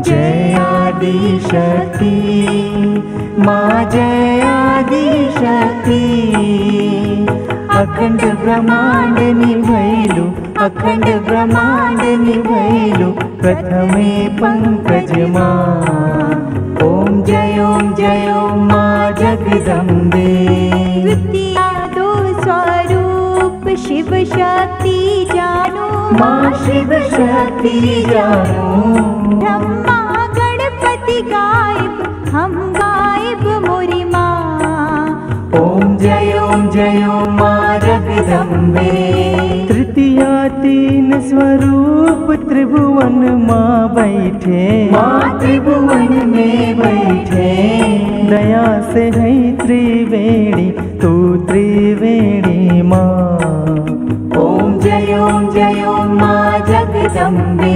जय आदिशक्ति माँ जय आदिशक्ति अखंड ब्रह्मांड निभैलु अखंड ब्रह्मांड निभैलु प्रथमे पंकज माँ ओम जय ओम जय ओम माँ जगदम्बे द्वितीया दो स्वरूप शिव शक्ति जानो माँ शिव शक्ति जानो ब्रह्मा गणपति गायब हम गायब मोरी माँ ओम जय ओम जय ओम माँ जगदम्बे तृतीया तीन स्वरूप त्रिभुवन माँ बैठे माँ त्रिभुवन में बैठे दया से है त्रिवेणी तू त्रिवेणी माँ ओम जय ओम जय ओम माँ जगदम्बे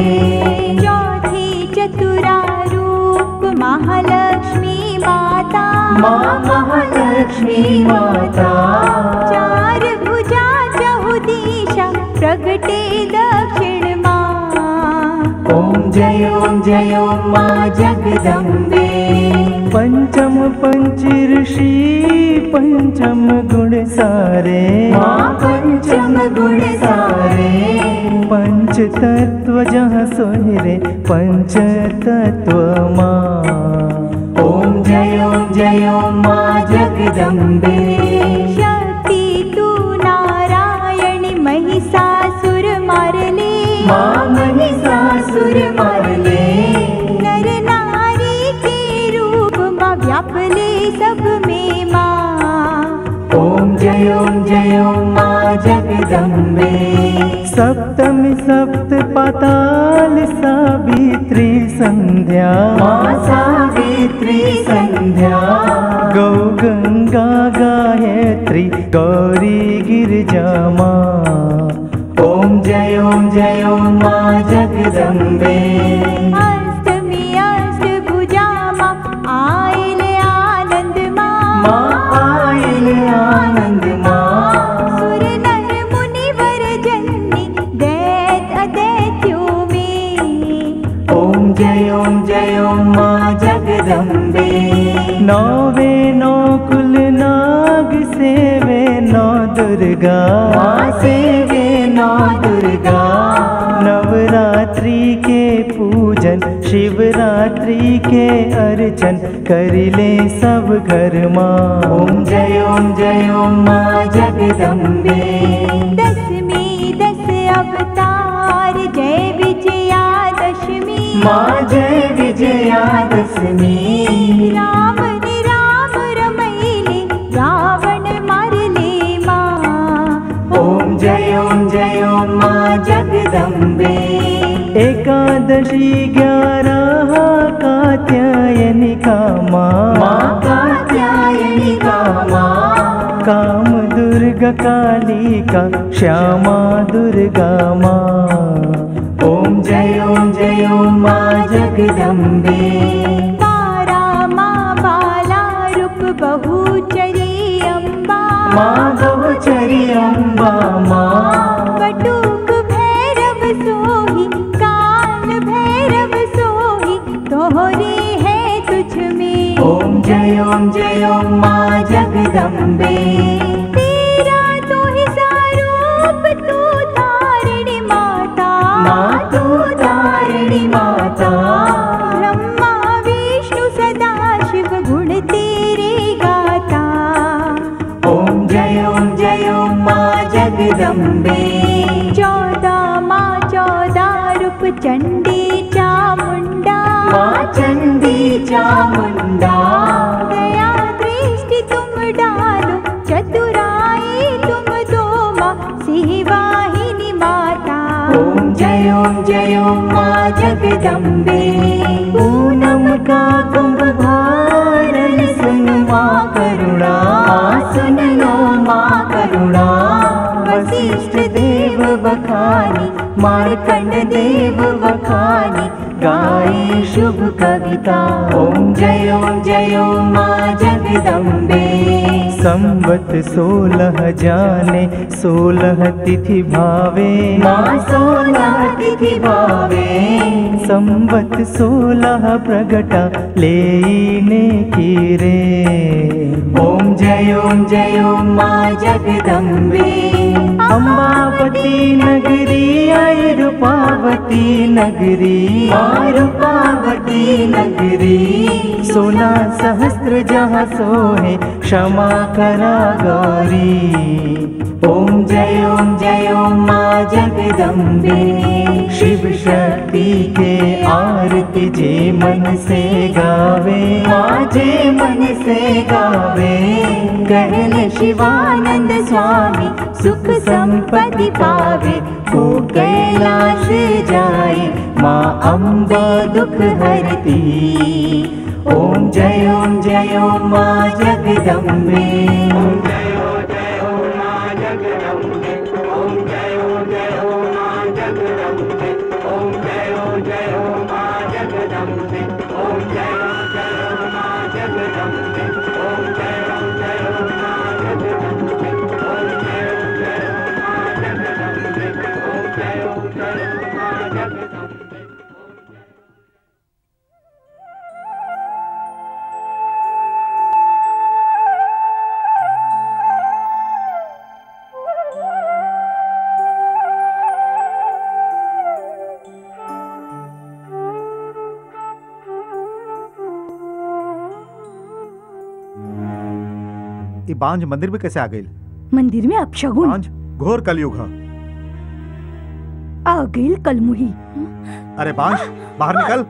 चौथी चतुरा रूप महालक्ष्मी माता माँ महालक्ष्मी माता चार भुजा चहु दिशा प्रगटे दक्षिण माँ ओम जय ओम जय ओम माँ जगदम्बे पंचम पंच ऋषि पंचम गुण सारे माँ पंचम गुण सारे पंच तत्व जहाँ सोहरे पंच तत्व माँ ओम जय ओम जय ओम माँ जगदम्बे शक्ति तू नारायणी महिषासुर मारले माँ महिषासुर मारले नर नारी के रूप माँ व्यापले सब में माँ ओम जय ओम जय ओम माँ जगदम्बे सप्तमी सप्त पाताल सावित्री संध्या माँ सावित्री संध्या गौ गंगा गायत्री गौरी गिरजा माँ ओम जय ओम जय ओम माँ जगदम्बे अष्टमी अष्टभुजा माँ आइले आनंद माँ माँ आयल आनंद माँ सुर नर मुनिवर जननी दैत अदैत्यों में ओम जय ओम जय ओम माँ जगदम्बे नौवे नौ कुल नाग सेवे नौ दुर्गा माँ सेवे नौ दुर्गा नवरात्रि के पूजन शिवरात्रि के अर्चन करिले सब घर माँ ओम जय ओम जय ओम माँ जगदम्बे दसवीं दस अवतार जय विजया दशमी माँ जय विजयादशमी राम ने राम रमैले रावण मारले माँ ओम जय ओम जय ओम माँ जगदम्बे एकादशी ग्यारह कात्यायनी का माँ माँ कात्यायनी का माँ काम दुर्गा काली का श्यामा दुर्गा माँ ओम जय ओम जय ओम माँ जगदम्बे तारा माँ बाला रूप बहुचरी अम्बा माँ बहुचरी अम्बा माँ बटुक भैरव सोही काल भैरव सोही तोहरे है तुझ में ओम जय ओम जय ओम माँ जगदम्बे तेरा तो ही सारूप तू तारिणी माता माँ तू तारिणी माता ब्रह्मा विष्णु सदा शिव गुण तेरे गाता ओम जय ओम जय ओम माँ जगदम्बे चौदह माँ चौदह रूप चंडी चामुंडा माँ चंडी चामुंडा दया दृष्टि तुम डालो चतुराई तुम दो माँ सिंहवाहिनी माता ओम जय ओम जय ओम माँ जगदम्बे पूनम का कुंभ भारन सुन माँ करुणा माँ सुन लो माँ करुणा वशिष्ठ देव बखानी मार्कंड देव बखानी गाए शुभ कविता ओम जय ओम जय ओम माँ जगदम्बे संवत सोलह जाने सोलह तिथि भावे माँ सोलह तिथि भावे संवत सोलह प्रगटा लेने की रे ओम जय ओम जय ओम माँ जगदम्बे अम्बावती नगरी आई रूपावती नगरी माँ रूपावती नगरी सोलह सहस्त्र जहाँ सोहे क्षमा करा गौरी ओम जय ओम जय ओम माँ जगदम्बे शिव शक्ति के आरती जे मन से गावे माँ जे मन से गावे कहले शिवानंद स्वामी सुख संपत्ति पावे वो कैलाश जाए माँ अम्बा दुख हरती ओम जय ओम जय ओम माँ जगदम्बे ये बांझ मंदिर में कैसे आ गई मंदिर में अपशगुन बांझ घोर कलयुग है आ गई कलमुही अरे बांझ बाहर निकल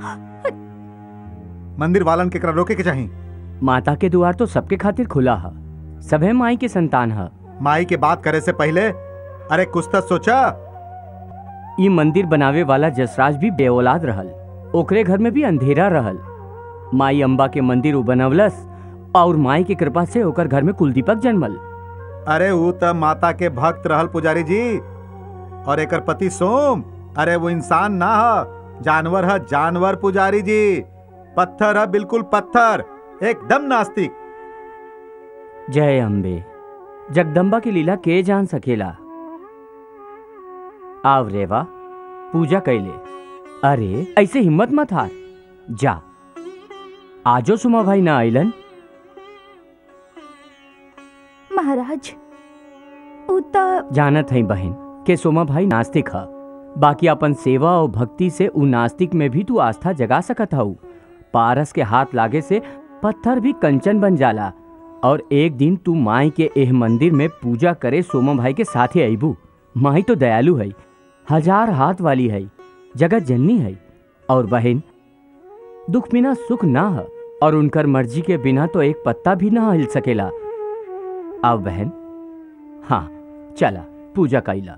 मंदिर वालन के करा रोके के चाही माता के द्वार तो सबके खातिर खुला है सभे माई के संतान है माई के बात करे से पहले अरे कुछ तो सोचा ई मंदिर बनावे वाला जसराज भी बेऔलाद रहल ओकरे घर में भी अंधेरा रहल माई अम्बा के मंदिर उ बनवलस और माई के कृपा से ओकर घर में कुलदीपक जन्मल अरे वो त माता के भक्त रहल पुजारी जी और एकर पति सोम अरे वो इंसान ना है जानवर है जानवर पुजारी जी पत्थर है बिल्कुल पत्थर एकदम नास्तिक जय अम्बे जगदम्बा की लीला के जान सकेला आव रेवा पूजा कैले अरे ऐसे हिम्मत मत हार जा आजो सुमा भाई ना आइलन महाराज उ त जानत है बहन के सोमा भाई नास्तिक ह बाकी अपन सेवा और भक्ति से उ नास्तिक में भी तू आस्था जगा सकत हऊ पारस के हाथ लागे से पत्थर भी कंचन बन जाला और एक दिन तू माई के एह मंदिर में पूजा करे सोमा भाई के साथे अबू माई तो दयालु है हजार हाथ वाली है जगत जननी है और बहन दुख बिना सुख ना है और उनकर मर्जी के बिना तो एक पत्ता भी ना हिल सकेला अब बहन हाँ चला पूजा कैला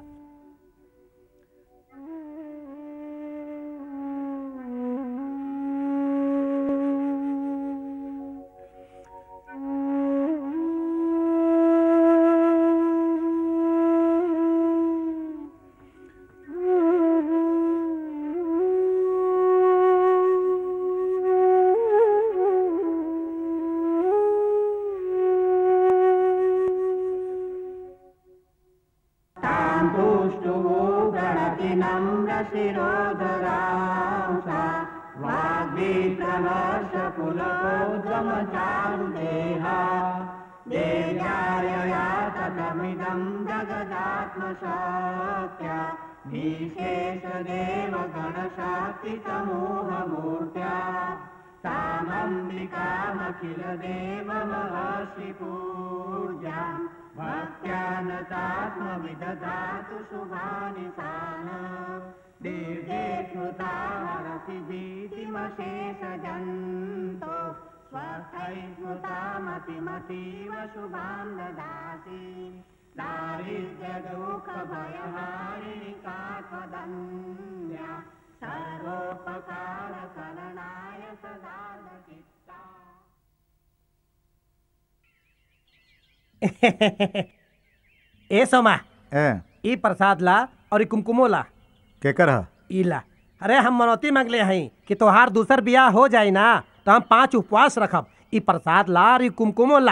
ए सोमा ए ई प्रसाद ला और ई कुमकुमो ला केकर है ई ला अरे हम मनौती मांगले हई कि तोहार दूसर बियाह हो जाई ना तो हम पांच उपवास रखब ई प्रसाद ला और ई कुमकुमो ला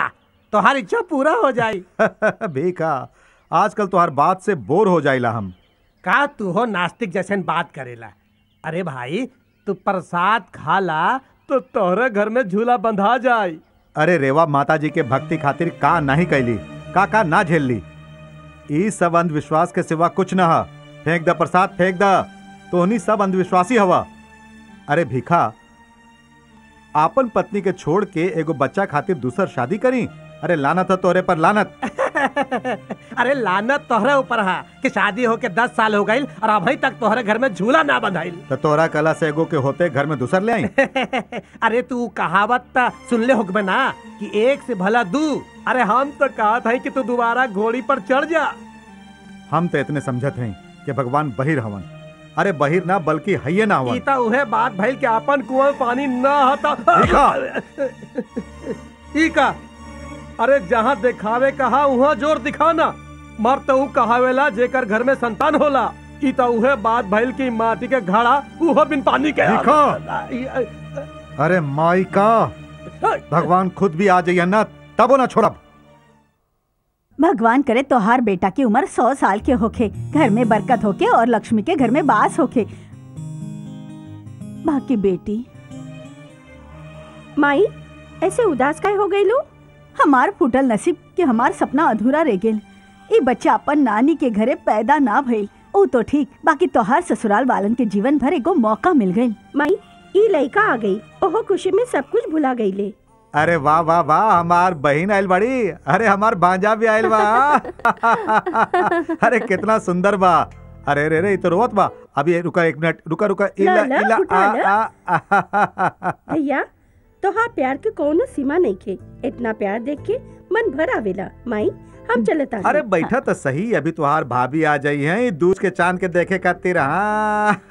तोहार इच्छा पूरा हो जाई बेका आजकल तो हर बात से बोर हो जाइला हम का तू हो नास्तिक जैसन बात करेला अरे भाई तू प्रसाद खाला तो तोहरे घर में झूला बंधा जाई अरे रेवा माता जी के भक्ति खातिर का नहीं कैली का का ना झेल ली ई सब अंधविश्वास के सिवा कुछ न ह फेंक द प्रसाद फेंक द तोहनी सब अंधविश्वासी हवा अरे भिखा आपन पत्नी के छोड़ के एगो बच्चा खातिर दूसर शादी करी अरे लानत है तोरे पर लानत अरे लानत तोहरे ऊपर है कि शादी होके दस साल हो गई और अभी तक तोहरे घर में झूला ना बंधाइल तो तोरा कला से एगो के होते घर में दूसर ले आई अरे तू कहावत त सुनले होगबे ना कि एक से भला दू अरे हम तो कहत है कि तू दोबारा घोड़ी पर चढ़ जा हम तो इतने समझत हैं कि भगवान बहिर हवन अरे बहिर ना बल्कि हइये ना हवन ईता उहे बात भइल के अपन कुआं में पानी न हता ई का अरे जहाँ दिखावे कहा वहाँ जोर दिखाना मर तो ऊ कहावेला जेकर घर में संतान होला ई तो उहे बात भइल की माटी के घड़ा उहो बिन पानी के देखो। अरे माई का भगवान खुद भी आ जाइए ना तबो ना छोड़ब भगवान करे तोहार बेटा की उम्र सौ साल के होखे घर में बरकत होके और लक्ष्मी के घर में बास होके बाकी बेटी माई ऐसे उदास काय हो गई लो हमार फूटल नसीब कि हमार सपना अधूरा रह गेल ई बच्चा अपन नानी के घरे पैदा ना भइल ओ तो ठीक बाकी तोहार ससुराल वालन के जीवन भर एगो मौका मिल गई माई ई लड़का आ गई ओहो खुशी में सब कुछ भुला गई ले अरे वाह वाह वाह हमार बहन आयल बड़ी अरे हमार भांजा भी आयल बा अरे कितना सुंदर बा अरे रे रे इ तो रोवत बा अभी ये रुका एक मिनट रुका रुका इला ला, ला, इला उठा आ, ला। आ, आ, भैया तो हाँ प्यार के कौनो सीमा नहीं खे इतना प्यार देख के मन भर आवेला माई हम चलता अरे बैठा तो सही अभी तुहार भाभी आ जाई है दूध के चांद के देखे खातिर हाँ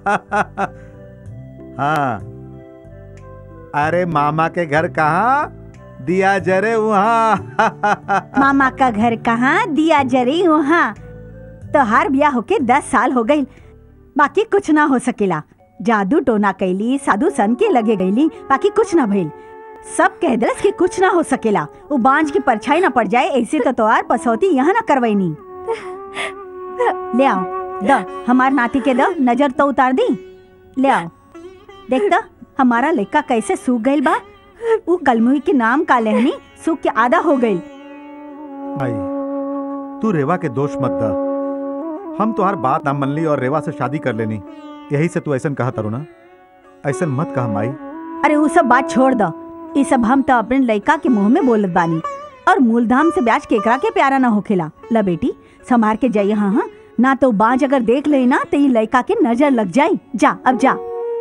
हाँ अरे मामा के घर कहाँ दिया जरे वहाँ मामा का घर कहाँ दिया जरी वहाँ तोहार ब्याह होके दस साल हो गई बाकी कुछ ना हो सकेला जादू टोना कैली साधु सन के लगे गईली बाकी कुछ ना भइल सब कह दलस कि कुछ ना हो सकेला वो बांझ की परछाई ना पड़ जाए ऐसे तो तोहार पसौती यहाँ ना करवैनी ले आओ द हमार नाती के द नजर तो उतार दी ले आओ देख त हमारा लड़का कैसे सूख गइल बा वो कलमुही के नाम का लेहनी सूख के आधा हो गइल भाई तू रेवा के दोष मत दा हम तुहार बात ना मन ली और रेवा से शादी कर लेनी यही से तू ऐसा कहा तारू ना ऐसा मत कहा माई अरे वो सब बात छोड़ दो ये सब हम तो अपने लड़का के मुंह में बोलत बानी और मूलधाम से ब्याज केकरा के प्यारा ना होखेला ला बेटी संभार के जाइए हाँ हाँ ना तो बाज अगर देख ले ना तो ये लड़का के नजर लग जाए जा अब जा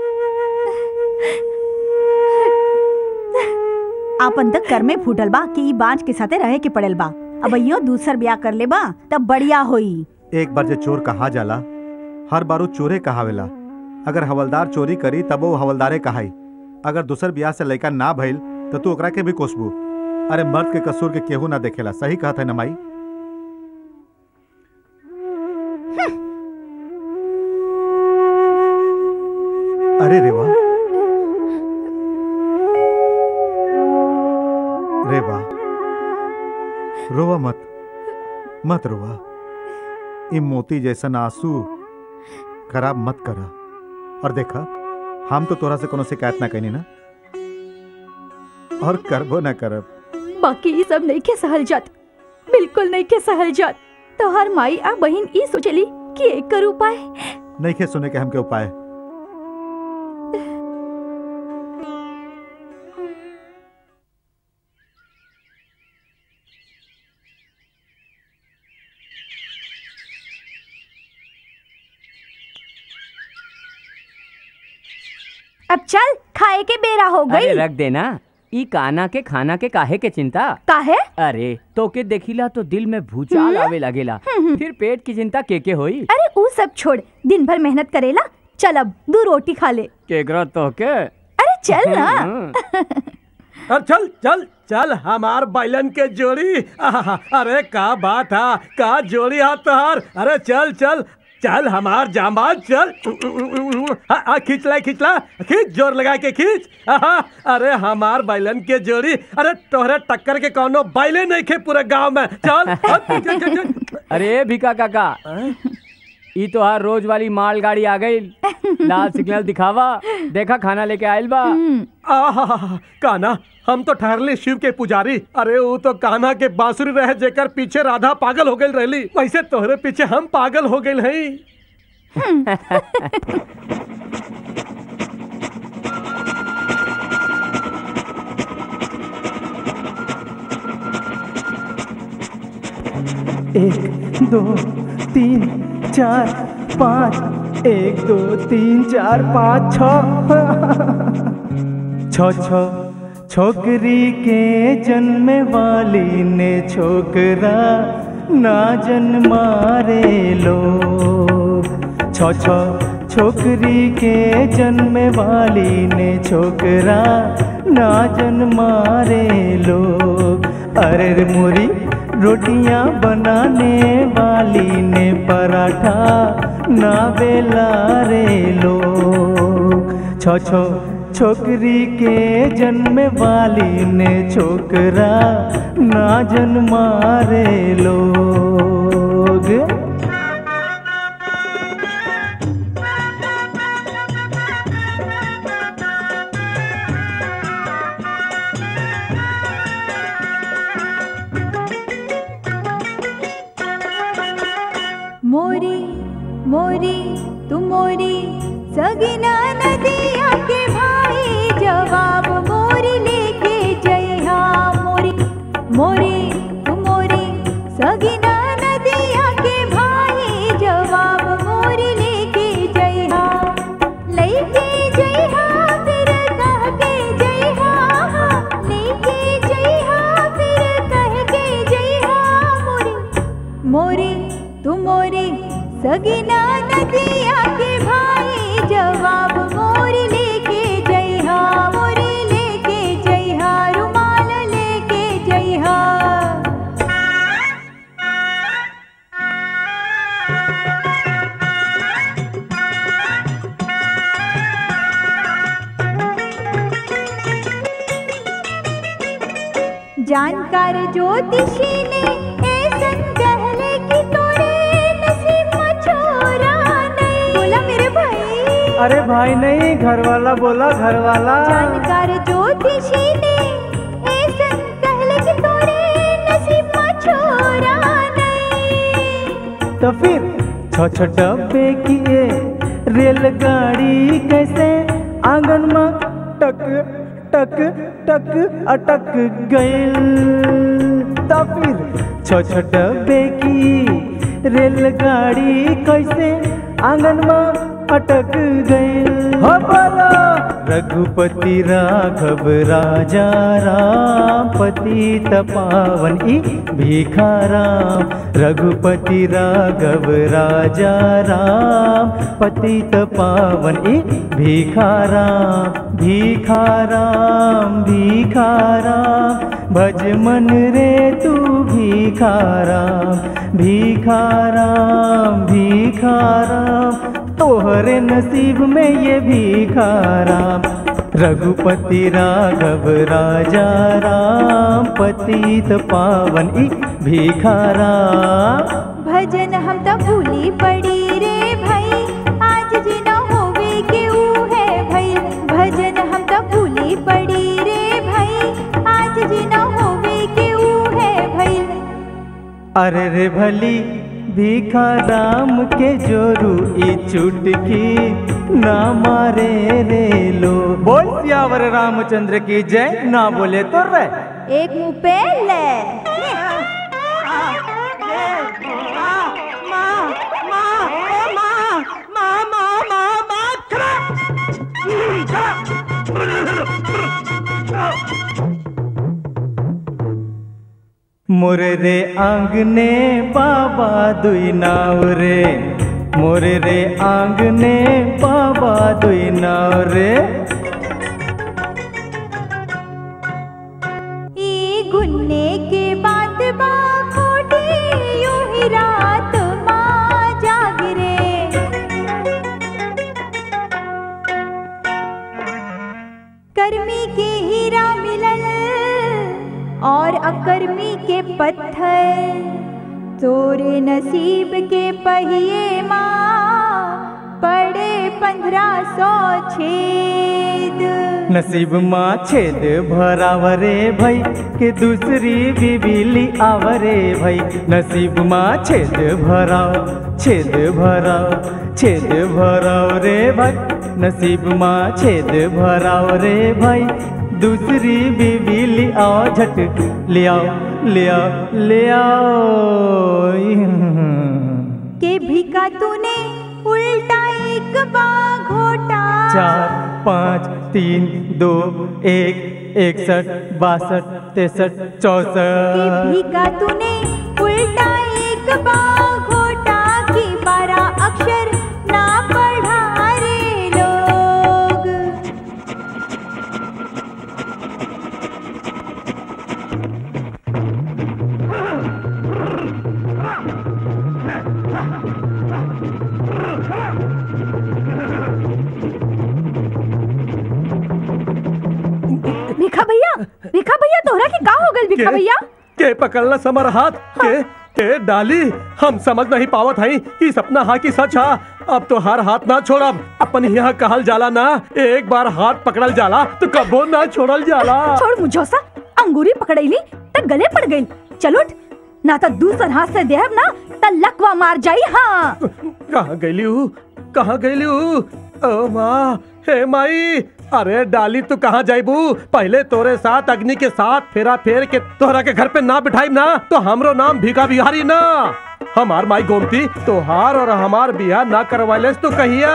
आपन तक कर में फूटल बा कि ई बांझ के साथे रहे के पड़ल बा अब यो दूसर ब्याह कर ले बा तब बढ़िया होई एक बार जे चोर कहा जाला हर बारू चोरे कहावेला अगर हवलदार चोरी करी तब वो हवलदारे कहाई अगर दूसर ब्याह से लड़का ना भइल तो तू ओकरा के भी कोसबू अरे मर्द के कसूर के केहू ना देखेला सही कहत है ना माई अरे रेवा रेवा रोवा मत मत रोवा ई मोती जैसन आंसू खराब मत करा और देखा हम तो तोरा से कोनो शिकायत ना कनी ना और करबो ना करब बाकी ये सब नहीं के सहल जात बिल्कुल नहीं के सहल जात तो हर माई आ बहन ई सोचली कि एक कर उपाय नहीं खे सुने के हमके उपाय अब चल खाए के बेरा हो अरे गई रख देना ई काना के खाना के काहे के चिंता काहे अरे तो के देखिला तो दिल में भूचाल आवे लगेला फिर पेट की चिंता के के होई अरे ऊ सब छोड़ दिन भर मेहनत करेला चल अब दो रोटी खा ले केकरा तो के अरे चल ना अब चल चल चल हमार बैलन के जोड़ी आहा, अरे का बात है का जोड़ी हाथ तोहार अरे चल चल चल हमार जामाल चल हाँ, हाँ, खींचला खींचला खींच जोर लगा के खींच आहा, अरे हमार बैलन के जोड़ी अरे तोहरे टक्कर के कौनो बैले नहीं खे पूरे गांव में चल हाँ, चल, चल, चल, चल। अरे भिका काका ई तो हर रोज वाली माल गाड़ी आ गई लाल सिग्नल दिखावा देखा खाना लेके आयल बा आहा काना हम तो ठहरले शिव के पुजारी अरे वो तो कान्हा के बांसुरी रहे जेकर पीछे राधा पागल हो गई रहली वैसे तोहरे पीछे हम पागल हो गए हई एक दो तीन चार पाँच एक दो तीन चार पाँच छ छ छ छोकरी के जन्म वाली ने छोकरा ना जन्मा रे लोग छ छ छोकरी के जन्म वाली ने छोकरा ना जन्मा रे लोग अरे रे मोरी रोटियां बनाने वाली ने पराठा ना बेला रे लोग छो छो छोकरी के जन्म वाली ने छोकरा ना जन्मा रे लोग मोरी मोरी तू मोरी सगिना नदिया के भाई जवाब मोरी लेके जइहा मोरी मोरी तू मोरी सगिना नदिया के भाई जवाब मोरी लेके जइहा लेके जइहा फिर कह के जइहा लेके जइहा फिर कह के जइहा मोरी मोरी तू मोरी सगिना नदिया के भाई जवाब मोरी लेके जइहा मोरी लेके जइहा रुमाल लेके जइहा जानकार ज्योतिषी ने ऐसन कहले कि तोरे नसीब में छोरा नहीं बोला मेरे भाई अरे भाई नहीं घर वाला बोला घर वाला जानकार ज्योतिषी ने ऐसन कहले कि तोरे नसीब में छोरा नहीं तो फिर छ छ डब्बे किए रेलगाड़ी कैसे आंगन में टक टक टक अटक गइल तो फिर छ छ डब्बे की रेलगाड़ी कैसे आंगन में अटक गइल हो बोलो रघुपति राघव राजा राम पतित पावन ई भिखाराम रघुपति राघव राजा राम पतित पावन ई भिखाराम भिखाराम भिखाराम भज मन रे तू भिखाराम भिखाराम भिखाराम तोहरे नसीब में ये भिखाराम रघुपति राघव राजा राम पतित पावन ई भिखाराम भजन हम तो भूली पड़ी रे भाई आज जी न होवे के ऊ है भाई भजन हम तो भूली पड़ी रे भाई आज जी न होवे के ऊ है भाई अरे रे भली भीखा राम के जोरू ई चुटकी ना मारे रे लो बोल सियावर रामचंद्र की जय ना बोले तो रे एक मुंह पे ले मोरे रे आंगने बाबा दुई नाव रे मोरे रे आंगने बाबा दुई नाव रे ई गुन्ने के बात बा खोटी यूं ही रात माँ जाग रे के पत्थर तोरे नसीब के पहिए माँ पड़े पंद्रह सौ छेद नसीब माँ छेद भरावरे भई के दूसरी बिबिली आवरे भई नसीब माँ छेद भराव छेद भराव छेद भराव रे भाई नसीब माँ छेद भराव रे भाई दूसरी बिबिली आओ झट ले आओ ले आओ ले आओ के भिका तूने उल्टा एक बार घोटा चार पाँच तीन दो एक इकसठ बासठ तिरसठ के चौसठ भिका तूने उल्टा एक बार घोटा की बारह अक्षर ना पढ़ा रे लोग भिखा भैया भिखा भैया तोहरा के का हो गल भिखा के? भैया के पकड़ला समर हाथ के के डाली हम समझ नहीं पावत हई कि सपना हा की सच हा अब तो हर हाथ ना छोड़ब अपन यहाँ कहल जाला ना एक बार हाथ पकड़ल जाला तो कबो ना छोड़ल जाला छोड़ मुझोसा अंगूरी पकड़ैली त गले पड़ गई चलो उठ, ना तो दूसर हाथ से देहब ना त लकवा मार जाई हाँ कहाँ गईली हूँ कहाँ गईली हूँ ओ माँ हे माई अरे डाली तू कहाँ जाइबू पहले तोरे साथ अग्नि के साथ फेरा फेर के तोहरा के घर पे ना बिठाई ना तो हमरो नाम भीखा बिहारी ना हमार माई गोमती तोहार और हमार बिहार ना करवाले तो कहिया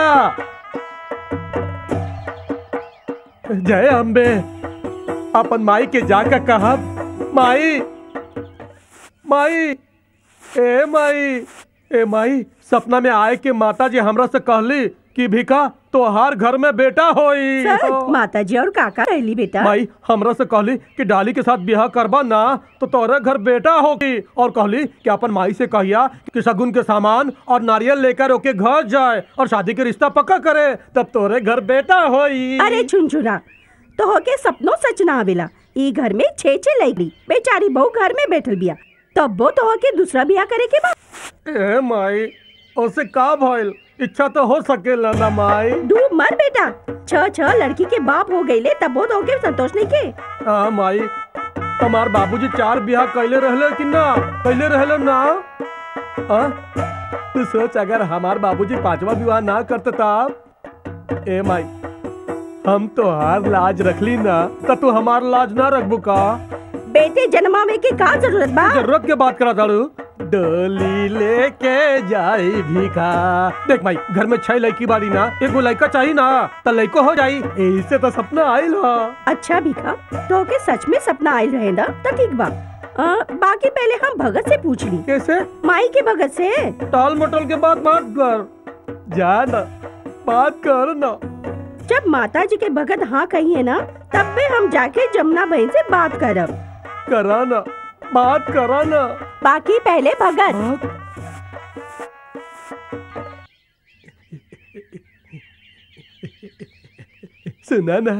जय अम्बे अपन माई के जाकर कहा माई माई ए माई ए माई सपना में आए के माता जी हमरा से कहली कि भिका तोहार घर में बेटा होई सच माता जी और काका कहली बेटा माई हमरा से कहली कि डाली के साथ ब्याह करबा ना तो तोरे घर बेटा होगी और कहली कि अपन माई से कहिया कि शगुन के सामान और नारियल लेकर ओके घर जाए और शादी के रिश्ता पक्का करे तब तोरे घर बेटा होई अरे छुनछुना तो होके सपनों सच ना आवेला ई घर में छे छे लैली बेचारी बहू घर में बैठल बिया तब वो तो होके दूसरा बिया करे के बाद ए माई ओसे का भइल इच्छा तो हो सकेला ना माई डूब मर बेटा छ छ लड़की के बाप हो गईले तब वो तो होके संतोष नहीं के हाँ माई हमार बाबूजी चार ब्याह कैले रहले कि ना कैले रहले ना हाँ? तू सोच अगर हमार बाबूजी पांचवा विवाह ना करते तब ए माई हम तो हार लाज रखली ना तो तू हमार लाज ना रखबू का बेटे जन्मावे के का जरूरत बा जरूरत के बात करा ताड़ू डोली लेके जाई भीखा देख भाई घर में छह लड़की बाड़ी ना एगो लड़का चाहिए ना तो लड़को हो जाई यही से तो सपना आइल हा अच्छा भिखा तो होके सच में सपना आयल रहे ना तो ठीक बा अ, बाकी पहले हम भगत से पूछ ली कैसे माई के भगत से टाल मटोल के बाद बात कर जा ना बात कर ना जब माता जी के भगत हाँ कही है ना तब भी हम जाके जमुना बहन से बात करब करा ना बात करा ना बाकी पहले भगत सुना ना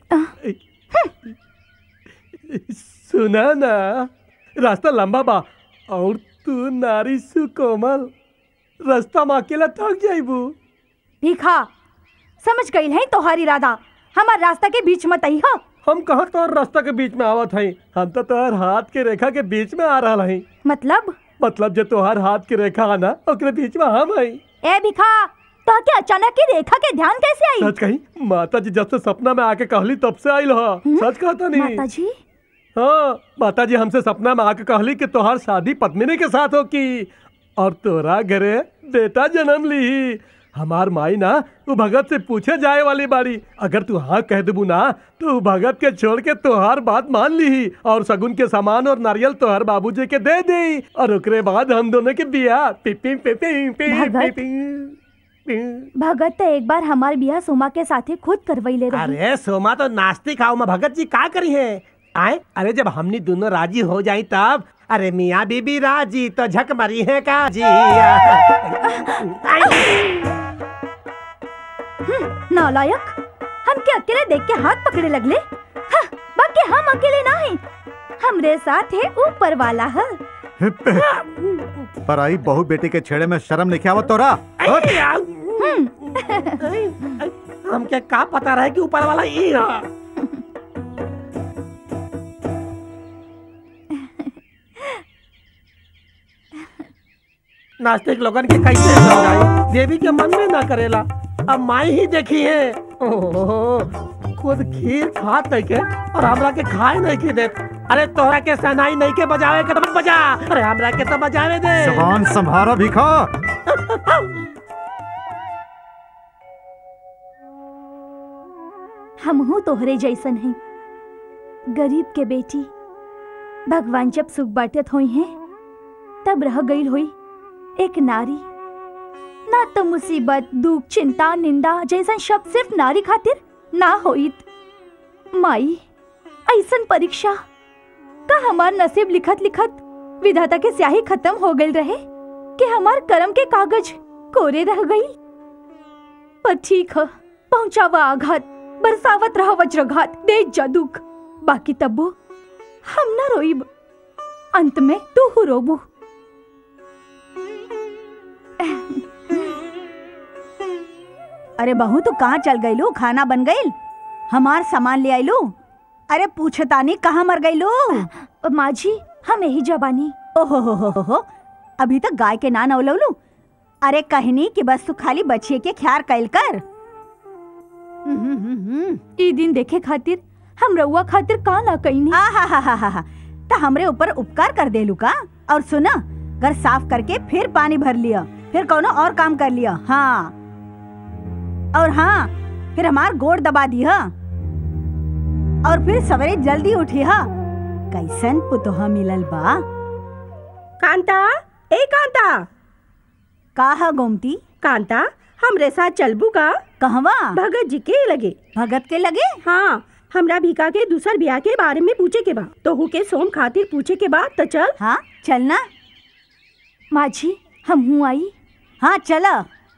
सुना ना रास्ता लंबा बा और तू नारी सुकोमल रास्ता में अकेला थक जाइबू भीखा समझ गई है तोहार इरादा हमार रास्ता के बीच मत आई हो हम कहाँ तोहर रास्ता के बीच में आवत हई हम तो तोहर हाथ के रेखा के बीच में आ रहा हई मतलब मतलब जो तोहर हाथ के रेखा आना ओकरे बीच में हम हई ए भिखा तो के अचानक की रेखा के ध्यान कैसे आई सच कही माता जी जब से सपना में आके कहली तब से आइल हा सच कहता नहीं माता जी हाँ माता जी हमसे सपना में आके कहली कि तोहार शादी पत्मिनी के साथ हो की और तोरा घरे बेटा जन्म ली हमार माई ना वो भगत से पूछे जाए वाली बाड़ी अगर तू हाँ कह देबू ना तो उ भगत के छोड़ के तोहार बात मान ली और सगुन के सामान और नारियल तोहार बाबूजी के दे दे और ओकरे बाद हम दोनों के बिया पिपिंग पिपिंग भगत? भगत तो एक बार हमार बियाह सोमा के साथे खुद करवैले रही अरे सोमा तो नास्तिक आओ में भगत जी का करी है आए अरे जब हमनी दोनों राजी हो जाई तब अरे मियाँ बीबी राजी तो झक मरी है का जी नालायक हम के अकेले देख के हाथ पकड़े लगले हाँ, बाकी हम अकेले ना हैं हमरे साथ है ऊपर वाला है पर आई बहु बेटी के छेड़े में शर्म नहीं आवत तोरा ऐ, आ, ऐ, ऐ, हमके का पता रहे कि ऊपर वाला ई है नास्तिक लोगन के कैसे समझाई देवी के मन में ना करेला अब माई ही देखी है ओहो, खुद खीर खात नहीं के और हमरा के खाए नहीं के देत अरे तोहरा के सनाई नहीं के बजावे के तो मत बजा अरे हमरा के तो बजावे दे जबान संभारा भिखा हमहू तोहरे जैसन है गरीब के बेटी भगवान जब सुख बांटत हुई हैं तब रह गई हुई एक नारी ना तो मुसीबत दुख चिंता निंदा जैसन शब्द सिर्फ नारी खातिर ना होइत माई ऐसन परीक्षा का हमार नसीब लिखत लिखत विधाता के स्याही खत्म हो गई रहे कि हमार कर्म के कागज कोरे रह गई पर ठीक है पहुंचावा आघात बरसावत रहा वज्रघात दे जदुक बाकी तब्बो हम न रोइब अंत में तू हु रोबू अरे बहू तू कहाँ चल गईलू खाना बन गईल हमार सामान ले आईलू अरे पूछतानी कहाँ मर गईलू माँ जी हम यही जबानी ओहो हो हो हो हो अभी तक गाय के ना नवलवलू अरे कहनी कि बस तू खाली बचिए के ख्याल कैल कर हम्म, हम्म, हम्म। ई दिन देखे खातिर हम रउआ खातिर का ना कईनी आ हा हा हा हा हा तो हमरे ऊपर उपकार कर देलू का और सुना घर साफ करके फिर पानी भर लिया फिर कोनो और काम कर लिया हाँ और हाँ फिर हमार गोड़ दबा दिया और फिर सवेरे जल्दी उठी हा कैसन पुतोहा मिलल बा कांता ए कांता का हा गोमती कांता हमरे साथ चलबू का कहवा भगत जी के लगे भगत के लगे हाँ हमरा भीका के दूसर ब्याह के बारे में पूछे के बा तो हु के सोम खातिर पूछे के बाद तो चल हाँ चलना माँ जी हम हूँ आई हाँ चला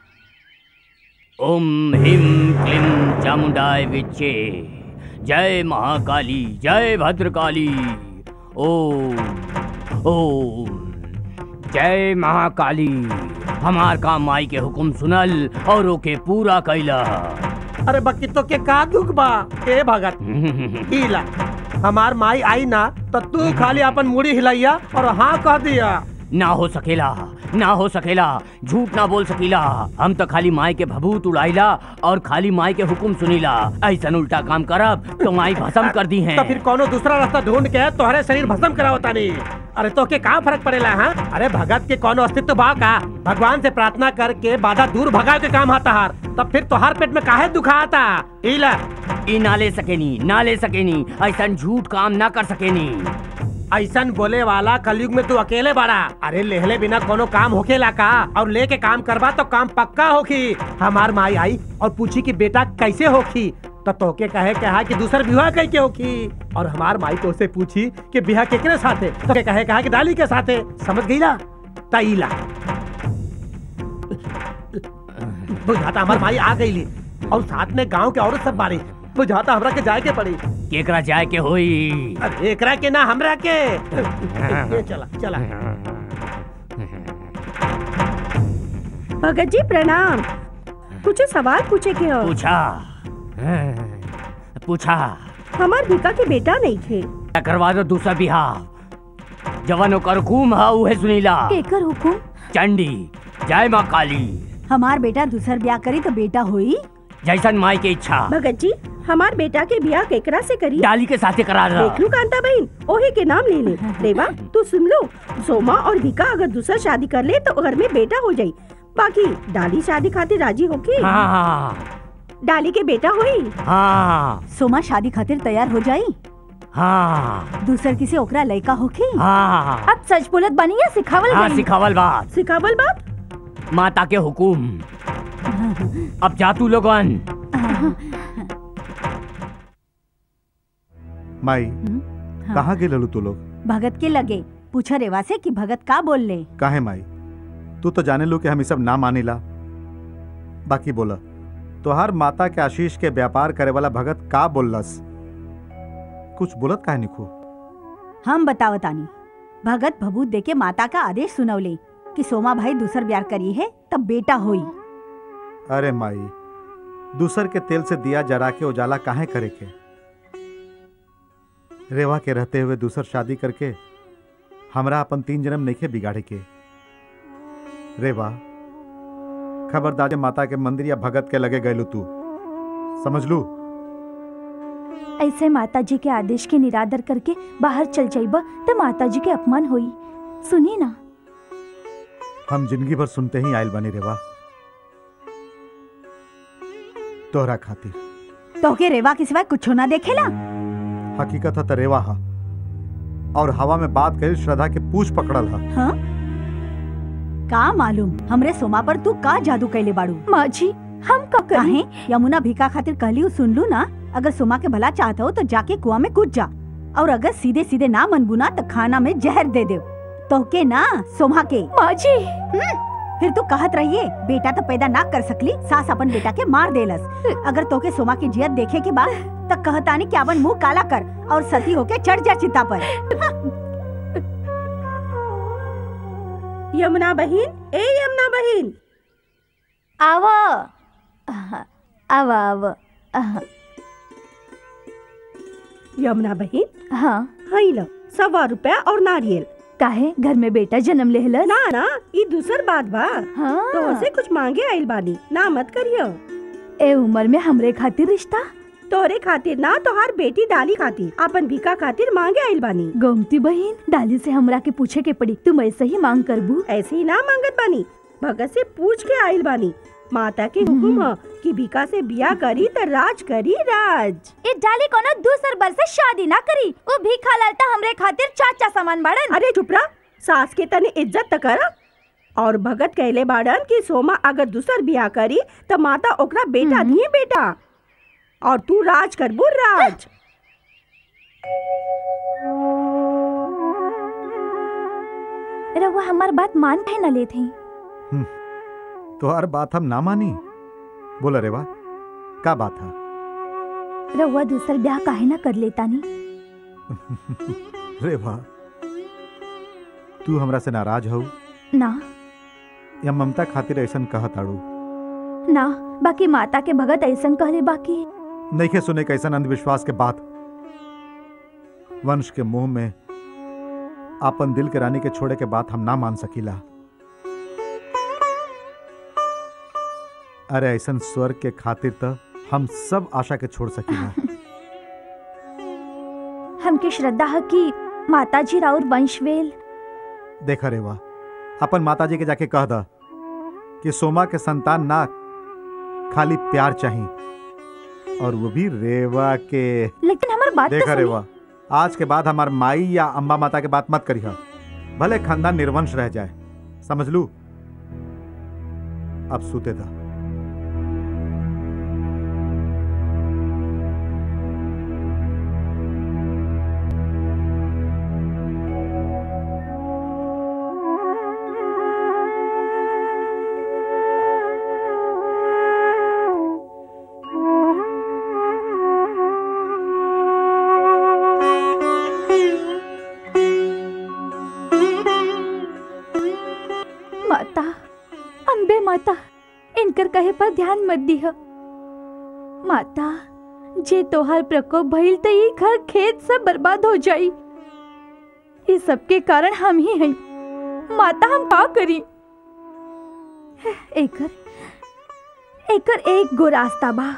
ओम ह्रीं क्लीं चामुंडाय विच्चे जय महाकाली जय भद्रकाली ओम ओम जय महाकाली हमार काम माई के हुक्म सुनल और ओके पूरा कैला अरे बक्की तो के का दुख बा ए भगत हिला हमार माई आई ना तो तू खाली अपन मुड़ी हिलाइया और हाँ कह दिया ना हो सकेला ना हो सकेला झूठ ना बोल सकीला हम तो खाली माई के भभूत उड़ाइला और खाली माई के हुक्म सुनीला ऐसा उल्टा काम करब तो माई भस्म कर दी है तो फिर कोनो दूसरा रास्ता ढूंढ के तोहरे शरीर भस्म करावता नहीं अरे तो के का फर्क पड़ेला हाँ अरे भगत के कोनो अस्तित्व बा का भगवान से प्रार्थना करके बाधा दूर भगाए के काम आता हार तब फिर तोहार पेट में काहे दुखा आता इला ई ना ले सकेनी ना ले सकेनी ऐसा झूठ काम ना कर सकेनी ऐसन बोले वाला कलयुग में तू अकेले बड़ा अरे लेहले बिना कोनो काम होकेला का और लेके काम करबा तो काम पक्का होखी हमार माई आई और पूछी कि बेटा कैसे होखी तो तोके कहे कहा कि दूसर विवाह कह के होखी और हमार माई तो उसे पूछी कि बिहा केकरे साथे तो के कहे कहा कि डाली के साथे समझ गई ना तईला बुझाता हमार माई आ गई और साथ में गांव के औरत सब बारी बुझाता हमरा के जाए के पड़ी केकरा जाए के होई अरे एकरा के ना हमरा के ये चला चला भगत जी प्रणाम कुछ सवाल पूछे के हो पूछा पूछा हमार भीका के बेटा नहीं थे करवा दो दूसरा बिहार जवन ओकर हुकुम है उहे सुनीला केकर हुकुम चंडी जय माँ काली हमार बेटा दूसर ब्याह करी तो बेटा हुई जैसन माई के इच्छा भगत जी हमार बेटा के बियाह केकरा से करी डाली के साथे करा दो देख लू कांता बहन ओही के नाम ले ले देवा तू सुन लो सोमा और भीका अगर दूसरा शादी कर ले तो घर में बेटा हो जाई बाकी डाली शादी खातिर राजी होगी हाँ हाँ डाली के बेटा हुई हाँ सोमा शादी खातिर तैयार हो जाई हाँ दूसर किसी ओकरा लड़का होखी हाँ अब सच बोलत बनी या सिखावल हाँ गई सिखावल बात सिखावल बात माता के हुकुम अब जा तू लोगन माई हाँ। कहाँ गे ललू तू लोग भगत के लगे पूछा रेवा से कि भगत का बोल ले काहे माई तू तो जाने लो कि हम ई सब ना मानिला बाकी बोला तोहार माता के आशीष के व्यापार करे वाला भगत का बोललस कुछ बोलत काहे निखू हम बतावतानी भगत भभूत देके माता का आदेश सुनवले कि सोमा भाई दूसर ब्याह करी है तब बेटा होई अरे माई दूसर के तेल से दिया जरा के उजाला काहे करे के रेवा के रहते हुए दूसर शादी करके हमरा अपन तीन जन्म नइखे बिगाड़े के रेवा खबरदार माता के मंदिर या भगत के लगे गयलू तू समझ लू ऐसे माता जी के आदेश के निरादर करके बाहर चल जाइबा तो माता जी के अपमान होई सुनी ना हम जिंदगी भर सुनते ही आयल बनी रेवा तोहरा खातिर तोहके रेवा के सिवाय कुछ ना देखेला हकीकत है त रेवा हा और हवा में बात करी श्रद्धा के पूछ पकड़ल हा हाँ का मालूम हमरे सोमा पर तू का जादू कैले बाड़ू माँ जी हम का काहे यमुना भिका खातिर कहली उ सुन लू ना अगर सोमा के भला चाहत हो तो जाके कुआं में कूद जा और अगर सीधे सीधे ना मनबू ना तो खाना में जहर दे दे तोहके ना सोमा के माँ जी फिर तू कहत रहिए बेटा तो पैदा ना कर सकली सास अपन बेटा के मार देलस अगर तोके सोमा की जियत देखे के बाद तक कहतानी कि अपन मुंह काला कर और सती होके चढ़ जा चिता पर यमुना बहन ए यमुना बहन आव आव आव आह, यमुना बहन हाँ हई लो सवा रुपया और नारियल काहे घर में बेटा जन्म लेहलस ना ना ई दूसर बात बा हाँ तो से कुछ मांगे आइल बानी ना मत करियो ए उम्र में हमरे खातिर रिश्ता तोहरे खातिर ना तोहार बेटी डाली खातिर अपन भिका खातिर मांगे आइल बानी गोमती बहन डाली से हमरा के पूछे के पड़ी तुम ऐसे ही मांग करबू ऐसे ही ना मांगत बानी भगत से पूछ के आइल बानी माता के हुकुम ह कि भिका से बिया करी त राज करी राज ए डाली कोनो दूसर बर से शादी ना करी वो भीखा लालता हमरे खातिर चाचा सामान बाड़न अरे चुप रहा सास के तने इज्जत त कर और भगत कहले बाड़न कि सोमा अगर दूसर बिया करी त माता ओकरा बेटा दिए बेटा और तू राज करबू राज रउआ हमार बात मान काहे न लेत हई तोहर बात हम ना मानी बोला रेवा का बात है रउआ दूसर ब्याह काहे ना कर लेतानी रेवा तू हमरा से नाराज हो ना या ममता खातिर ऐसन कहत आड़ू ना बाकी माता के भगत ऐसन कहले बाकी नइखे सुने कैसन अंधविश्वास के बात वंश के मुंह में आपन दिल के रानी के छोड़े के बात हम ना मान सकीला अरे ऐसन स्वर्ग के खातिर त हम सब आशा के छोड़ सकीला हमके श्रद्धा है कि माता जी राउर वंशवेल देखा रेवा अपन माताजी के जाके कह दा कि सोमा के संतान ना खाली प्यार चाहिए और वो भी रेवा के लेकिन हमार बात तो देखा सुनी। रेवा आज के बाद हमार माई या अम्बा माता के बात मत करिहा भले खानदान निर्वंश रह जाए समझ लू अब सूते था माता अम्बे माता इनकर कहे पर ध्यान मत दिह माता जे तोहार प्रकोप भइल त ई घर खेत सब बर्बाद हो जाई ये सबके कारण हम ही हैं माता हम का करी एकर एकर एक गो रास्ता बा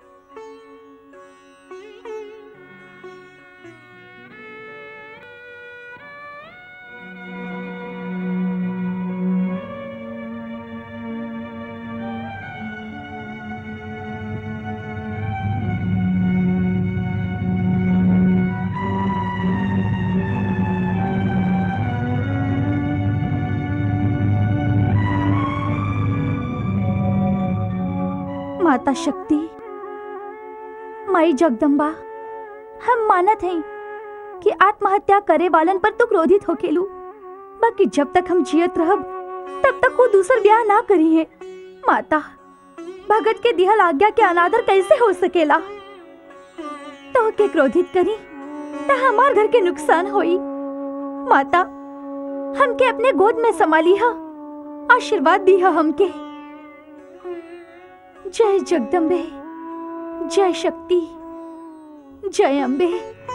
माता शक्ति माई जगदम्बा हम मानत हैं कि आत्महत्या करे वालन पर तो क्रोधित होकेलू बाकी जब तक हम जियत रहब तब तक वो दूसर ब्याह ना करी है माता भगत के दिहल आज्ञा के अनादर कैसे हो सकेला तो के क्रोधित करी त हमार घर के नुकसान होई माता हमके अपने गोद में संभाली हा आशीर्वाद दी हा हमके जय जगदम्बे जय शक्ति जय अम्बे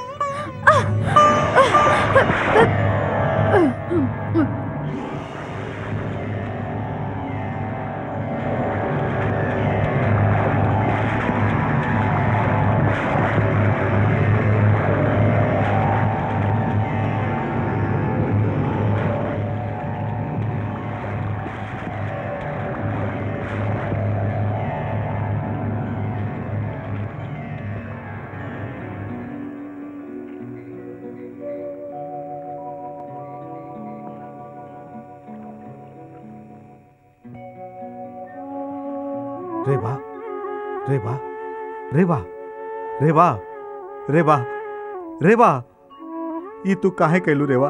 रेवा रेवा रेवा रेवा रेवा रेवा ये तू काहे कैलू रेवा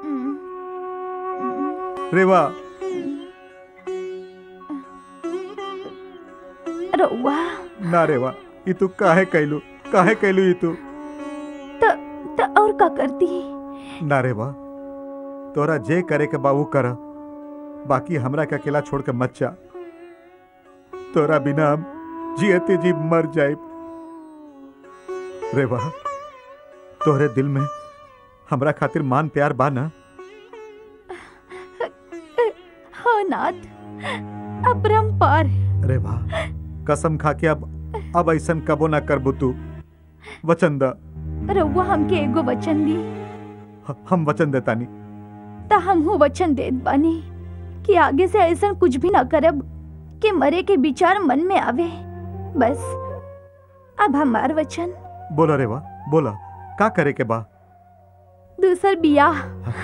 रेवा रउआ ना रेवा ये तू काहे कैलू काहे कैलू ये तू त त और का करती ना रेवा तोरा जे करे के बाबू कर बाकी हमरा के अकेला छोड़ के मत जा तोरा बिना हम जियते जी मर जाए रेवा तोहरे दिल में हमरा खातिर मान प्यार बा ना हो नाथ अपरंपार रेवा कसम खा के अब अब ऐसन कबो ना करबू तू वचन द रउआ हमके एगो वचन दी ह- हम वचन देतानी त हमहू वचन देत बानी कि आगे से ऐसा कुछ भी ना करब कि मरे के विचार मन में आवे बस अब हमार वचन बोला रेवा बोला का करे के बा दूसर बियाह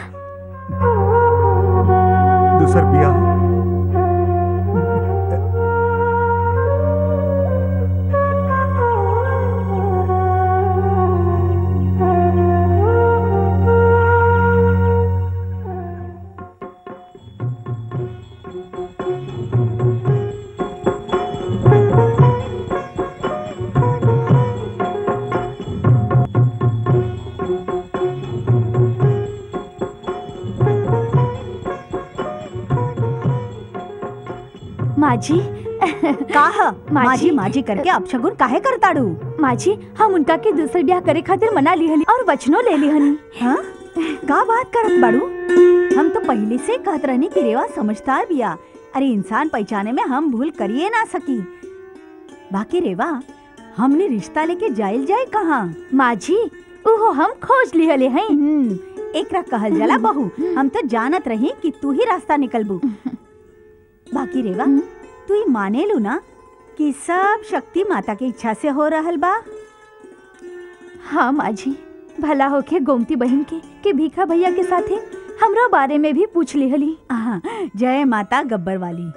दूसर बिया माझी काह माजी? माजी माजी करके अपशगुन काहे करताड़ू माझी हम उनका के दूसर ब्याह करे खातिर मना लिहनी और वचनो ले लिहनी हाँ का बात करत बाड़ू हम तो पहले से कहत रहनी कि रेवा समझदार बिया अरे इंसान पहचाने में हम भूल करिए ना सकी बाकी रेवा हमने रिश्ता लेके जाइल जाए कहाँ माझी ओहो हम खोज लिहले हैं हम्म, एकरा कहल जाला बहू हम तो जानत रही कि तू ही रास्ता निकलबू बाकी रेवा तू ही माने लू ना कि सब शक्ति माता की इच्छा से हो रहल बा हाँ माझी भला होके गोमती बहन के के भीखा भैया के साथे हमरो बारे में भी पूछ लिहली आहा, जय माता गब्बर वाली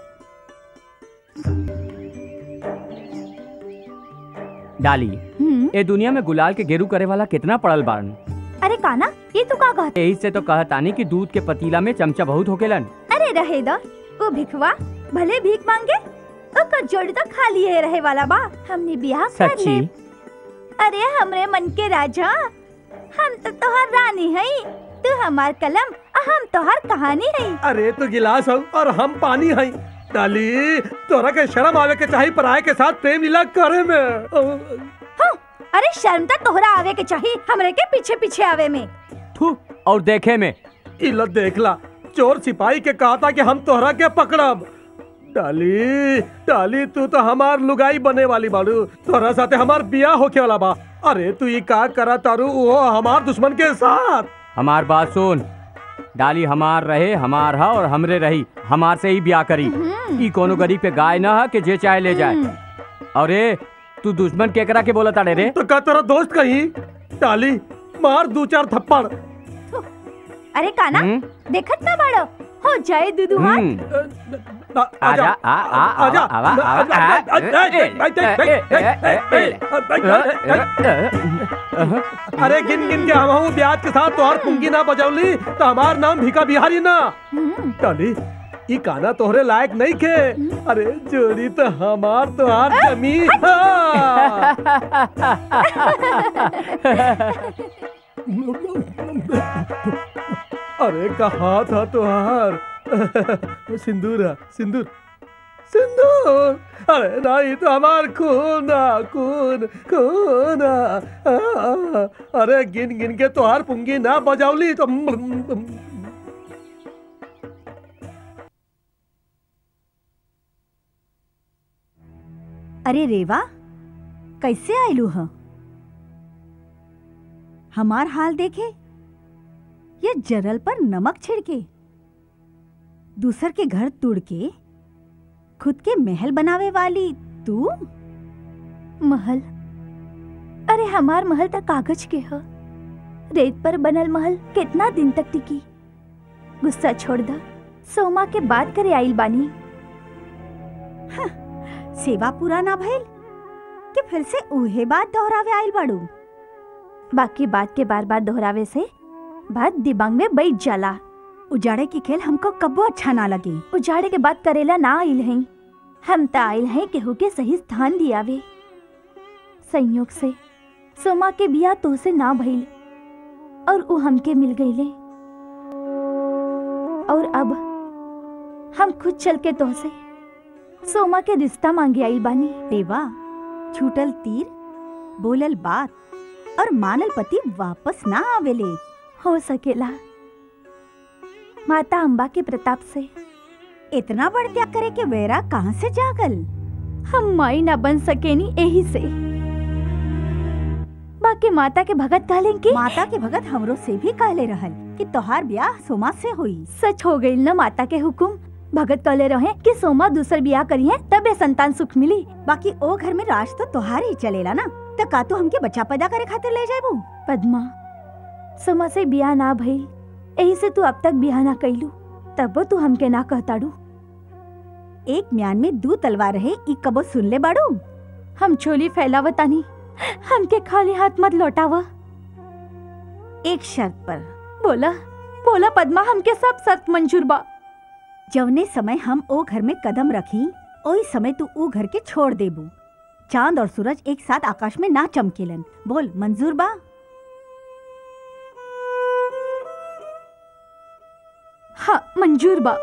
डाली हम्म, ए दुनिया में गुलाल के गेरू करे वाला कितना पड़ल बारन अरे काना ये तू का कहत यही से तो कहतानी कि दूध के पतीला में चमचा बहुत होकेलन अरे रहे दो वो भिखवा भले भीख मांगे ओकर जोड़ी तो खाली है रहे वाला बा हमने ब्याह कर सच्ची ले अरे हमरे मन के राजा हम तो तोहर रानी है तू हमार कलम और हम तोहर कहानी है अरे तू गिलास हो और हम पानी हई डाली तोरा के शर्म आवे के चाही पराये के साथ प्रेम लीला करे में हाँ, अरे शर्म तो तोहरा आवे के चाहिए हमरे के पीछे पीछे आवे में थू और देखे में इला देखला चोर सिपाही के कहा था कि हम तोहरा के पकड़ब डाली डाली तू तो हमार लुगाई बने वाली बाड़ू तोहरा साथे हमार बियाह होके वाला बा अरे तू ये का करा तारू वो हमार दुश्मन के साथ हमार बात सुन डाली हमार रहे हमार हा और हमरे रही हमार से ही ब्याह करी ई कोनो गरीब पे गाय ना है कि जे चाहे ले जाए अरे तू दुश्मन केकरा के बोला ताड़े रे तो का तेरा दोस्त कहीं डाली मार दो चार थप्पड़ अरे काना हम्म? देखत ना बड़ो हो जाए दूधू हाथ हम्म, आ- आजा आजा आ आ आ आजा आवा आवा आ, ए, ए, ए, ए, ए, ए, अरे गिन गिन के हम ब्याज के साथ तोहार पुंगी ना बजौली तो हमार नाम भिका बिहारी ना डाली ई काना तोहरे लायक नहीं के अरे जोड़ी तो हमार तोहार जमी हाँ। अरे कहा था तुहार सिंदूर है सिंदूर सिंदूर अरे नहीं तो हमार खून आ, खून खून आ, आ, आ, अरे गिन गिन के तुहार पुंगी ना बजावली तो अरे रेवा कैसे आयलू ह हमार हाल देखे ये जरल पर नमक छिड़के दूसर के घर तुड़ के खुद के महल बनावे वाली तू महल अरे हमार महल तक कागज के ह रेत पर बनल महल कितना दिन तक टिकी गुस्सा छोड़ द सोमा के बात करे आइल बानी सेवा पूरा ना भइल कि फिर से उहे बात दोहरावे आइल बाड़ू बाकी बात के बार बार दोहरावे से बात दिमाग में बैठ जाला उजाड़े की खेल हमको कब्बो अच्छा ना लगी उजाड़े के बात करेला ना आइल हैं हम त आइल हैं केहू के सही स्थान दियावे संयोग से सोमा के बिया तो से ना भइल और उ हमके मिल गईले और अब हम खुद चल के तो से सोमा के रिश्ता मांगे आइल बानी देवा छूटल तीर बोलल बात और मानल पति वापस ना आवेले हो सकेला माता अम्बा के प्रताप से इतना बड़ त्याग करे के वेरा कहाँ से जागल हम माई ना बन सकेनी यही से बाकी माता के भगत कहले कि माता के भगत हमरो से भी कहले रहल कि तोहार ब्याह सोमा से हुई सच हो गई न माता के हुकुम भगत कहले रहे कि सोमा दूसर बियाह करिए तबे संतान सुख मिली बाकी ओ घर में राज तो तोहार ही चलेला ना त का तू हमके बच्चा पैदा करे खातिर ले जाबू पद्मा सोमा से बियाह ना भइल यही से तू अब तक बियाह ना कैलू तब तू हमके ना कहताड़ू एक म्यान में दू तलवार रहे ई कबो सुन ले बाड़ू हम छोली फैलावतानी हमके खाली हाथ मत लौटाव एक शर्त पर बोला बोला पद्मा हमके सब शर्त मंजूर बा जवने समय हम ओ घर में कदम रखी ओही समय तू ऊ घर के छोड़ देबू चांद और सूरज एक साथ आकाश में ना चमकेलन बोल मंजूर बा हाँ मंजूर बा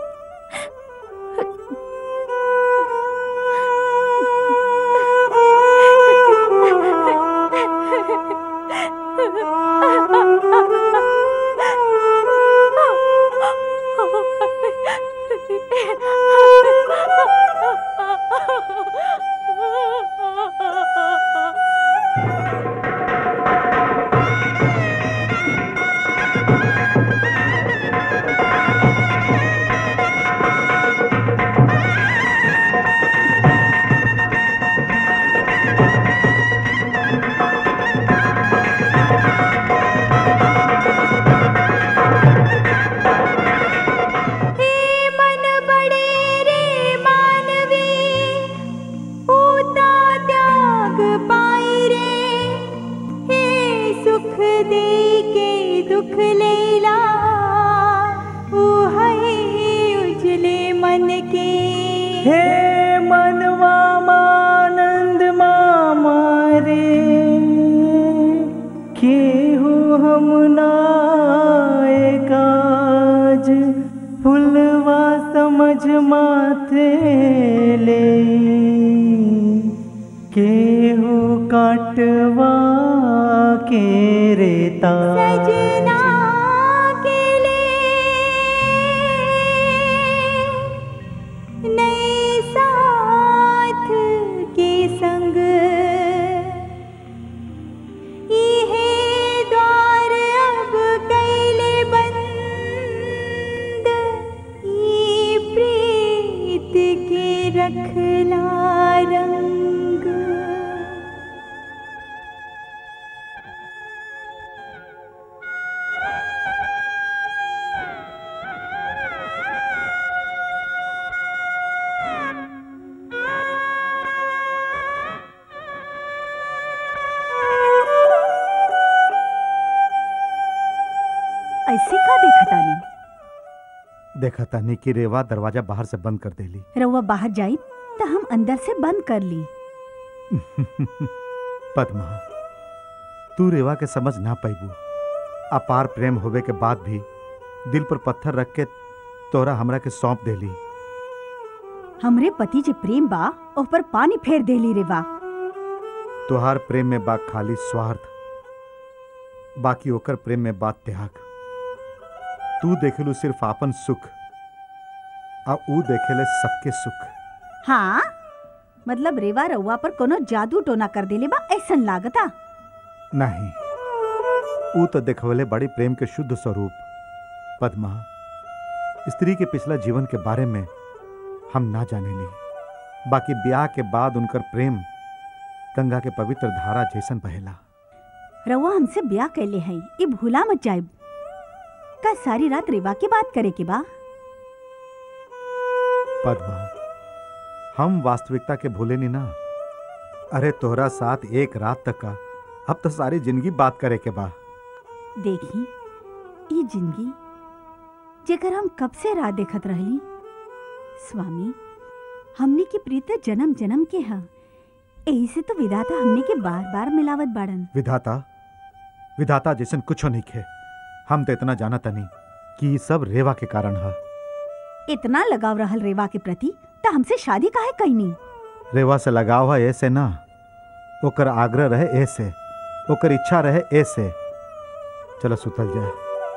हे मनवा मानंद मामा रे केहू हम नाए काज फुलवा समझ माथे ले केहू काटवा के रेता सजना के नए साथ के संग इहे द्वार अब कैले बंद ई प्रीत के रखला रंग ऐसे का देखा तानी देखा तानी कि रेवा दरवाजा बाहर से बंद कर देली रउआ बाहर जाई तो हम अंदर से बंद कर ली पद्मा तू रेवा के समझ ना पैबू अपार प्रेम होवे के बाद भी दिल पर पत्थर रख के तोरा हमरा के सौंप देली हमरे पति जे प्रेम बा ओह पर पानी फेर देली रे बा तोहार प्रेम में बा खाली स्वार्थ बाकी ओकर प्रेम में बात त्याग तू देखेलू सिर्फ आपन सुख आ ऊ देखेले सबके सुख हाँ मतलब रेवा रउआ पर कोनो जादू टोना कर देले बा ऐसन लागता नहीं ऊ तो देखवले बड़ी प्रेम के शुद्ध स्वरूप पद्मा स्त्री के पिछला जीवन के बारे में हम ना जाने ली बाकी ब्याह के बाद उनकर प्रेम गंगा के पवित्र धारा जैसन बहेला रउआ हमसे ब्याह कैले है ये भूला मत जाइब का सारी रात रेवा की बात करे के बा पद्मा हम वास्तविकता के भूले नहीं ना अरे तोहरा साथ एक रात तक का अब तो सारी जिंदगी बात करे के बा देखी ये जिंदगी जेकर हम कब से राह देखत रहली स्वामी हमने की प्रीत जन्म जन्म के ह यही से तो विधाता हमने के बार बार मिलावत बाड़न विधाता विधाता जैसन कुछो नहीं खे हम तो इतना जाना तनी कि ई सब रेवा के कारण है इतना लगाव रहल रेवा के प्रति त हमसे शादी काहे कैनी रेवा से लगाव है ऐसे ना ओकर आग्रह रहे ऐसे ओकर इच्छा रहे ऐसे चलो सुतल जाए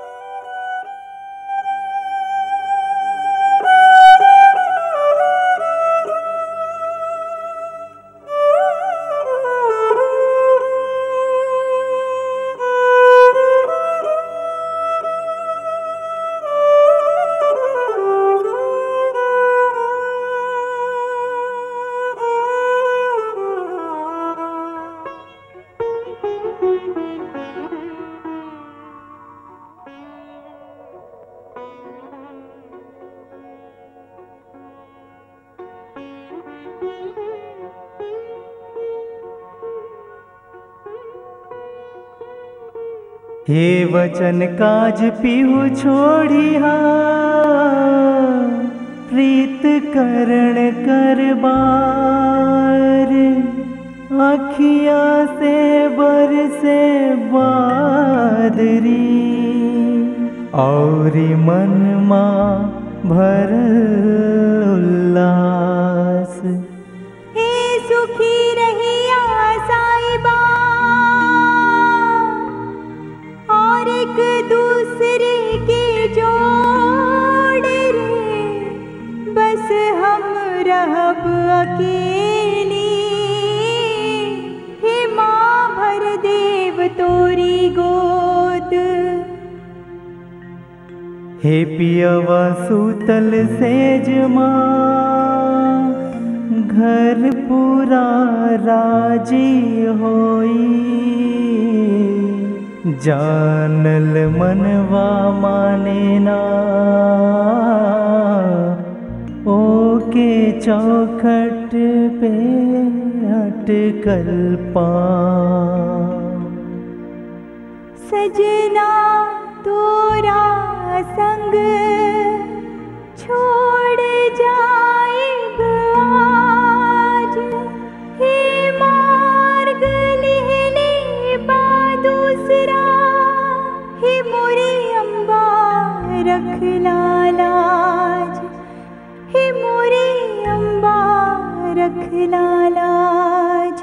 हे वचन काज पीहू छोड़िया प्रीत करण करबार अखिया से बरसे बादरी औरी मन माँ भरल उल्लास हे सुखी रहिया साईबा और एक दूसरे के जोड़ रे बस हम रहब अकेली हे माँ भर देव तोरी गोद हे पियवा सूतल सेजमा घर पूरा राजी होई जानल मनवा माने ना ओके चौखट पे अटकल पा सजना तोरा संग छोड़ जाइब आज हे मार्ग लिहले बा दूसरा हे मोरी अम्बा रख लालाज हे मोरी अम्बा रख लालाज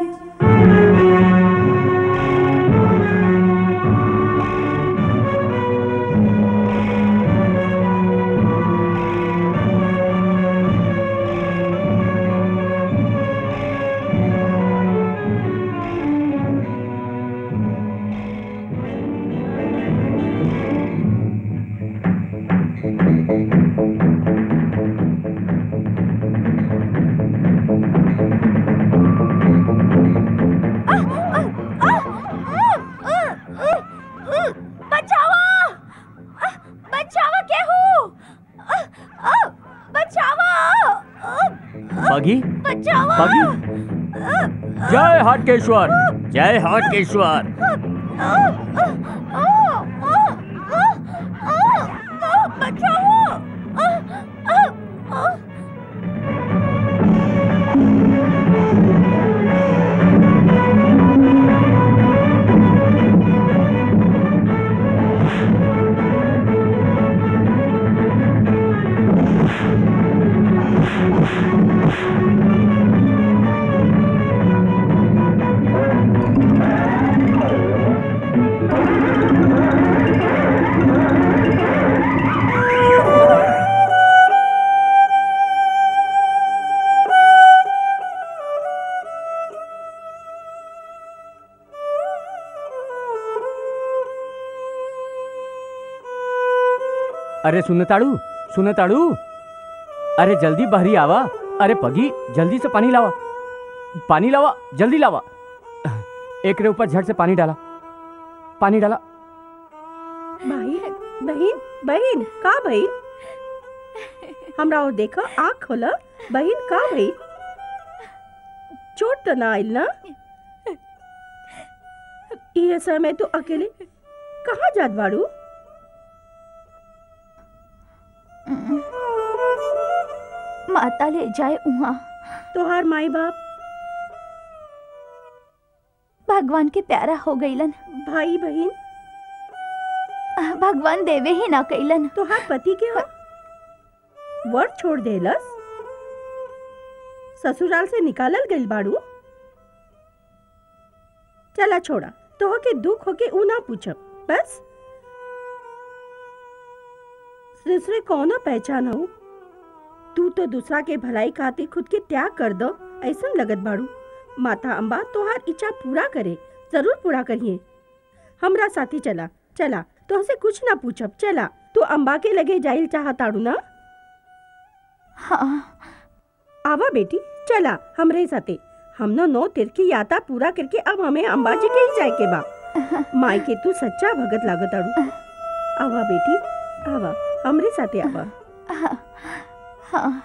बचावा बचावा केहू बचावा बगी बचावा बगी जय हाटकेश्वर जय हाटकेश्वर बचाओ अरे सुनताड़ू सुनताड़ू अरे जल्दी बहरी आवा अरे पगी जल्दी से पानी लावा पानी लावा जल्दी लावा एक रे ऊपर झट से पानी डाला पानी डाला बहन बहन बहन का बहन हमरा और देखो आँख खोला बहन का बहन चोट तो ना आइल ना ये समय तो अकेले कहाँ जात बाड़ू माता ले जाए उहाँ तोहार माई बाप भगवान के प्यारा हो गईलन भाई बहन भगवान देवे ही ना कैलन तोहार पति के हो वर्ड छोड़ देलस ससुराल से निकालल गइल बाड़ू चला छोड़ा तो के दुख होके ऊ ना पूछब बस दूसरे कौनो पहचान हो तू तो दूसरा के भलाई खातिर खुद के त्याग कर दो ऐसा लगत बाड़ू माता अम्बा तोहार इच्छा पूरा करे जरूर पूरा करिए हमरा साथी चला चला तो से कुछ ना पूछब चला तू अम्बा के लगे जाइल चाहताड़ू ना हाँ आवा बेटी चला हमरे साथे हमनो नौ तीर्थ की यात्रा पूरा करके अब हमें अंबाजी के ही जाए के बा माई के तू सच्चा भगत लागत आड़ू आवा बेटी आवा हमरे साथे आवा हाँ हाँ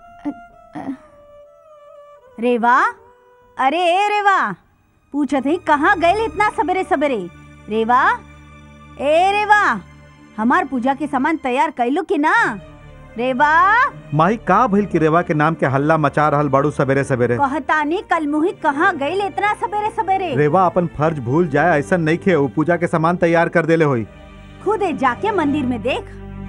रेवा अरे ए रेवा पूछत है कहाँ गए इतना सवेरे सवेरे रेवा ए रेवा हमार पूजा के सामान तैयार कैलू कि ना रेवा माई का भइल की रेवा के नाम के हल्ला मचा रहल बाड़ू सवेरे सवेरे कहतानी कल मुही कहाँ गए इतना सवेरे सवेरे रेवा अपन फर्ज भूल जाए ऐसा नहीं खे वो पूजा के सामान तैयार कर देले होई खुद जाके मंदिर में देख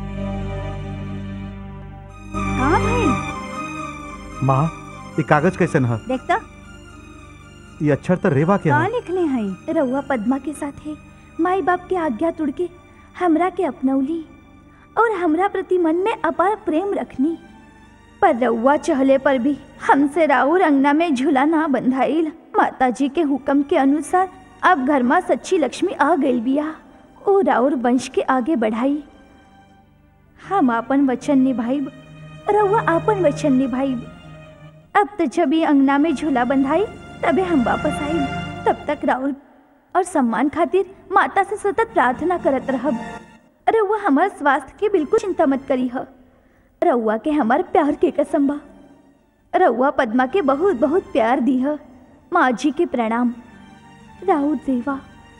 कहाँ भाई माँ ये कागज कैसन है देखता ये अक्षर तो रेवा के कहाँ है लिखले हैं रउआ पद्मा के साथे माई बाप के आज्ञा तुड़ के हमरा के अपनौली और हमरा प्रति मन में अपार प्रेम रखनी पर रउआ चहले पर भी हमसे राउर अंगना में झूला ना बंधाइल माता जी के हुक्म के अनुसार अब घर में सच्ची लक्ष्मी आ गई बिया ओ राउर वंश के आगे बढ़ाई हम आपन वचन निभाइब रउआ आपन वचन निभाइब अब तो जब ये अंगना में झूला बंधाई तबे हम वापस आई तब तक राहुल और सम्मान खातिर माता से सतत प्रार्थना करत रहब रउआ हमार स्वास्थ्य की बिल्कुल चिंता मत करी ह रउआ के हमार प्यार के कसम बा रउआ पद्मा के बहुत बहुत प्यार दी ह माँ जी के प्रणाम राहुल देवा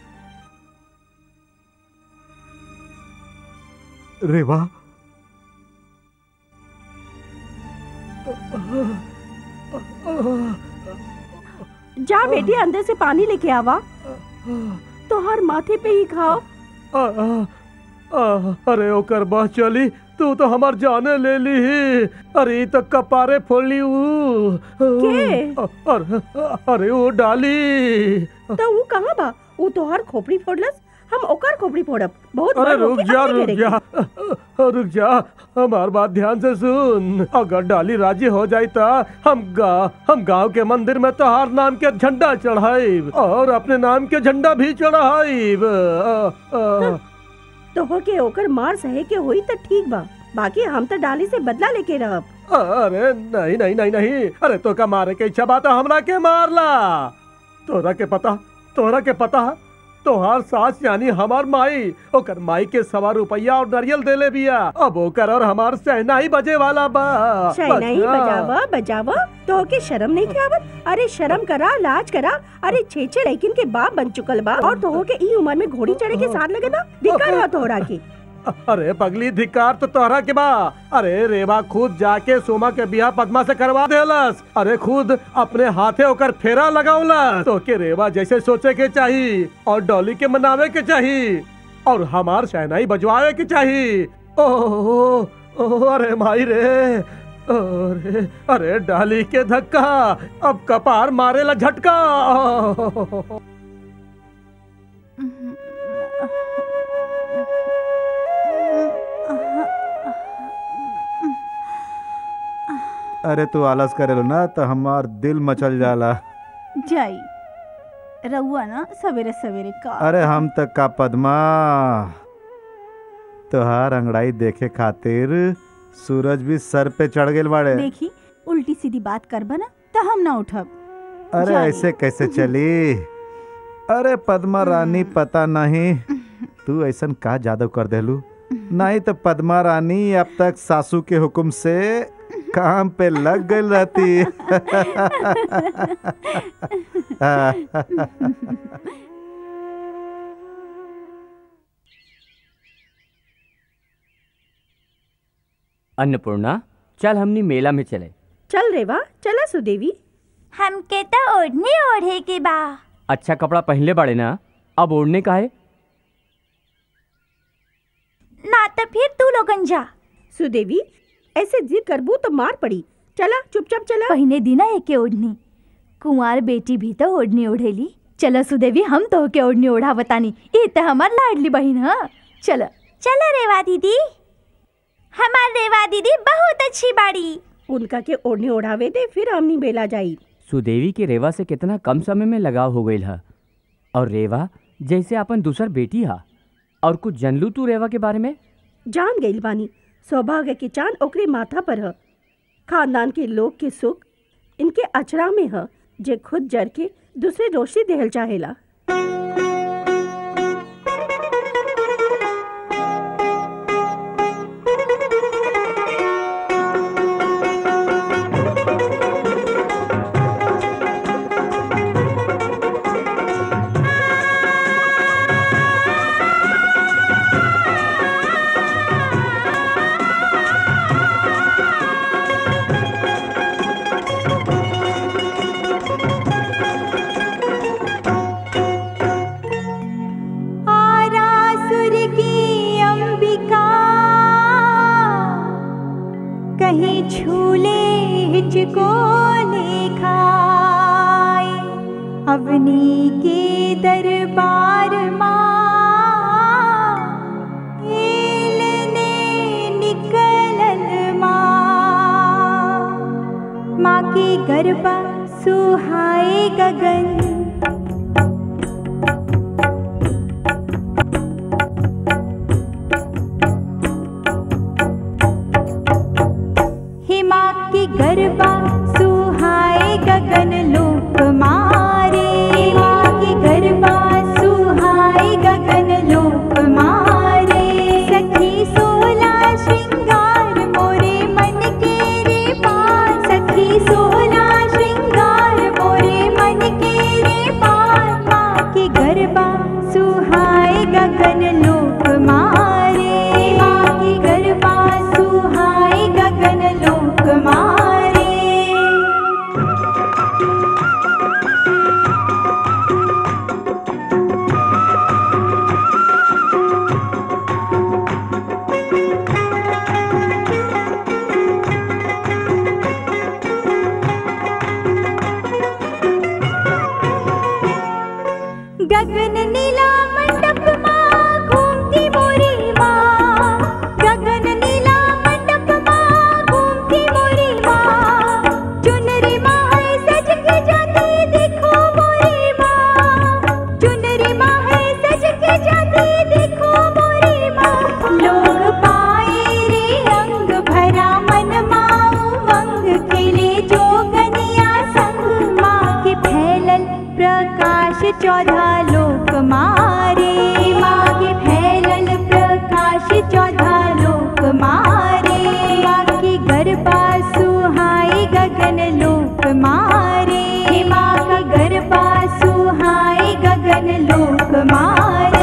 रेवा जा बेटी अंदर से पानी लेके आवा तोहार माथे पे ही खाओ आ, आ, आ, अरे ओकर बस चली तू तो हमार जाने ले ली ही अरे ई तो कपारे फोड़ली ऊ के? अ- अरे अरे वो डाली तो वो कहाँ बा वो तोहार खोपड़ी फोड़लस हम ओकर खोपड़ी फोड़ब बहुत अरे बड़ रुक होके जा आगे रुक करेगी। जा रुक जा हमार बात ध्यान से सुन अगर डाली राजी हो जाई ता हम गा हम गांव के मंदिर में तोहार नाम के झंडा चढ़ाइब और अपने नाम के झंडा भी चढ़ाइब अ, अ, तो के ओकर मार सहे के होई तो ठीक बा बाकी हम तो डाली से बदला लेके रहब अरे नहीं नहीं नहीं नहीं अरे तो का मारे के इच्छा बात हमरा के मारला तोरा के पता तोरा के पता तोहार सास यानी हमार माई ओकर माई के सवा रुपया और नारियल देले बिया अब ओकर और हमार सहनाई बजे वाला बा शहनाई बजा। बजावा बजावा तो के शर्म नहीं के आवत अरे शर्म करा लाज करा अरे छे छे लड़किन के बाप बन चुकल बा और तो के ई उम्र में घोड़ी चढ़े के साथ लगे ना दिक्कत है तोहरा की अरे पगली धिकार तो तोहरा के बा अरे रेवा खुद जाके सोमा के बियाह पद्मा से करवा देलस अरे खुद अपने हाथे होकर फेरा लगावलस तो के रेवा जैसे सोचे के चाहिए और डॉली के मनावे के चाहिए और हमार शहनाई बजवावे के चाहिए ओह ओह अरे माई रे अरे अरे डाली के धक्का अब कपार मारेला झटका अरे तू आलस करेलो ना तो हमार दिल मचल जाला जाई रउआ ना सवेरे सवेरे का अरे हम तक का पद्मा तोहार अंगड़ाई देखे खातिर सूरज भी सर पे चढ़ गेल बाड़े देखी उल्टी सीधी बात करबा ना तो हम ना उठब अरे जाइए। ऐसे कैसे चली अरे पद्मा रानी पता नहीं तू ऐसन का जादू कर देलू नहीं तो पद्मा रानी अब तक सासू के हुक्म से काम पे लग गई रहती अन्नपूर्णा चल हमनी मेला में चले चल रेवा चला सुदेवी हमके तो ओढ़ने ओढ़े के बा अच्छा कपड़ा पहनले बाड़े ना अब ओढ़ने का है ना तो फिर तू लोगन जा सुदेवी ऐसे जिद करबू तो मार पड़ी चला चुपचाप चला पहिने दिना एके ओढ़नी कुंवार बेटी भी तो ओढ़नी ओढ़ेली चलो सुदेवी हम तो के ओढ़नी ओढ़ा बतानी ये तो हमार लाडली बहन है चलो चलो रेवा दीदी हमार रेवा दीदी बहुत अच्छी बाड़ी उनका के ओढ़ने ओढ़ावे दे फिर हमनी बेला जाई सुदेवी के रेवा से कितना कम समय में लगाव हो गई है और रेवा जैसे अपन दूसर बेटी हा और कुछ जनलू तू रेवा के बारे में जान गईल बानी सौभाग्य के चांद ओकरे माथा पर ह खानदान के लोग के सुख इनके अचरा में ह जे खुद जर के दूसरे रोशनी देहल चाहेला आरासुर की अंबिका कहीं छूले हिचको खाए अवनी के दरबार माँ एलने निकलल माँ माँ के गरबा सुहाए गगन हिमा की गरबा सुहाए गगन लोक मारे हिमा की गरबा सुहाए गगन लोक मारे सखी सोला श्रृंगार मोरे मन के रे पार सखी सोला श्रृंगार मोरे मन के रे पार माँ के गरबा सुहाए गगन लोक मारे माँ की गरबा सुहाए गगन लोक मारे गगन नीला मंडप माँ घूमती मोरी माँ गगन नीला मंडप माँ घूमती मोरी माँ चुनरी माँ है सज के जाती देखो मोरी माँ चुनरी माँ है सज के जाती देखो मोरी माँ लोग पाए रे अंग भरा मन माँ उमंग खेले जोगनिया संग माँ के फैलल प्रकाश चौधा लोक मारे माँ के फैलल प्रकाश चौधा लोक मारे माँ की गरबा सुहाए गगन लोक मारे माँ का गरबा सुहाए गगन लोक मारे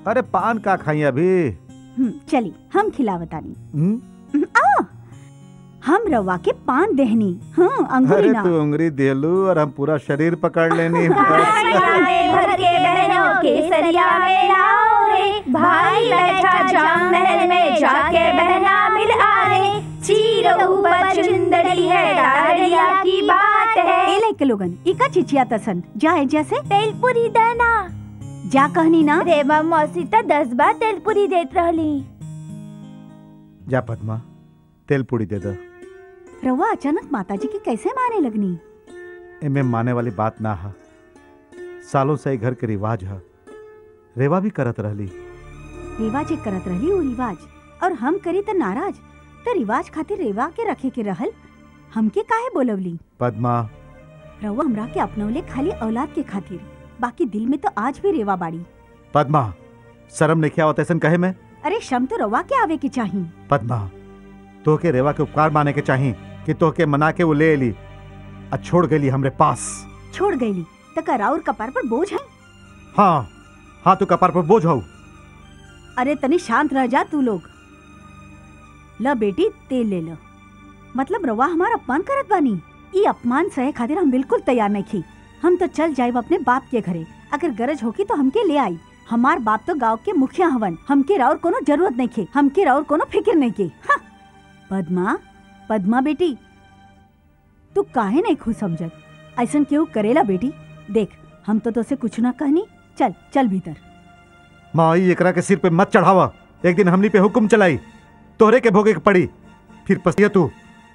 अरे पान का खाई अभी हम्म, चली हम खिलावतानी हम्म? आ हम रवा के पान देहनी हाँ अंगूरी अरे ना तू उंगली देलू और हम पूरा शरीर पकड़ लेनी भर के बहनों के सरिया में लाओ रे भाई बैठा जाम महल में जाके बहना मिल आ रे चीर ऊपर चुंदड़ी है दाड़िया की बात है ए लाइक लोगन इका चिचिया तसन जाए जैसे तेलपुरी दाना जा कहनी ना रेवा मौसी त दस बार तेलपुरी देत रहली जा पद्मा तेल पूड़ी दे दो रवा अचानक माताजी की कैसे माने लगनी एमे माने वाली बात ना है सालों से ई घर के रिवाज है रेवा भी करत रहली रिवाज एक करत रही वो रिवाज और हम करी त नाराज त रिवाज खातिर रेवा के रखे के रहल हमके काहे बोलवली पद्मा रवा हमरा के अपनौले खाली औलाद के खातिर बाकी दिल में तो आज भी रेवा बाड़ी पद्मा शर्म नहीं आवत ऐसन कहे में अरे शम तो रवा के आवे की चाही पद्मा तोहके रेवा के उपकार माने के चाही कि तोहके मना के वो ले एली आ छोड़ गई हमरे पास छोड़ गईली तक राउर कपार पर बोझ है हाँ हाँ तू कपार पर बोझ हो अरे तनी शांत रह जा तू लोग ल बेटी तेल ले लो मतलब रवा हमार अपमान करत बानी ई अपमान सहे खातिर हम बिल्कुल तैयार नहीं थी हम तो चल जाए अपने बाप के घरे अगर गरज होगी तो हमके ले आई हमार बाप तो गांव के मुखिया हवन हमके राउर कोनो जरूरत नहीं खे हमके राउर कोनो फिक्र नहीं के हाँ। पद्मा पद्मा बेटी तू काहे नहीं खुश समझत ऐसन केहू करेला बेटी देख हम तो तोसे कुछ ना कहनी चल चल भीतर माई एकरा के सिर पे मत चढ़ावा एक दिन हमनी पे हुक्म चलाई तोहरे के भोगे के पड़ी फिर पसिया तू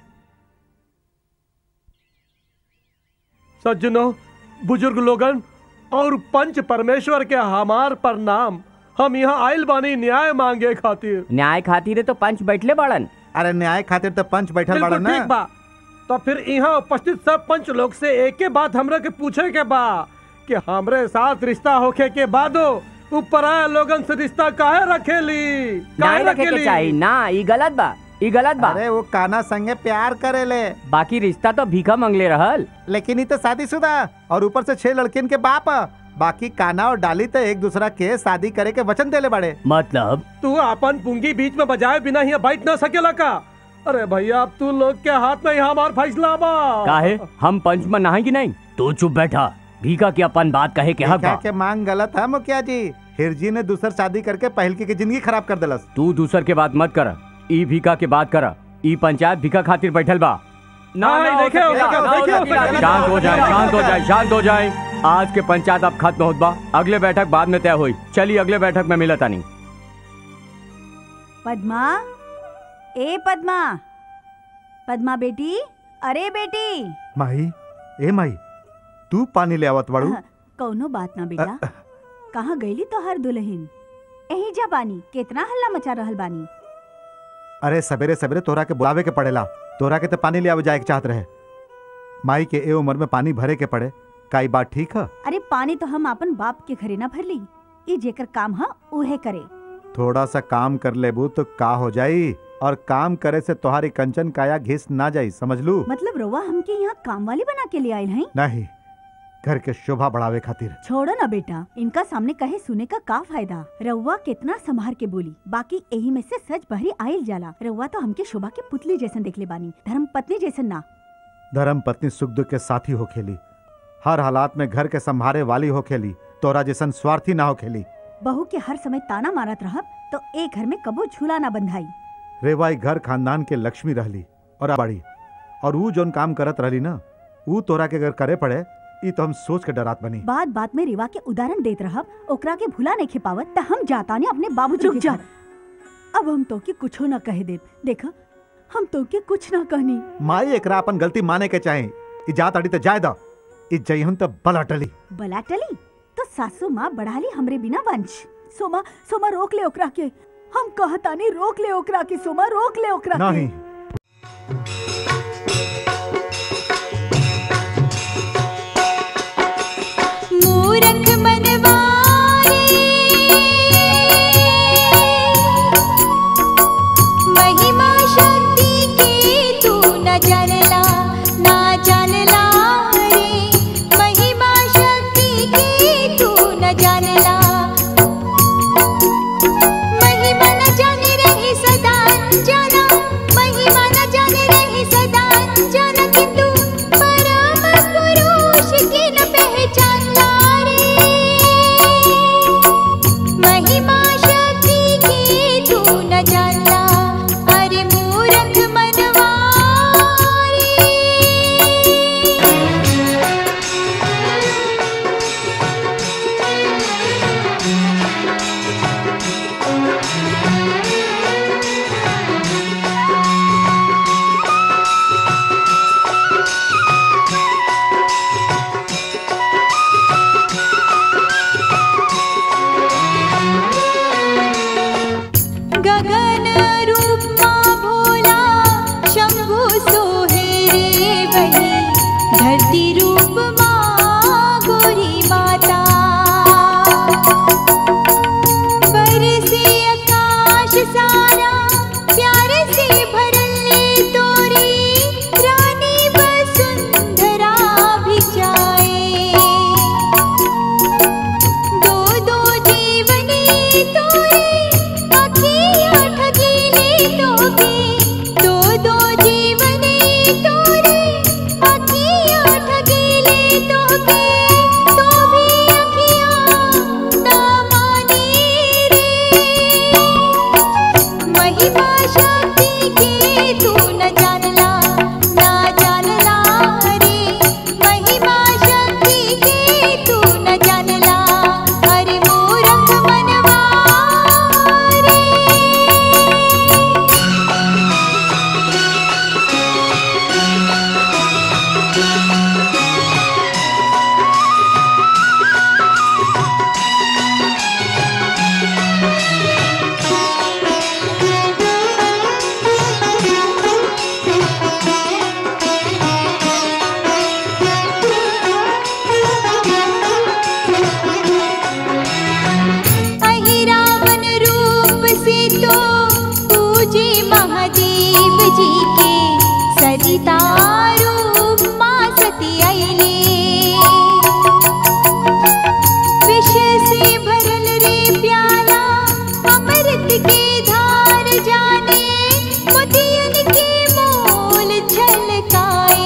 सज्जनों बुजुर्ग लोगन और पंच परमेश्वर के हमार प्रणाम हम यहाँ आयल बानी न्याय मांगे खातिर न्याय खातिर तो पंच बैठले बाड़न अरे न्याय खातिर तो पंच बैठल बाड़ा बिल्कुल ठीक ना बा तो फिर यहाँ उपस्थित सब पंच लोग से एक के बात हमरा के पूछे के बा कि हमरे साथ रिश्ता होखे के बादो ऊपर आए लोगन से रिश्ता काहे रखेली काहे न्याय रखे के चाहिए ना ई गलत बा ई गलत बा अरे वो काना संगे प्यार करेले बाकी रिश्ता तो भीखा मंगले रहल लेकिन ही तो शादीशुदा और ऊपर से छह लड़कियन के बाप ह। बाकी काना और डाली तो एक दूसरा के शादी करे के वचन देले बड़े मतलब तू अपन पुंगी बीच में बजाए बिना यहाँ बैठ ना सकेला का अरे भैया अब तू लोग के हाथ में यहाँ हमार फैसला बा काहे हम पंच में नहाए कि नहीं तू चुप बैठा भीखा के अपन बात कहे के हक क्या बा के मांग गलत है मुखिया जी हिरजी ने दूसर शादी करके पहलकी की जिंदगी खराब कर दिलस तू दूसर के बात मत कर ई भीखा के बात कर ई पंचायत भीखा खातिर बैठल बा ना नहीं, ना हो देखे, सकेला, देखे, ना हो देखे, सकेला। देखे। शांत हो जाए शांत हो जाए शांत हो जाए आज के पंचायत अब खत्म होत बा अगले बैठक बाद में तय हुई चलिए अगले बैठक में मिलता नहीं पद्मा ए पद्मा पद्मा बेटी अरे बेटी माई ए माई तू पानी ले आवत बाड़ू कौनो बात ना बेटा कहाँ गईली तो हर दुल्हन यही जा बानी कितना हल्ला मचा रहल बानी अरे सवेरे सवेरे तोरा के बुलावे के पड़ेला तोरा के तो पानी ले आवे जाए के चाहत रहे माई के ए उम्र में पानी भरे के पड़े का ई बात ठीक है अरे पानी तो हम अपन बाप के घरे ना भरली ई जेकर काम ह उहे करे थोड़ा सा काम कर लेबू तो का हो जाई और काम करे से तोहारी कंचन काया घिस ना जाई समझ लू मतलब रोवा हमके यहाँ काम वाली बना के ले आयल हैं नहीं घर के शोभा बढ़ावे खातिर छोड़ो ना बेटा इनका सामने कहे सुने का का फायदा रउआ कितना संभार के बोली बाकी यही में से सच बहरी आयल जाला रउआ तो हमके शोभा के पुतली जैसन देखले बानी धर्म पत्नी जैसन ना धर्म पत्नी सुख दुख के साथी हो खेली हर हालात में घर के संभारे वाली हो खेली तोरा जैसन स्वार्थी ना हो खेली बहू के हर समय ताना मारत रहब तो एक घर में कबो झूला ना बंधाई रेवाई घर खानदान के लक्ष्मी रहली और बड़ी और वो जोन काम करत रहली ना वो तोरा के अगर करे पड़े ई तो हम सोच के डरात बनी बात बात में रिवा के उदाहरण देत रहब ओकरा के भुला नहीं खिपावत त हम जाता ने अपने बाबूजी रुक के जा। घर। अब हम तो के कुछो ना कहे देब देखा हम तो के कुछ ना कहनी माई एकरा अपन गलती माने के चाहे ई जात अड़ी तो जाय दा ई जइहन तो बल अटली बला टली तो सासू माँ बढ़ाली हमरे बिना वंश सोमा सोमा रोक ले ओकरा के हम कहतानी रोक ले ओकरा के सोमा रोक ले ओकरा के नहीं मूरख मनवारे महिमा शक्ति की तू न जानला ना जानला रे महिमा शक्ति की तू न जानला गगन रूप माँ भोला शंभु सोहे रे वही धरती रूप माँ गोरी माता बरसे आकाश सारा प्यार से भरले तोरी रानी वसुंधरा भी जाए दो दो जीवनी तोरे अखियाँ ठगीले तोके दो दो जीवनी तोरे अखियाँ ठगीले तोके तो भी अखियाँ ना माने रे महिमा शक्ति के तू न जानला ना जानला रे महिमा शक्ति के तू न जानला अरे मूरख मनवा रे अहिरावण रूप से तो पूजे महादेव जी के सरिता रूप माँ सती अइले विष से भरल रे प्याला अमृत के धार जाने मोतियन के मोल झलकाए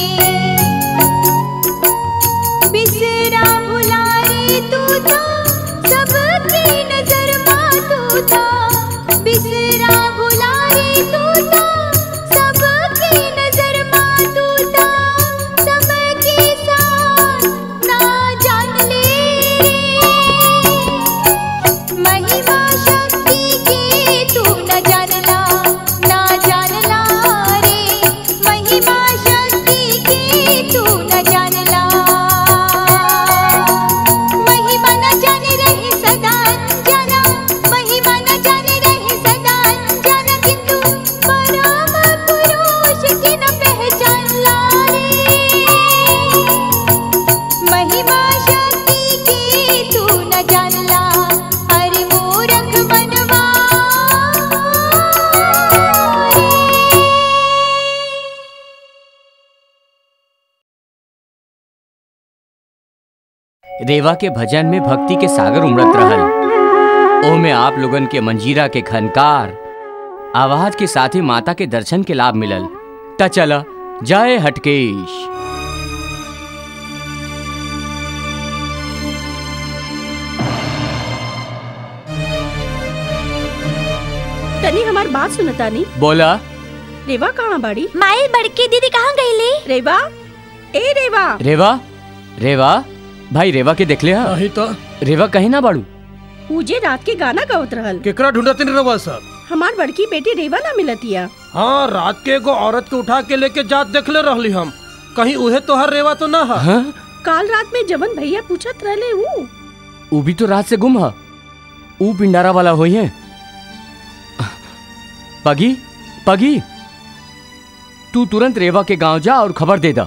बिसरा भुला रे तू था सबकी नजर माँ तू था बिसरा भुला रे तू था सबकी नजर माँ तू था सबके साथ ना जान ले महिमा शक्ति के तू न जानला ना जानला रे महिमा शक्ति के तू न जानला महिमा न जाने रहे सदा जाना महिमा न जाने रहे सदा जाना किंतु परम पुरुष की न पहचानला रे महिमा शक्ति के तू न जानला अरे मूरख मनवा रेवा के भजन में भक्ति के सागर उमड़त रहल ओमे आप लोगन के मंजीरा के खनकार आवाज के साथ ही माता के दर्शन के लाभ मिलल त चल जय हटकेश तनी हमार बात सुनता नहीं बोला रेवा कहाँ बाड़ी माई बड़की दीदी कहाँ गईली रेवा ए रेवा रेवा रेवा भाई रेवा के देख ले हा? नहीं तो रेवा कहीं ना बाड़ू पूजे रात के गाना गावत रहल केकरा ढूंढत नहीं रवा सब हमार बड़की बेटी रेवा ना मिलतिया हाँ रात के एगो औरत के उठा के लेके जात देखले रहली हम कहीं उहे तोहर रेवा तो ना है हाँ? काल रात में जवन भैया पूछत रहले ऊ ऊ भी तो रात से गुम है ऊ पिंडारा वाला हुई है पगी पगी तू तुरंत रेवा के गांव जा और खबर दे दा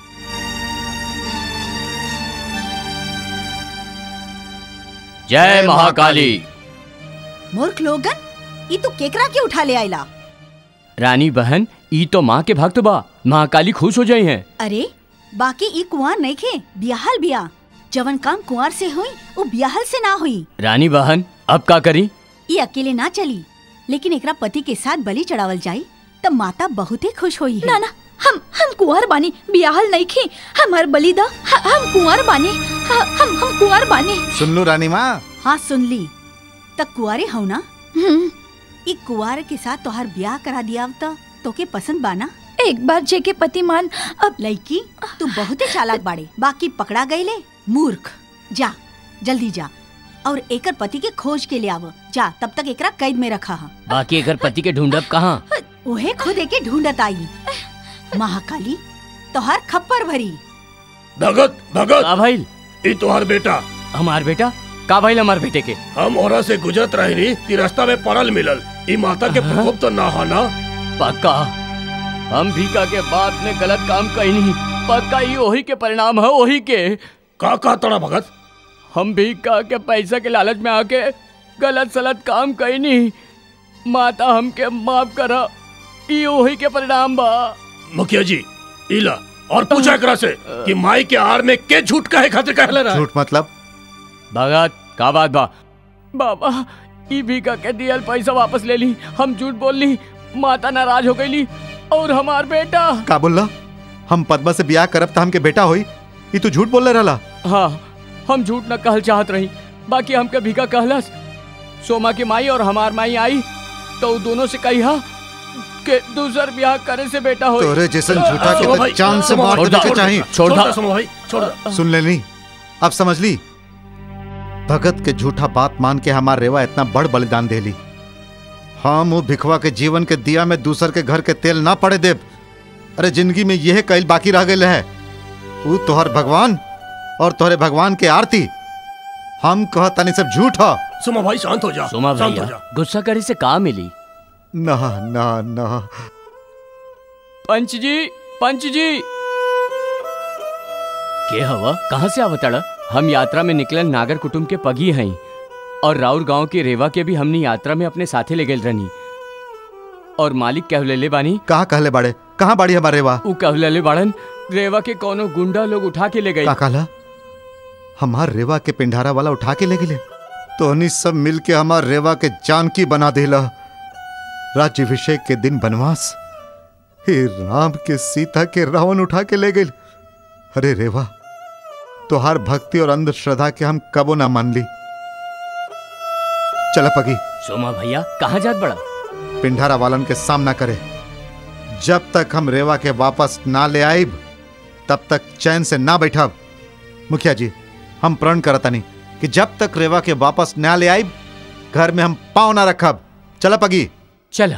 जय महाकाली मूर्ख लोगन ई तू केकरा के उठा ले आइला रानी बहन ई तो माँ के भक्त बा महाकाली खुश हो जाई हैं अरे बाकी ई कुंवर नहीं खे बियाहल बिया जवन काम कुंवर से हुई वो बियाहल से ना हुई रानी बहन अब का करी ई अकेले ना चली लेकिन एकरा पति के साथ बलि चढ़ावल जाई तब माता बहुत ही खुश हुई है ना ना हम हम कुंवर बानी बियाहल नहीं खी हमार बलि दा ह- हम कुंवर बानी ह- हम हम कुंवर बानी सुन लो रानी माँ हाँ सुन ली तक कुआरे हो ना हम्म, ई कुआर के साथ तोहार ब्याह करा दिया तो तोके पसंद बाना एक बार जेके पति मान अब लड़की तू बहुते चालाक बाड़े बाकी पकड़ा गईले मूर्ख जा जल्दी जा और एकर पति के खोज के ले आव जा तब तक एकरा कैद में रखा हा बाकी अगर पति के ढूंढब कहाँ उहे खुद एके ढूंढत आई महाकाली तोहार खप्पर भरी भगत भगत का भाई ई तोहार बेटा हमार बेटा का भाई हमार बेटे के हम ओरा से गुजरत रहनी ती रास्ता में पड़ल मिलल ई माता के प्रकोप तो ना हो ना पक्का हम भीका के बात में गलत काम कही नहीं पक्का ही वही के परिणाम है वही के का का तोड़ा भगत हम भीका के पैसा के लालच में आके गलत सलत काम कही नहीं माता हमके माफ करा ये वही के परिणाम बा मुखिया जी इला और पूछा एकरा से कि माई के आड़ में के झूठ कहे खातिर कहले रहा झूठ मतलब भगत का बात बा बाबा ई भीका के दियल पैसा वापस ले ली हम झूठ बोल ली माता नाराज हो गई और हमार बेटा का बोलला हम पद्मा से ब्याह करब त हमके बेटा होई ई तू झूठ बोल रहला हाँ हम झूठ न कहल चाहत रही बाकी हमके भीका कहलस सोमा की माई और हमार माई आई तो उ दोनों से कही हा के दूसर ब्याह करे से बेटा हो तोरे जैसन झूठा के तो जान से मार छोड़ देने दो, के चाहिए छोड़ दो। सुनो भाई छोड़ दो। सुन ले ली अब समझ ली भगत के झूठा बात मान के हमार रेवा इतना बड़ बलिदान दे ली हम वो भिखवा के जीवन के दिया में दूसर के घर के तेल ना पड़े देव अरे जिंदगी में यह कैल बाकी रह गए है वो तोहर भगवान और तोहरे भगवान के आरती हम कह तनी सब झूठ ह सुमा भाई शांत हो जा सोमा शांत हो भैया जा गुस्सा करे से का मिली ना ना ना पंच जी पंच जी के हवा कहाँ से आवतड़ा हम यात्रा में निकलन नागर कुटुंब के पगी हैं और राउर गांव के रेवा के भी हमनी यात्रा में अपने साथे ले गए रहनी और मालिक कहले बानी कहाँ कहले बाड़े कहाँ बाड़ी हमारे रेवा उ कहले बाड़न रेवा के कोनो गुंडा लोग उठा के ले गए का कहला हमार रेवा के पिंडारा वाला उठा के ले गेले तोहनी सब मिल के हमार रेवा के जानकी बना देला राज्यभिषेक के दिन बनवास हे राम के सीता के रावण उठा के ले गए अरे रेवा तोहार भक्ति और अंधश्रद्धा के हम कबो ना मान ली चला पगी सोमा भैया कहाँ जात बड़ा पिंडारा वालन के सामना करे जब तक हम रेवा के वापस ना ले आइब तब तक चैन से ना बैठब मुखिया जी हम प्रण करतनी कि जब तक रेवा के वापस ना ले आइब घर में हम पाँव ना रखब चला पगी चला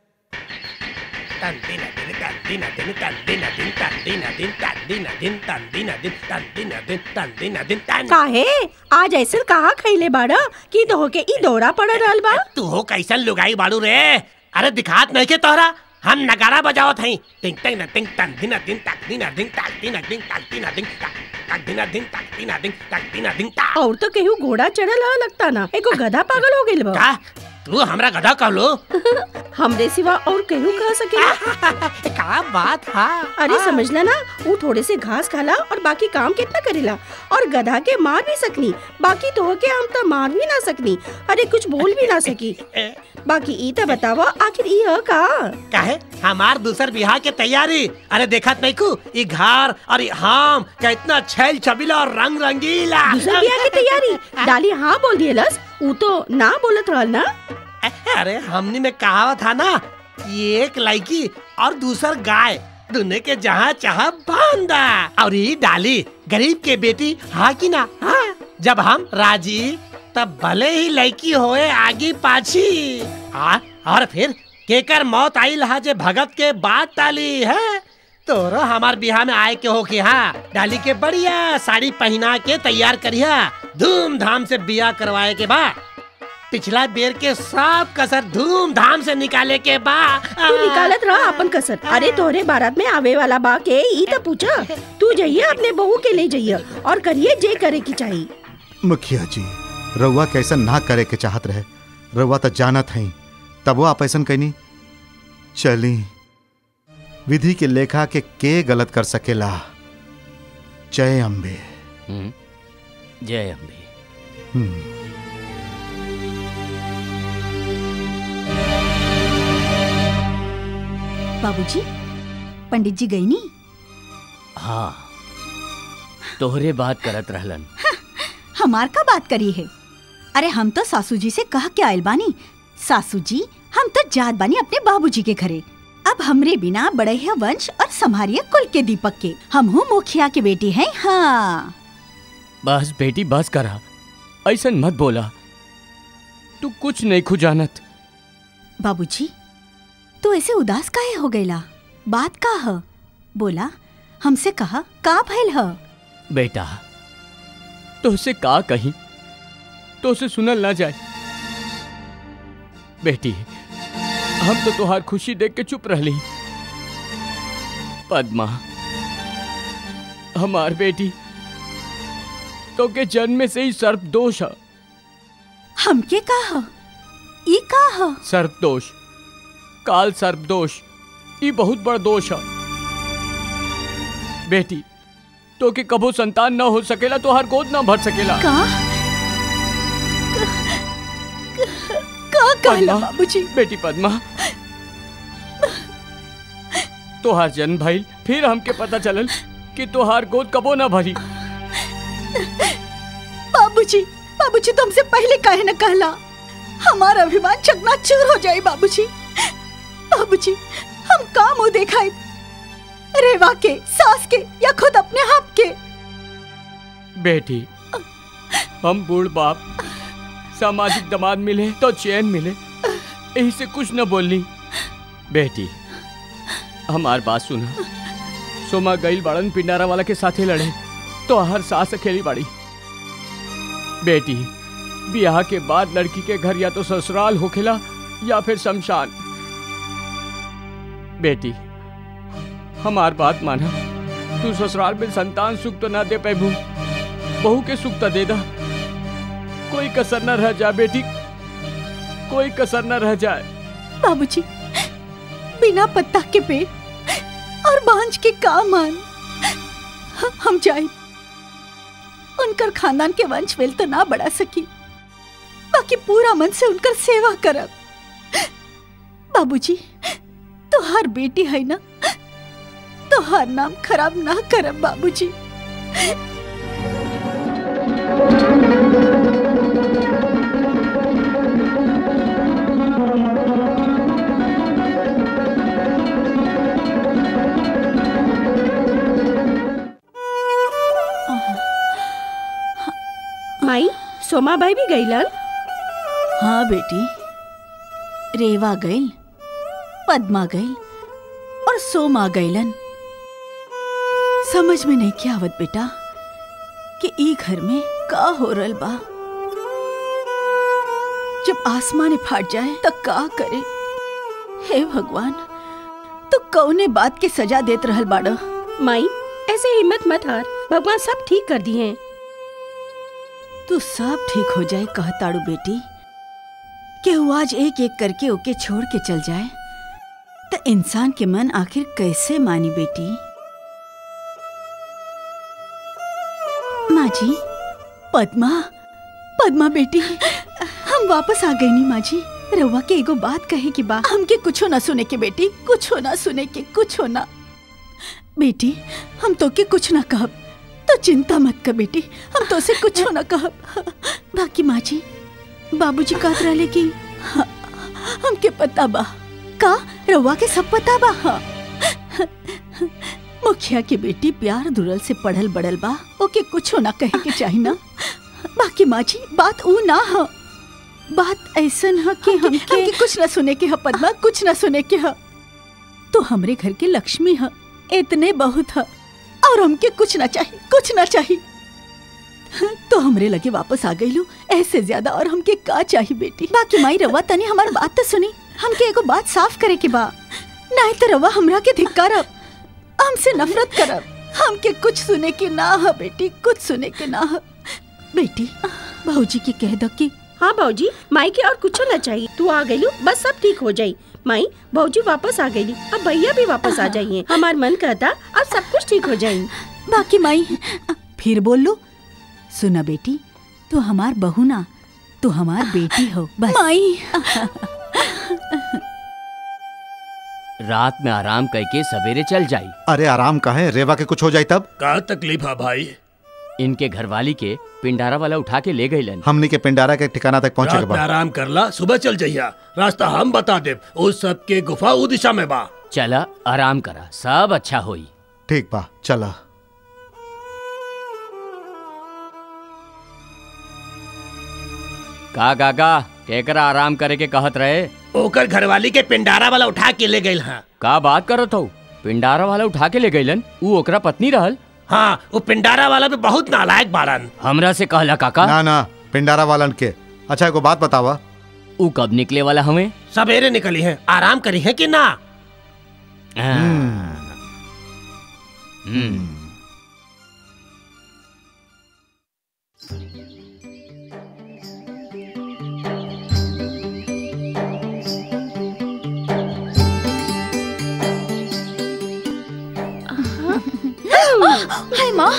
काहे आज ऐसे कहा खैले बाड़ा कि दो के ई दौरा पड़ रहल बा तू हो कैसन लुगाई बाड़ू रे अरे दिखात नहीं के तोहरा हम नगारा बजावत हई टिंग टिंग टिंग टन दिन दिन तक दिन दिन तक दिन दिन तक दिन दिन तक तक दिन दिन तक दिन दिन तक दिन दिन तक और तो केहू घोड़ा चढ़ल ह लगता ना एगो गधा पागल हो गेल बा का तू हमरा गधा कहलो हमरे सिवा और केहू कह सके का बात हा अरे समझला ना वो थोड़े से घास खाला और बाकी काम कितना करेला और गधा के मार भी सकनी बाकी तो के हम तो मार भी ना सकनी अरे कुछ बोल भी ना सकी बाकी ई तो बतावा आखिर ई ह का काहे हमार दूसर बिहार के तैयारी अरे देखत नहीं कु ई घर और ई हम कितना छैल छबीला और रंग रंगीला दूसर बियाह की तैयारी डाली हाँ बोल दियलस ऊ तो ना बोलत रहल ना अरे हमनी में कहावत था ना कि एक लड़की और दूसर गाय दुने के जहाँ चाह बांधा और ये डाली गरीब के बेटी हाँ की ना हाँ जब हम राजी तब भले ही लड़की होए आगे पाछी आ, और फिर केकर मौत आई लहा जे भगत के बात टाली है तोरो हमार बिहार में आए के हो कि हाँ डाली के बढ़िया साड़ी पहना के तैयार करिया धूमधाम से बिया करवाए के बाद पिछला बेर के सब कसर धूमधाम से निकाले के बा तू निकालत रहा अपन कसर अरे तोहरे बारात में आवे वाला बा के ई तो पूछा तू जाइए अपने बहू के ले जाइए और करिए जे करे की चाहिए मुखिया जी रउआ के ऐसा ना करे के चाहत रहे रउआ तो जानत हई तबो आप ऐसा कहनी चली विधि के लेखा के के गलत कर सकेला जय अम्बे जय अम्बे हम्म बाबूजी पंडित जी गई नी हाँ तोहरे बात करत रहलन हमार का बात करी है अरे हम तो सासू जी से कह के आयल बानी सासू जी हम तो जात बानी अपने बाबूजी के घरे अब हमरे बिना बढ़िया वंश और संभारिया कुल के दीपक के हम हूँ मुखिया के बेटी हैं हाँ बस बेटी बस करा ऐसा मत बोला तू कुछ नहीं खुजानत बाबूजी तू ऐसे उदास काहे हो गईला बात का ह बोला हमसे कहा का भइल ह बेटा तुझसे का कही तो से सुनल ना जाए बेटी हम तो तुहार खुशी देख के चुप रहली पद्मा हमार बेटी तो के जन्म से ही सर्प दोष है हमके कहा ई कहा सर्प दोष काल सर्प दोष ये बहुत बड़ा दोष है बेटी तो के कबो संतान न हो सकेला तो हर गोद न भर सकेला का का कहला पद्मा, बाबूजी बेटी पद्मा तोहार जन्म भइल फिर हमके पता चलल कि तोहार गोद कबो न भरी बाबूजी बाबूजी तुमसे पहले काहे न कहला हमारा अभिमान चकनाचूर हो जाए बाबूजी बाबूजी हम का मुंह देखाई रेवा के सास के या खुद अपने आप के बेटी हम बूढ़ बाप सामाजिक दमाद मिले तो चैन मिले यही से कुछ न बोलनी बेटी हमार बात सुना सोमा गईल बाड़न पिंडारा वाला के साथे लड़े तो हर सास अकेली बाड़ी बेटी ब्याह के बाद लड़की के घर या तो ससुराल होखेला या फिर शमशान बेटी हमार बात माना तू ससुराल में संतान सुख तो ना दे पैबू बहू के सुख तो दे दा कोई कसर न रह जाए बेटी कोई कसर न रह जाए बाबूजी बिना पत्ता के पेड़ और बांझ के का मान हम जाए उनकर खानदान के वंश वेल तो ना बढ़ा सकी बाकी पूरा मन से उनकर सेवा करब बाबूजी तो हर बेटी है ना तो हर नाम खराब ना करब बाबूजी माई सोमा भाई भी गईलन हाँ बेटी रेवा गईल पद्मा गईल और सोमा गईलन समझ में नहीं क्या आवत बेटा कि ई घर में का हो रहल बा जब आसमान फाट जाए तो का करे हे भगवान तो कौने बात के सजा देत रहल बाड़ो माई ऐसे हिम्मत मत हार भगवान सब ठीक कर दिए तू सब ठीक हो जाए कहताड़ू बेटी केहू आज एक एक करके ओके छोड़ के चल जाए तो इंसान के मन आखिर कैसे मानी बेटी माँ जी पद्मा पद्मा बेटी हम वापस आ गई नी माँ जी रउआ के एगो बात कहे की बा हमके कुछो ना सुने के बेटी कुछो ना सुने के कुछो ना बेटी हम तो के कुछ ना कहब तो चिंता मत कर बेटी हम तो से कुछ ना कहब बाकी माँ जी बाबूजी कहत रहले कि हाँ, हमके पता बा का रउआ के सब पता बा हाँ। मुखिया के बेटी प्यार दुरल से पढ़ल बड़ल बा ओके कुछो ना कहे के चाही ना बाकी माँ जी बात ऊ ना ह बात ऐसन ह कि हमके, हमके कुछ ना सुने के ह पद्मा कुछ ना सुने के ह तो हमरे घर के लक्ष्मी ह इतने बहुत ह और हमके कुछ ना चाहिए कुछ ना चाहिए तो हमरे लगे वापस आ गई लो ऐसे ज्यादा और हमके का चाहिए बेटी बाकी माई रवा तनी हमार बात तो सुनी हमके एगो बात साफ करे के बा नहीं तो रवा हमरा के धिक्कारब हमसे नफरत करब हमके कुछ सुने के ना ह बेटी कुछ सुने के ना ह बेटी भाऊजी की कह दो कि हाँ भाजी माई के और कुछ ना चाहिए तू आ गई बस सब ठीक हो जाई माई भाजी वापस आ गई अब भैया भी वापस आ जाइए हमार मन कहता अब सब कुछ ठीक हो जाये बाकी माई फिर बोल लो सुना बेटी तू हमार बहू ना तू हमार बेटी हो बस माई रात में आराम करके सवेरे चल जाई अरे आराम कहे रेवा के कुछ हो जाए तब का तकलीफ है भाई इनके घरवाली के पिंडारा वाला उठा के ले गईलन हमनी के पिंडारा के ठिकाना तक पहुंचे के रात में बाद आराम करला सुबह चल जइया रास्ता हम बता देब उस सब के गुफा उ दिशा में बा चला आराम करा सब अच्छा होई ठीक बा चला का गागा केकरा आराम करे के कहत रहे ओकर घरवाली के पिंडारा वाला उठा के ले गई हाँ का बात करत हो पिंडारा वाला उठा के ले गईलन ऊ ओकरा पत्नी रहल हाँ वो पिंडारा वाला भी बहुत नालायक बाड़न हमरा से कहला काका ना ना पिंडारा वालन के अच्छा एगो बात बतावा ऊ कब निकले वाला हमें सवेरे निकली है आराम करी है कि ना हम्म हाय माँ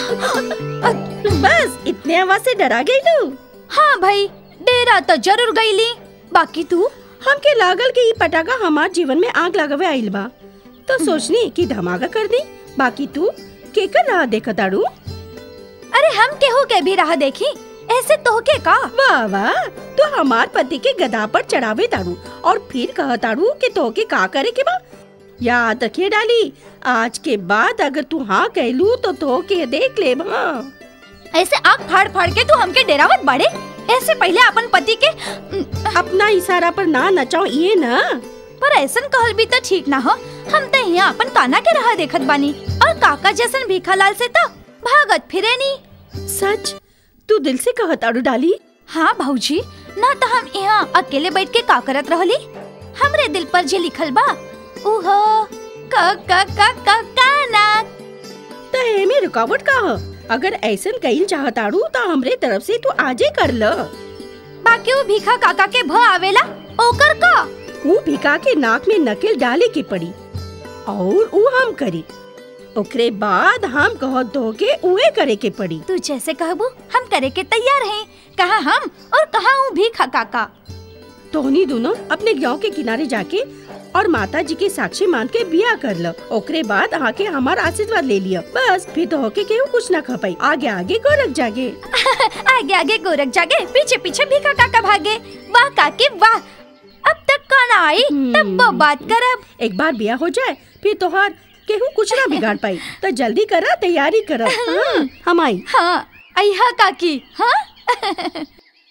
बस इतने आवाज से डरा गई तू हाँ भाई डेरा तो जरूर गईली बाकी तू हमके लागल कि ई पटाखा हमार जीवन में आग लगावे आइल बा तो सोचनी कि धमाका कर दी बाकी तू केकर रहा देखा ताड़ू अरे हम केहू के भी राह देखी ऐसे तोहके का वाह वाह तू हमार पति के गदा पर चढ़ावे ताड़ू और फिर कह ताड़ू कि तोके का करे के बा याद रखिए डाली आज के बाद अगर तू हाँ कहलू तो तोके देख ले हाँ ऐसे आग फाड़ फाड़ के तू हमके डेरावत बाड़े ऐसे पहले अपन पति के अपना इशारा पर ना नचाओ ये ना पर ऐसन कहल भी तो ठीक ना हो हम तो यहाँ अपन काना के राह देखत बानी और काका जैसन भीखालाल से तो भागत फिरे नी सच तू दिल से कहत अड़ू डाली हाँ भाऊजी ना तो हम यहाँ अकेले बैठ के का करत रहली हमरे दिल पर जे लिखल बा उहो का का का का काना तो एमे रुकावट का ह अगर ऐसन कईल चाहताड़ू तो हमरे तरफ से तू आजे कर ल बाकी वो भीखा काका के भ आवेला ओकर का ऊ भिका के नाक में नकेल डाले के पड़ी और ऊ हम करी ओकरे बाद हम कह दो के उहे करे के पड़ी तू जैसे कहबू हम करे के तैयार हैं कहा हम और कहा हूँ भीखा काका तोहनी दोनों अपने गांव के किनारे जाके और माता जी के साक्षी मान के बिया कर लो ओकरे बाद आके हमार आशीर्वाद ले लिया बस फिर तो होके केहू कुछ ना खपाई आगे आगे गोरख जागे आगे आगे गोरख जागे पीछे पीछे भीखा काका भागे वाह काके वाह अब तक कौन आई तब वो बात करब एक बार बिया हो जाए फिर तोहार केहू कुछ ना बिगाड़ पाई तो जल्दी करा तैयारी करा हाँ, हम आई हाँ अहा काकी हाँ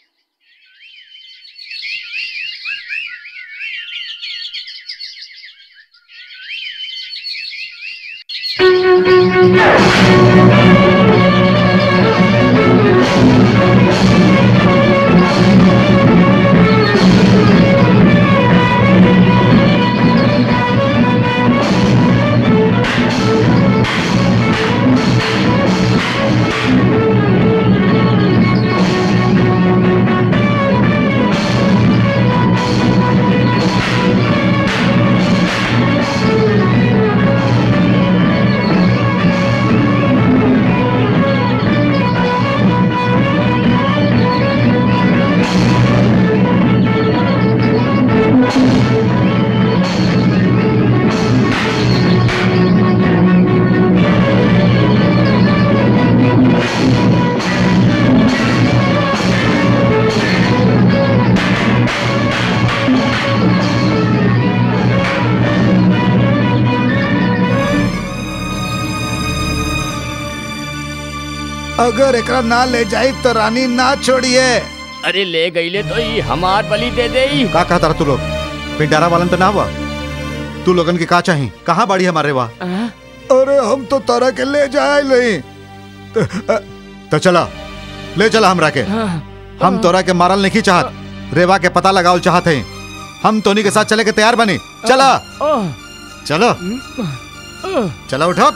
अगर एकरा ना ले जाई तो रानी ना छोड़िए अरे ले गईले तो ई हमार बलि दे दे का कहता रहा तू लोग पिंडारा वालन तो ना हुआ तू लोगन के का चाही कहाँ बाड़ी हमारे वाह अरे हम तो तारा के ले जाए नहीं तो, तो चला ले चला हमरा के हम तोरा के मारल नहीं चाहत रेवा के पता लगावल चाहत हैं हम तोनी के साथ चले के तैयार बनी चला चलो चला उठो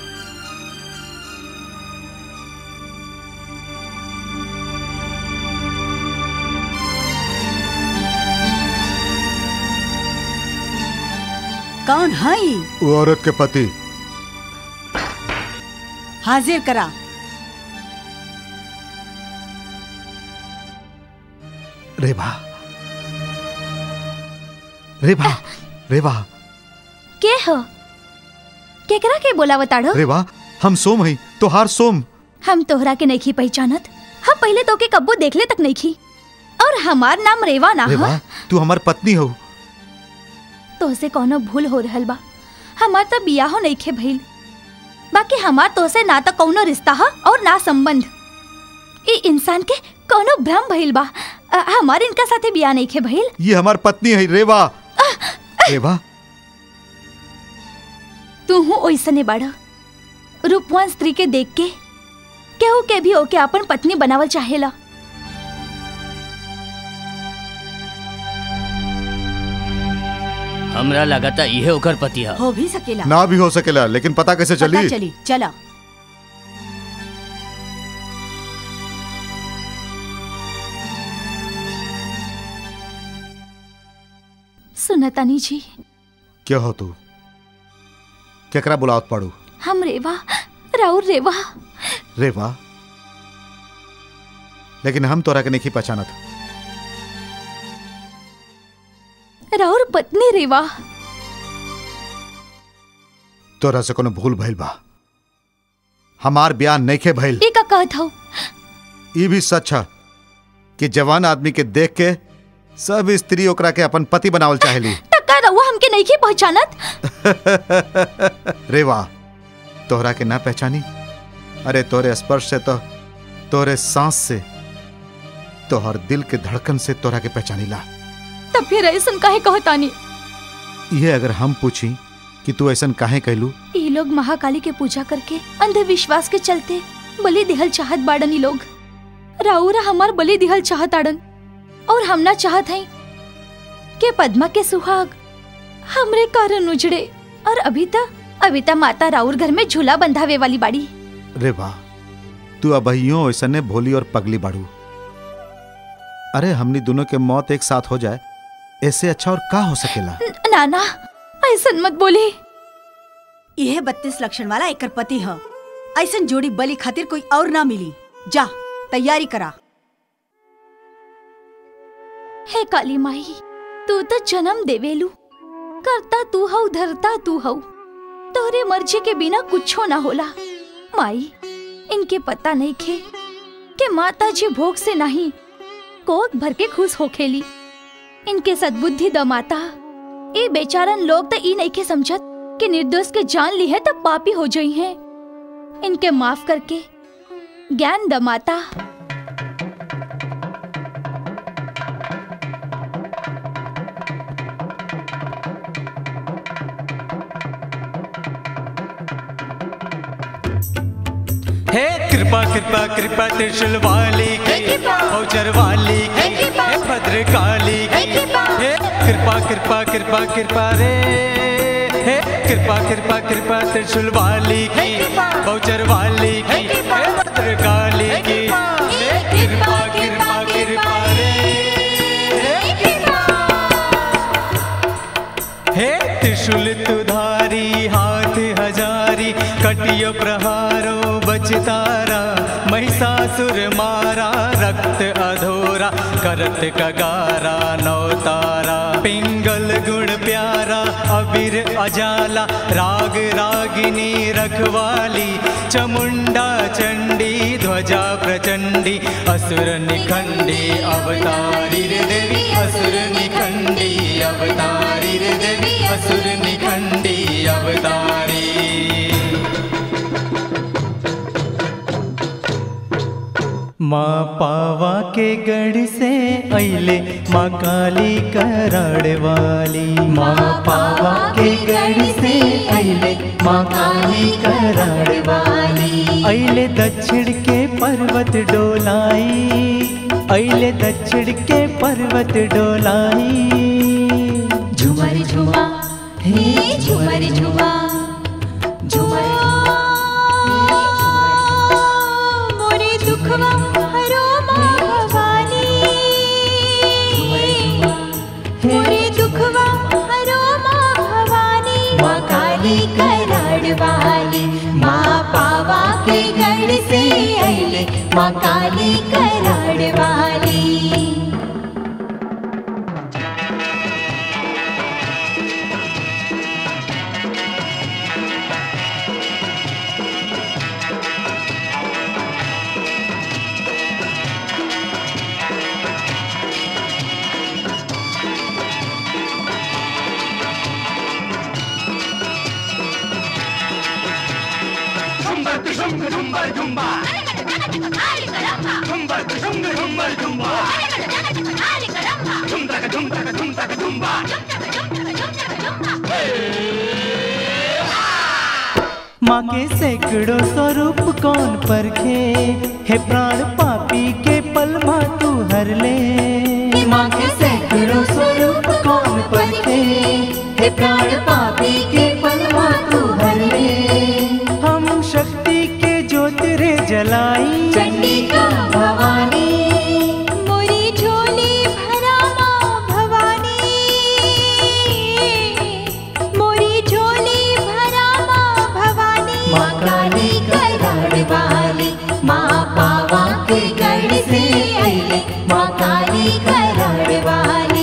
कौन है ई? वो औरत के पति हाजिर करा रेवा रेवा रेवा के हो केकरा के बोला बताड़ो रेवा हम सोम हई तोहार सोम हम तोहरा के नहीं पहचानत हम पहले तो के कब्बो देखले तक नहीं खी और हमार नाम रेवा ना रेवा हो तू हमार पत्नी हो तोहसे कोनो भूल हो रहल बा हमार तो बियाहो नहीं खे भइल बाकी हमार तोहसे ना तो कौनो रिश्ता है और ना संबंध ई इंसान के कोनो भ्रम भइल बा अ, हमार इनका साथे बिया नहीं खे भइल ये हमार पत्नी है रेवा रेवा तू हूँ ओइसने बाड़ा रूपवान स्त्री के देख के केहू के भी ओके अपन पत्नी बनावल चाहेला हमरा लगाता इहे ओकर पति है हो भी सकेला ना भी हो सकेला लेकिन पता कैसे पता चली चली चला सुनतानी जी क्या हो तू केकरा बुलावत पड़ू हम रेवा राउर रेवा रे वाह लेकिन हम तोरा के नहीं पहचानत राउर पत्नी रेवा तोरा से कोनो भूल भइल बा हमार ब्याह नइखे भइल ये का कहत हूँ ई भी सच है कि जवान आदमी के देख के सब स्त्री ओकरा के अपन पति बनावल चाहेली टक्का रहुआ हमके नहीं की पहचानत रे वाह तोहरा के ना पहचानी अरे तोरे स्पर्श से तो तोरे सांस से तोहर दिल के धड़कन से तोरा के पहचानीला तब फिर ऐसन काहे कहतानी ये अगर हम पूछी कि तू ऐसन काहे कहलू ये लोग महाकाली के पूजा करके अंधविश्वास के चलते बलि दिहल चाहत बाड़न ई लोग राउरा हमार बलि दिहल चाहत आड़न और हम ना चाहत हई के पद्मा के सुहाग हमरे कारण उजड़े और अभी तक अभी तक माता राउर घर में झूला बंधावे वाली बाड़ी रे वाह तू अबहियो ऐसने भोली और पगली बाड़ू अरे हमनी दोनों के मौत एक साथ हो जाए ऐसे अच्छा और का हो सकेला न- नाना ऐसन मत बोली यह बत्तीस लक्षण वाला एकर पति ह ऐसन जोड़ी बलि खातिर कोई और ना मिली जा तैयारी करा हे काली माई तू तो जन्म देवेलू करता तू हऊ धरता तू हऊ तोरे मर्जी के बिना कुछो ना होला माई इनके पता नहीं खे कि माता जी भोग से नहीं कोक भर के खुश हो खेली इनके सद्बुद्धि द माता ये बेचारन लोग तो ई नहीं के समझत कि निर्दोष के जान ली है तब पापी हो जाई हैं इनके माफ करके ज्ञान द माता हे कृपा कृपा कृपा त्रिशूल वाली की औचर वाली की हे भद्रकाली की हे कृपा कृपा कृपा कृपा रे हे कृपा कृपा कृपा त्रिशूल वाली की औचर वाली की हे भद्रकाली की हे कृपा कृपा कृपा रे हे त्रिशूल तुधारी हाथ हजारी कटियो प्रहारो बचतारा महिषासुर मारा रक्त अधोरा करत कगारा नौतारा पिंगल गुण प्यारा अबीर अजाला राग रागिनी रखवाली चमुंडा चंडी ध्वजा प्रचंडी असुर निखंडी अवतारी रे देवी असुर निखंडी अवतारी रे देवी असुर निखंडी अवतारी माँ पावा के गढ़ से अले माँ काली कराड़ वाली माँ पावा के गढ़ से अले माँ काली कराड़ वाली अले दक्षिण के पर्वत डोलाई अले दक्षिण के पर्वत डोलाई झुमर झुमा हे झुमर झुमा झुमर मोरे दुखवा हरो माँ भवानी मोरे दुखवा हरो माँ भवानी माँ काली कराड़ वाली माँ पावा के गढ़ से अले माँ काली कराड़ वाली माँ के सैकड़ों स्वरूप कौन परखे हे प्राण पापी के पल माँ तू हर ले माँ के सैकड़ों स्वरूप कौन परखे हे प्राण पापी के पलवा तू हर ले हम शक्ति के ज्योत रे जलाई चंडिका भवानी मोरी झोली भरा माँ भवानी मोरी झोली भरा माँ भवानी माँ काली कराड़ वाली माँ पावा के गढ़ से अइले माँ काली कराड़ वाली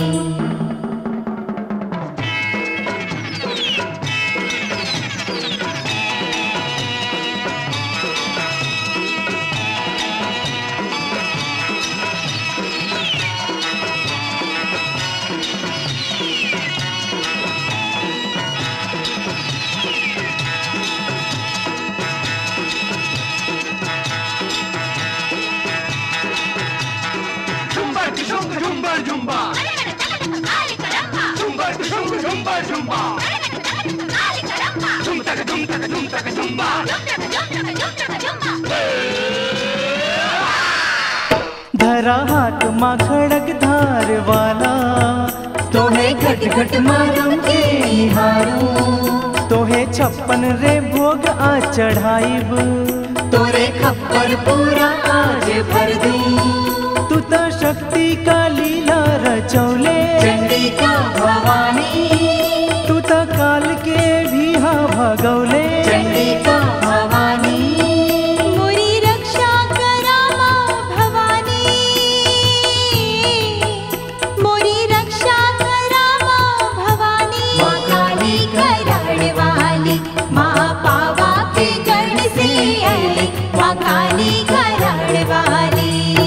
धरा हाथ माँ खड़क धार वाला तोहे घट घट मारूं के निहारूं तोहे छप्पन रे भोग आ चढ़ाइब तोरे खप्पर पूरा आज भर दूं तू तो शक्ति का लीला रचौले चंडिका भवानी तू तो काल के भी हा भगौले चंडिका भवानी मोरी रक्षा करा माँ भवानी मोरी रक्षा करा माँ भवानी माँ काली कराड़ वाली माँ पावा के गढ़ से अइले माँ काली कराड़ वाली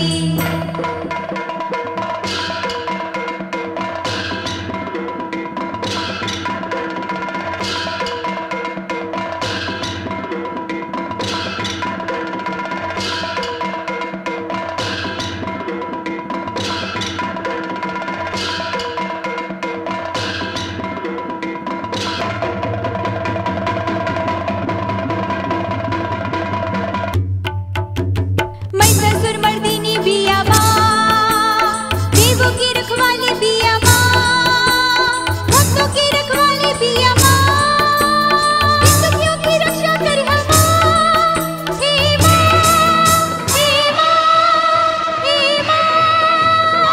मैं ससुर मर्दिनी बिया माँ देवों की रखवाली बिया माँ भक्तों की रखवाली बिया माँ सखियों की रक्षा कर माँ हे माँ हे माँ हे माँ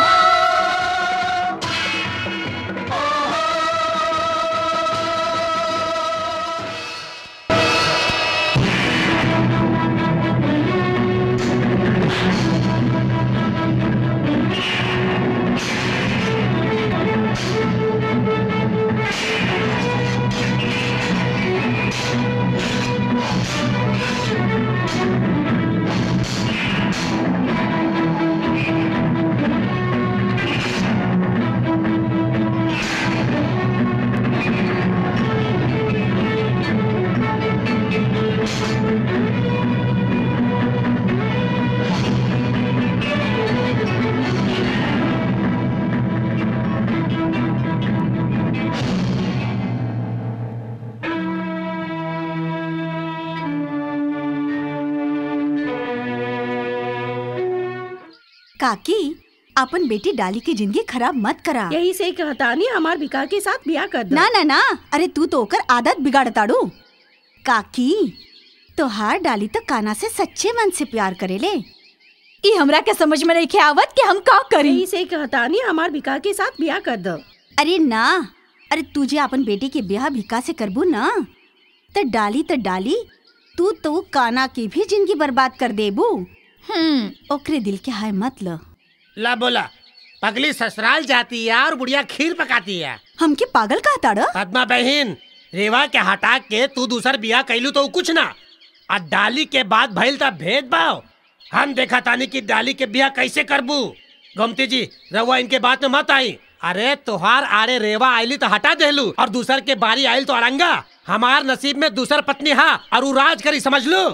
काकी अपन बेटी डाली की जिंदगी खराब मत करा यही से कहता नहीं हमार विकास के साथ ब्याह कर दो ना ना ना अरे तू तो ओकर आदत बिगाड़ताड़ू काकी तोहार डाली तो काना से सच्चे मन से प्यार करेले ई हमरा के समझ में नहीं आवत कि हम का करी यही से कहता नहीं हमार विकास के साथ ब्याह कर दो अरे ना अरे तुझे अपन बेटी के ब्याह भिका से करबू ना तो डाली तो डाली तू तो काना की भी जिंदगी बर्बाद कर देबू हम्म ओकरे दिल के हाय मत ल ला बोला पगली ससुराल जाती है और बुढ़िया खीर पकाती है हमके पागल कहता ड़ पद्मा बहन रेवा के हटा के तू दूसर बिया कैलू तो कुछ ना आ डाली के बाद भइल था भेदभाव हम देखा तानी कि डाली के बिया कैसे करबू गोमती जी रवा इनके बात में मत आई अरे तोहार आरे रेवा आईली तो हटा देलू और दूसर के बारी आयल तो अरंगा हमार नसीब में दूसर पत्नी हा और उ राज करी समझ लो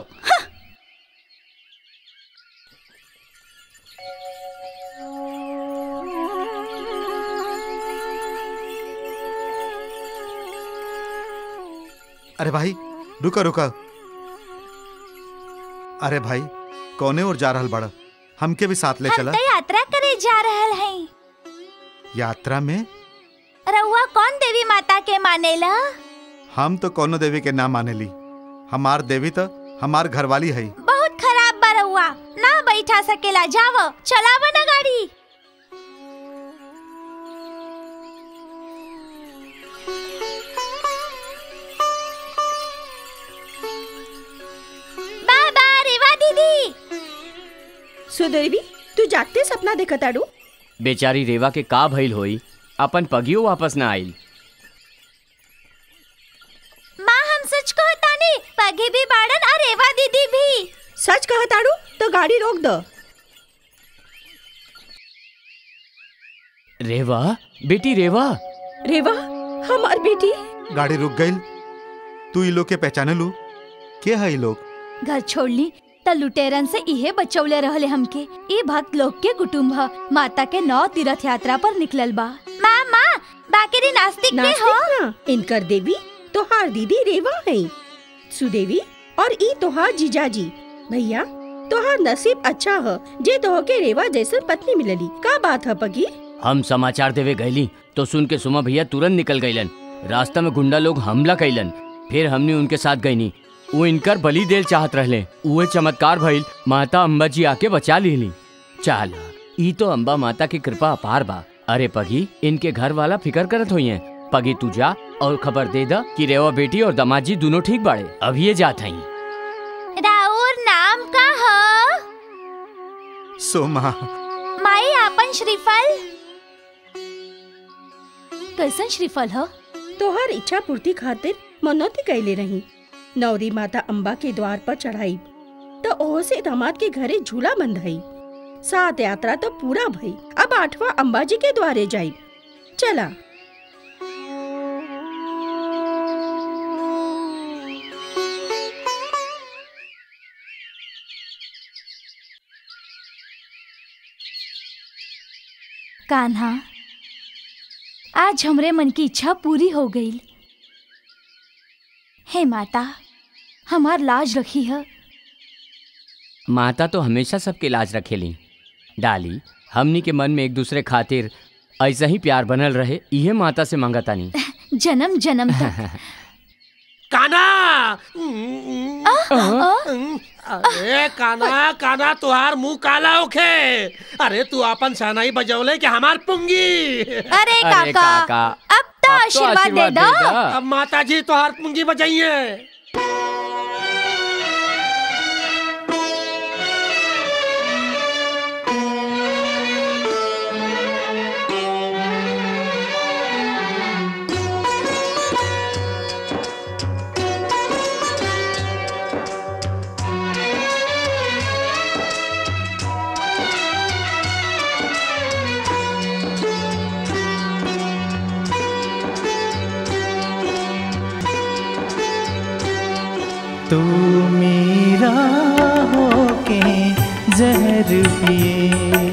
अरे भाई रुका रुका अरे भाई कौने और जा रहल बड़ा हमके भी साथ ले हम चला तो यात्रा करे जा रहल हैं यात्रा में रउआ कौन देवी माता के मानेला हम तो कोनो देवी के ना मानेली हमार देवी तो हमार घरवाली है बहुत खराब बा रउआ ना बैठा सकेला जाव चलाव ना गाड़ी बाबा रेवा दीदी सुदेवी तू जागते सपना देखत आड़ू बेचारी रेवा के का भइल होई अपन पगियो वापस ना आइल माँ हम सच कहतानी पगे भी बाड़न और रेवा दीदी भी सच कहत आड़ू तो गाड़ी रोक दो रेवा बेटी रेवा रेवा हमार बेटी गाड़ी रुक गई तू ई लोग के पहचाने लू के है ई लोग घर छोड़ली त लुटेरन से इहे बचौले रहले हमके ई भक्त लोग के कुटुम्ब ह माता के नौ तीर्थ यात्रा पर निकलल बा माँ माँ बाकी नास्तिक के हो नास्तिक ना इनकर देवी तोहार दीदी रेवा है सुदेवी और ई तोहार जीजाजी भैया तोहार नसीब अच्छा है जे तोह के रेवा जैसन पत्नी मिलली का बात है पगी हम समाचार देवे गईली तो सुन के सुमा भैया तुरंत निकल गईलन रास्ता में गुंडा लोग हमला कैलन फिर हमने उनके साथ गईनी वो इनकर बलि देल चाहत रहले उहे चमत्कार भइल माता अम्बा जी आके बचा लीली चाल ई तो अम्बा माता की कृपा अपार बा अरे पगी इनके घर वाला फिकर करत हुई है पगी तू जा और खबर दे दा कि रेवा बेटी और दामाद जी दोनों ठीक बाड़े अभी ये जात हई राउर नाम का हो सोमा माई आपन श्रीफल कैसन श्रीफल ह तोहार इच्छा पूर्ति खातिर मनौती कैले रही नौरी माता अम्बा के द्वार पर चढ़ाई तो ओह से दामाद के घरे झूला बंधाई सात यात्रा तो पूरा भई अब आठवां अम्बा जी के द्वारे जाई चला कान्हा आज हमरे मन की इच्छा पूरी हो गई हे माता हमार लाज रखी है माता तो हमेशा सबके लाज रखेली डाली हमनी के मन में एक दूसरे खातिर ऐसा ही प्यार बनल रहे इहे माता से मांगतानी जन्म जन्म तक काना अरे काना काना तुहार मुंह काला होखे अरे तू अपन सनाई बजौले कि हमार पुंगी अरे अरे काका अब तो आशीर्वाद दे दो अब माता जी तुहार पुंगी बजाइए तू मेरा होके जहर पिए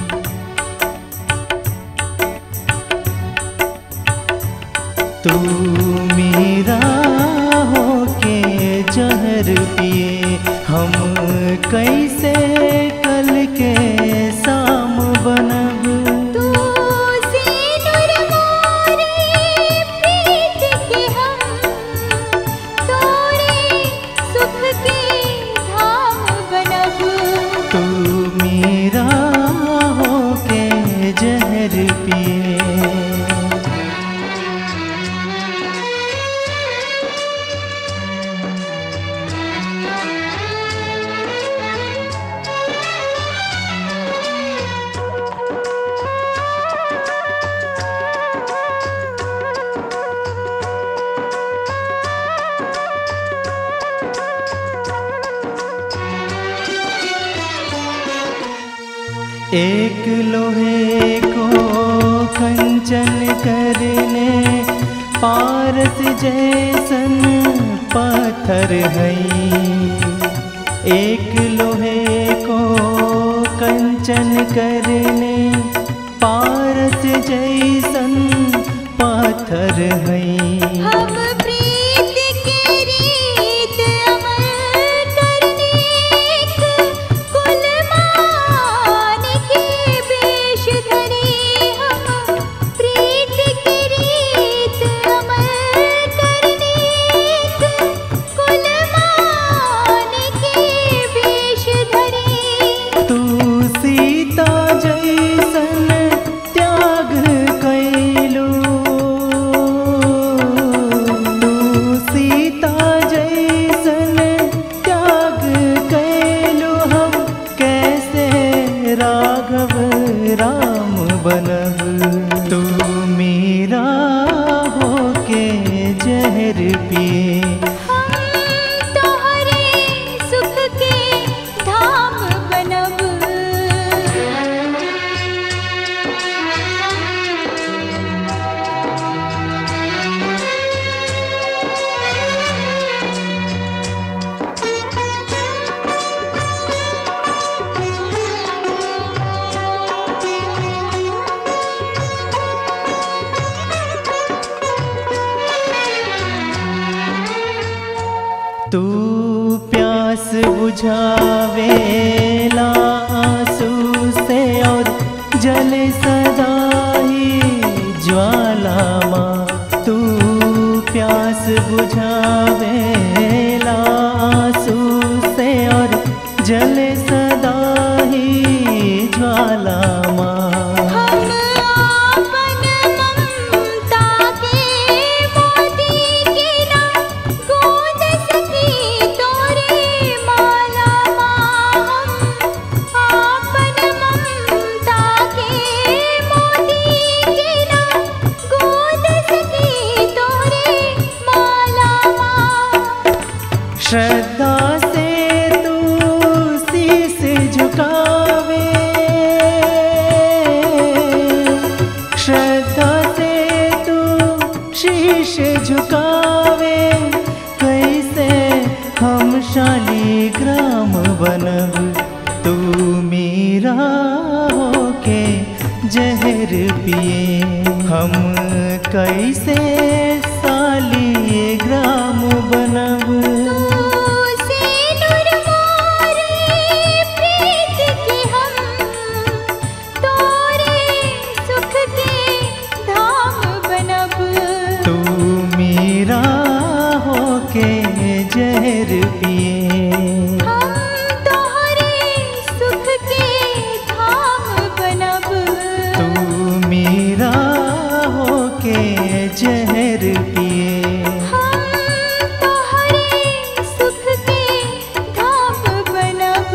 तू मेरा होके जहर पिए हम कैसे कल के शाम बनब तू सिनुर मोरे प्रीत के हम तोरे सुख के धाम बनब तू मेरा होके जहर पिए एक लोहे को कंचन करने पारस जैसन पत्थर है एक लोहे को कंचन करने पारस जैसन पत्थर है हम प्रीत के रीत अमर करने कुल मान के बेश धरे हम प्रीत के तू प्यास बुझावेला आंसू से और जल सदा ही ज्वाला माँ तू प्यास बुझावेला आंसू से और जल सदा ही ज्वाला माँ हम आपन ममता के मोती के ना गूंज सकी तोरे माला माँ हम आपन ममता के मोती के ना गूंज सकी तोरे माला माँ श्रद्धा से तू शीस झुकावे श्रद्धा से तू शीश झुकावे कैसे हम शालीग्राम बनब तू मेरा होके जहर पिए हम कैसे सालीग्राम बनब से नूर मोरे प्रीत के हम तोरे सुख के धाम बनब तू मेरा होके जहर पिए हम तोहरे सुख के धाम बनब तू मेरा होके जहर पिए हम तोहरे सुख के धाम बनब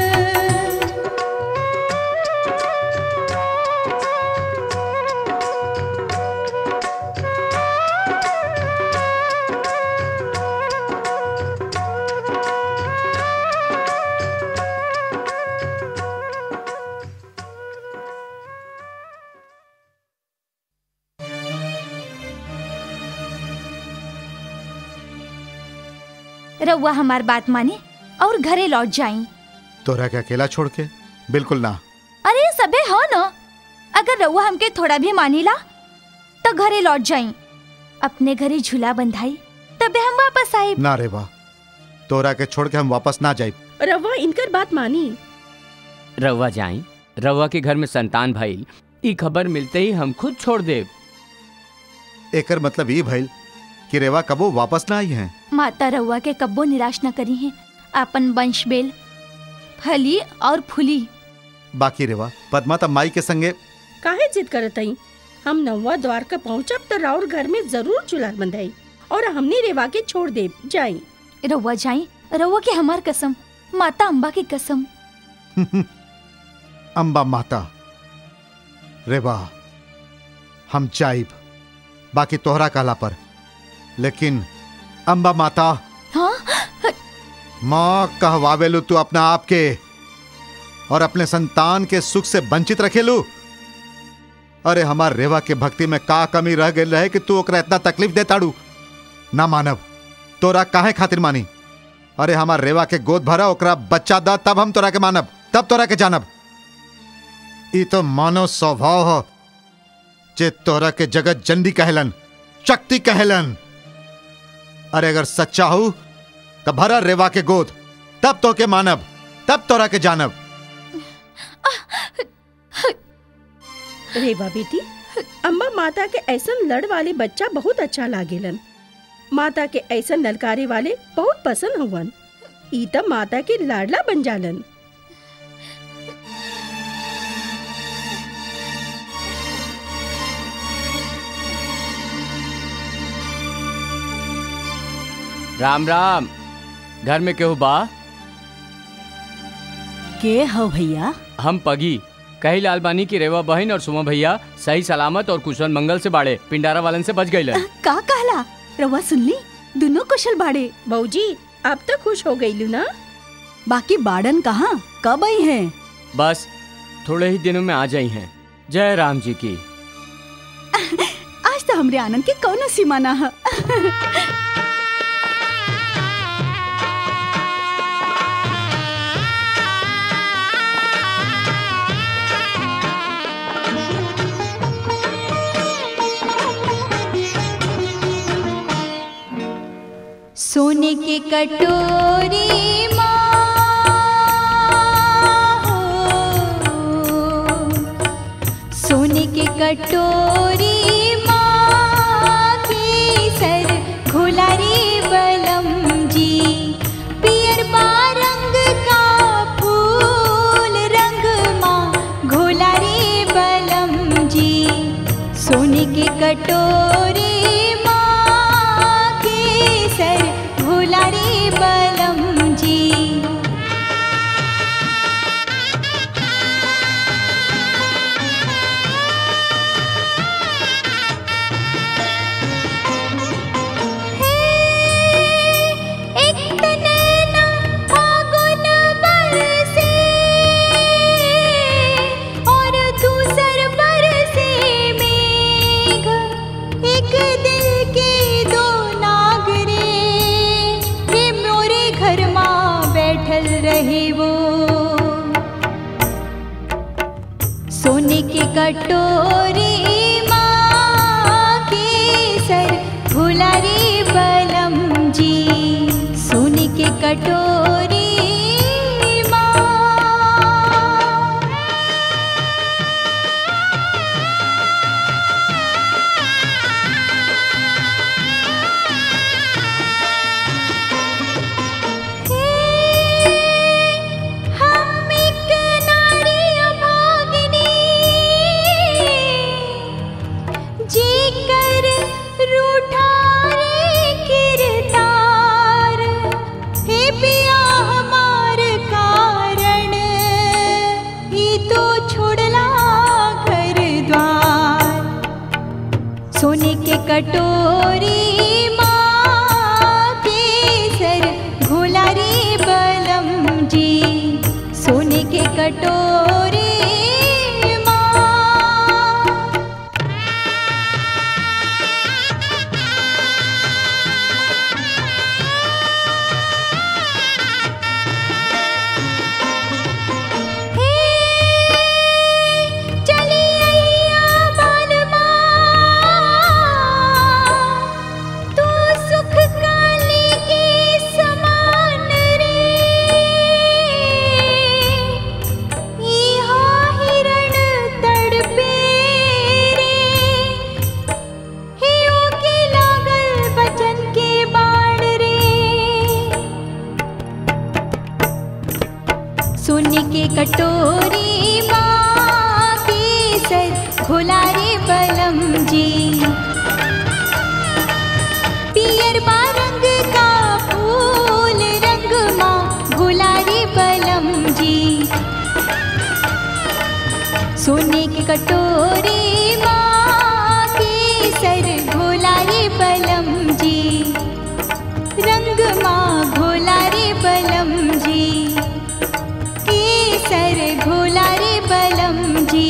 रउआ हमार बात माने और घरे लौट जाई तोरा के अकेला छोड़ के बिल्कुल ना अरे ये सबे हो न अगर रउआ हमके थोड़ा भी मानीला तो घरे लौट जाई अपने घरे झूला बंधाई तबे हम वापस आई ना रे वाह तोरा के छोड़ के हम वापस ना जाए रवा इनकर बात मानी रउआ जाई रउआ के घर में संतान भइल ई खबर मिलते ही हम खुद छोड़ देब एकर मतलब ई भइल कि रेवा कबो वापस ना आई हैं माता रउआ के कब्बो निराश न करी है आपन वंश बेल फली और फूली बाकी रेवा पद्मा तब माई के संगे काहे जिद करत हई हम नौवा द्वार का पहुँचब तो राउर घर में जरूर चूल्हा बंधाई और हमने रेवा के छोड़ दे जाई रउआ जाई रउआ के हमार कसम माता अम्बा की कसम अम्बा माता रेवा हम जाइब बाकी तोहरा कहला पर लेकिन अम्बा माता हाँ माँ कहवावेलू तू अपना आप के और अपने संतान के सुख से वंचित रखेलू अरे हमार रेवा के भक्ति में का कमी रह गई रहे कि तू ओकरा इतना तकलीफ देताड़ू ना मानब तोरा काहे खातिर मानी अरे हमार रेवा के गोद भरा ओकरा बच्चा दा तब हम तोरा के मानब तब तोरा के जानब ई तो मानव स्वभाव हो जे तोरा के जगत जंडी कहलन शक्ति कहलन अरे अगर सच्चा हो तो भरा रेवा के गोद तब तो के मानब तब तोरा के जानब रेवा बेटी अम्बा माता के ऐसन लड़ वाले बच्चा बहुत अच्छा लागेलन माता के ऐसन ललकारे वाले बहुत पसंद हुवन ई त माता के लाडला बन जालन राम राम घर में केहू बा के हो भैया हम पगी कही लाल बानी की रेवा बहन और सुमा भैया सही सलामत और कुशल मंगल से बाड़े पिंडारा वालन से बच गई का कहला रवा सुनली दोनों कुशल बाड़े बहूजी अब तो खुश हो गई ना बाकी बाड़न कहाँ कब आई हैं बस थोड़े ही दिनों में आ जाई हैं जय राम जी की आज तो हमरे आनंद के कौनो सीमा ना है सोने के कटोरी सोने के कटोरी माँ की सर घोलारी बलम जी पियर बा रंग का फूल रंग माँ घोलारी बलम जी सोने के कटोरी माँ की सर घोलारी बलम जी एक तनैना फागुन बरसे और दूसर बरसे मेघ एक दिल के दो नागरे हे मोरे घर माँ बैठल रहे वो सोने के कटोरी माँ के सर फुलारी बलम जी सोने के कटोरी माँ हम एक नारी अभागिनी जी कर रूठा रे किरदार हे पिया हमार कारण ही तो छोड़ला घर द्वार सोने के कटोरी माँ के सर घोलारी बलम जी सोने के कटोरी माँ चली अइया बालमा तू सुख काली के समान रे इहा हिरण तड़पे रे हियो के लागल बचन के बाण रे सोने के कटोरी माँ की सर खुलारे बलम जी पियर बा रंग का फूल रंग माँ गुलारी बलम जी सोने के कटोरी माँ की सर घोलारी बलम जी रंग माँ घोलारी बलम जी केसर घोलारे बलम जी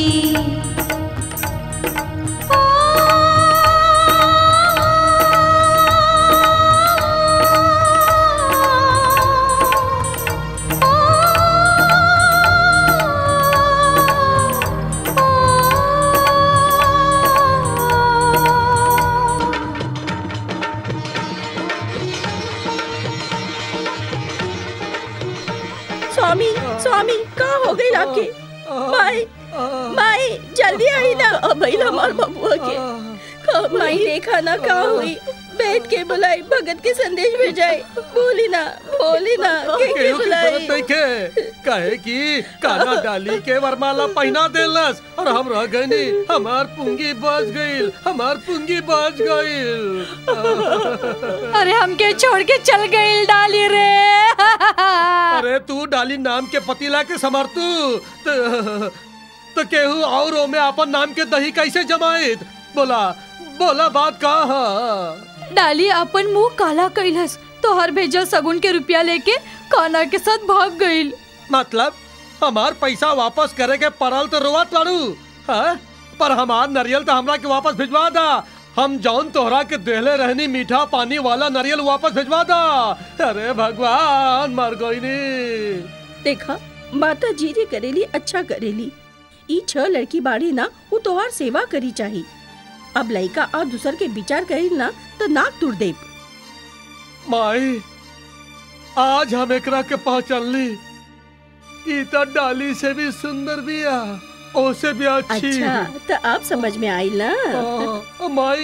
स्वामी स्वामी का हो गई आपके माई माई जल्दी आई ना अब भाई हमार बबुआ के माई देखा ना का हुई बैठ के बुलाई भगत के संदेश भेजाई बोली ना बोली ना के के केहू की बुलाई जरूरत नइखे कहे कि काना डाली के वरमाला पहना देलस और हम रह गईनी हमार पुंगी बच गईल हमार पुंगी बच गईल अरे हमके छोड़ के चल गई डाली रे अरे तू डाली नाम के पतीला के समर्थू तो, तो केहू और में अपन नाम के दही कैसे जमाइत बोला बोला बात का है डाली अपन मुंह काला कैलस तोहर भेजल सगुन के रुपया लेके काना के साथ भाग गईल मतलब हमार पैसा वापस करे के पड़ल तो रोवत बाड़ू हाँ? पर हमार नरियल तो हमरा के वापस भिजवा दा हम जौन तोहरा के देहले रहनी मीठा पानी वाला नरियल वापस भिजवा दा अरे भगवान मर गईनी देखा माता जी रे करेली अच्छा करेली ई छह लड़की बाड़ी ना वो तोहार सेवा करी चाही अब लइका और दूसर के विचार करी ना तो नाक तुड़ दे माई आज हम एकरा के पहचान ली ई तो डाली से भी सुंदर बिया ओसे भी अच्छी अच्छा तो अब समझ में आई ना हाँ, माई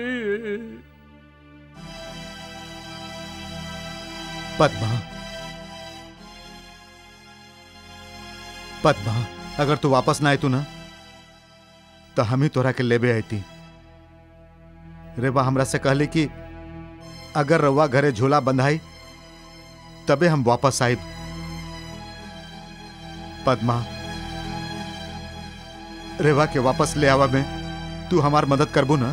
पद्मा पद्मा अगर तू वापस ना आई तू ना तो हम ही तोरा के लेबे आई थी रेवा हमरा से कहली कि अगर रवा घरे झोला बंधाई तबे हम वापस आए पद्मा रेवा के वापस ले आवा में तू हमार मदद करबू ना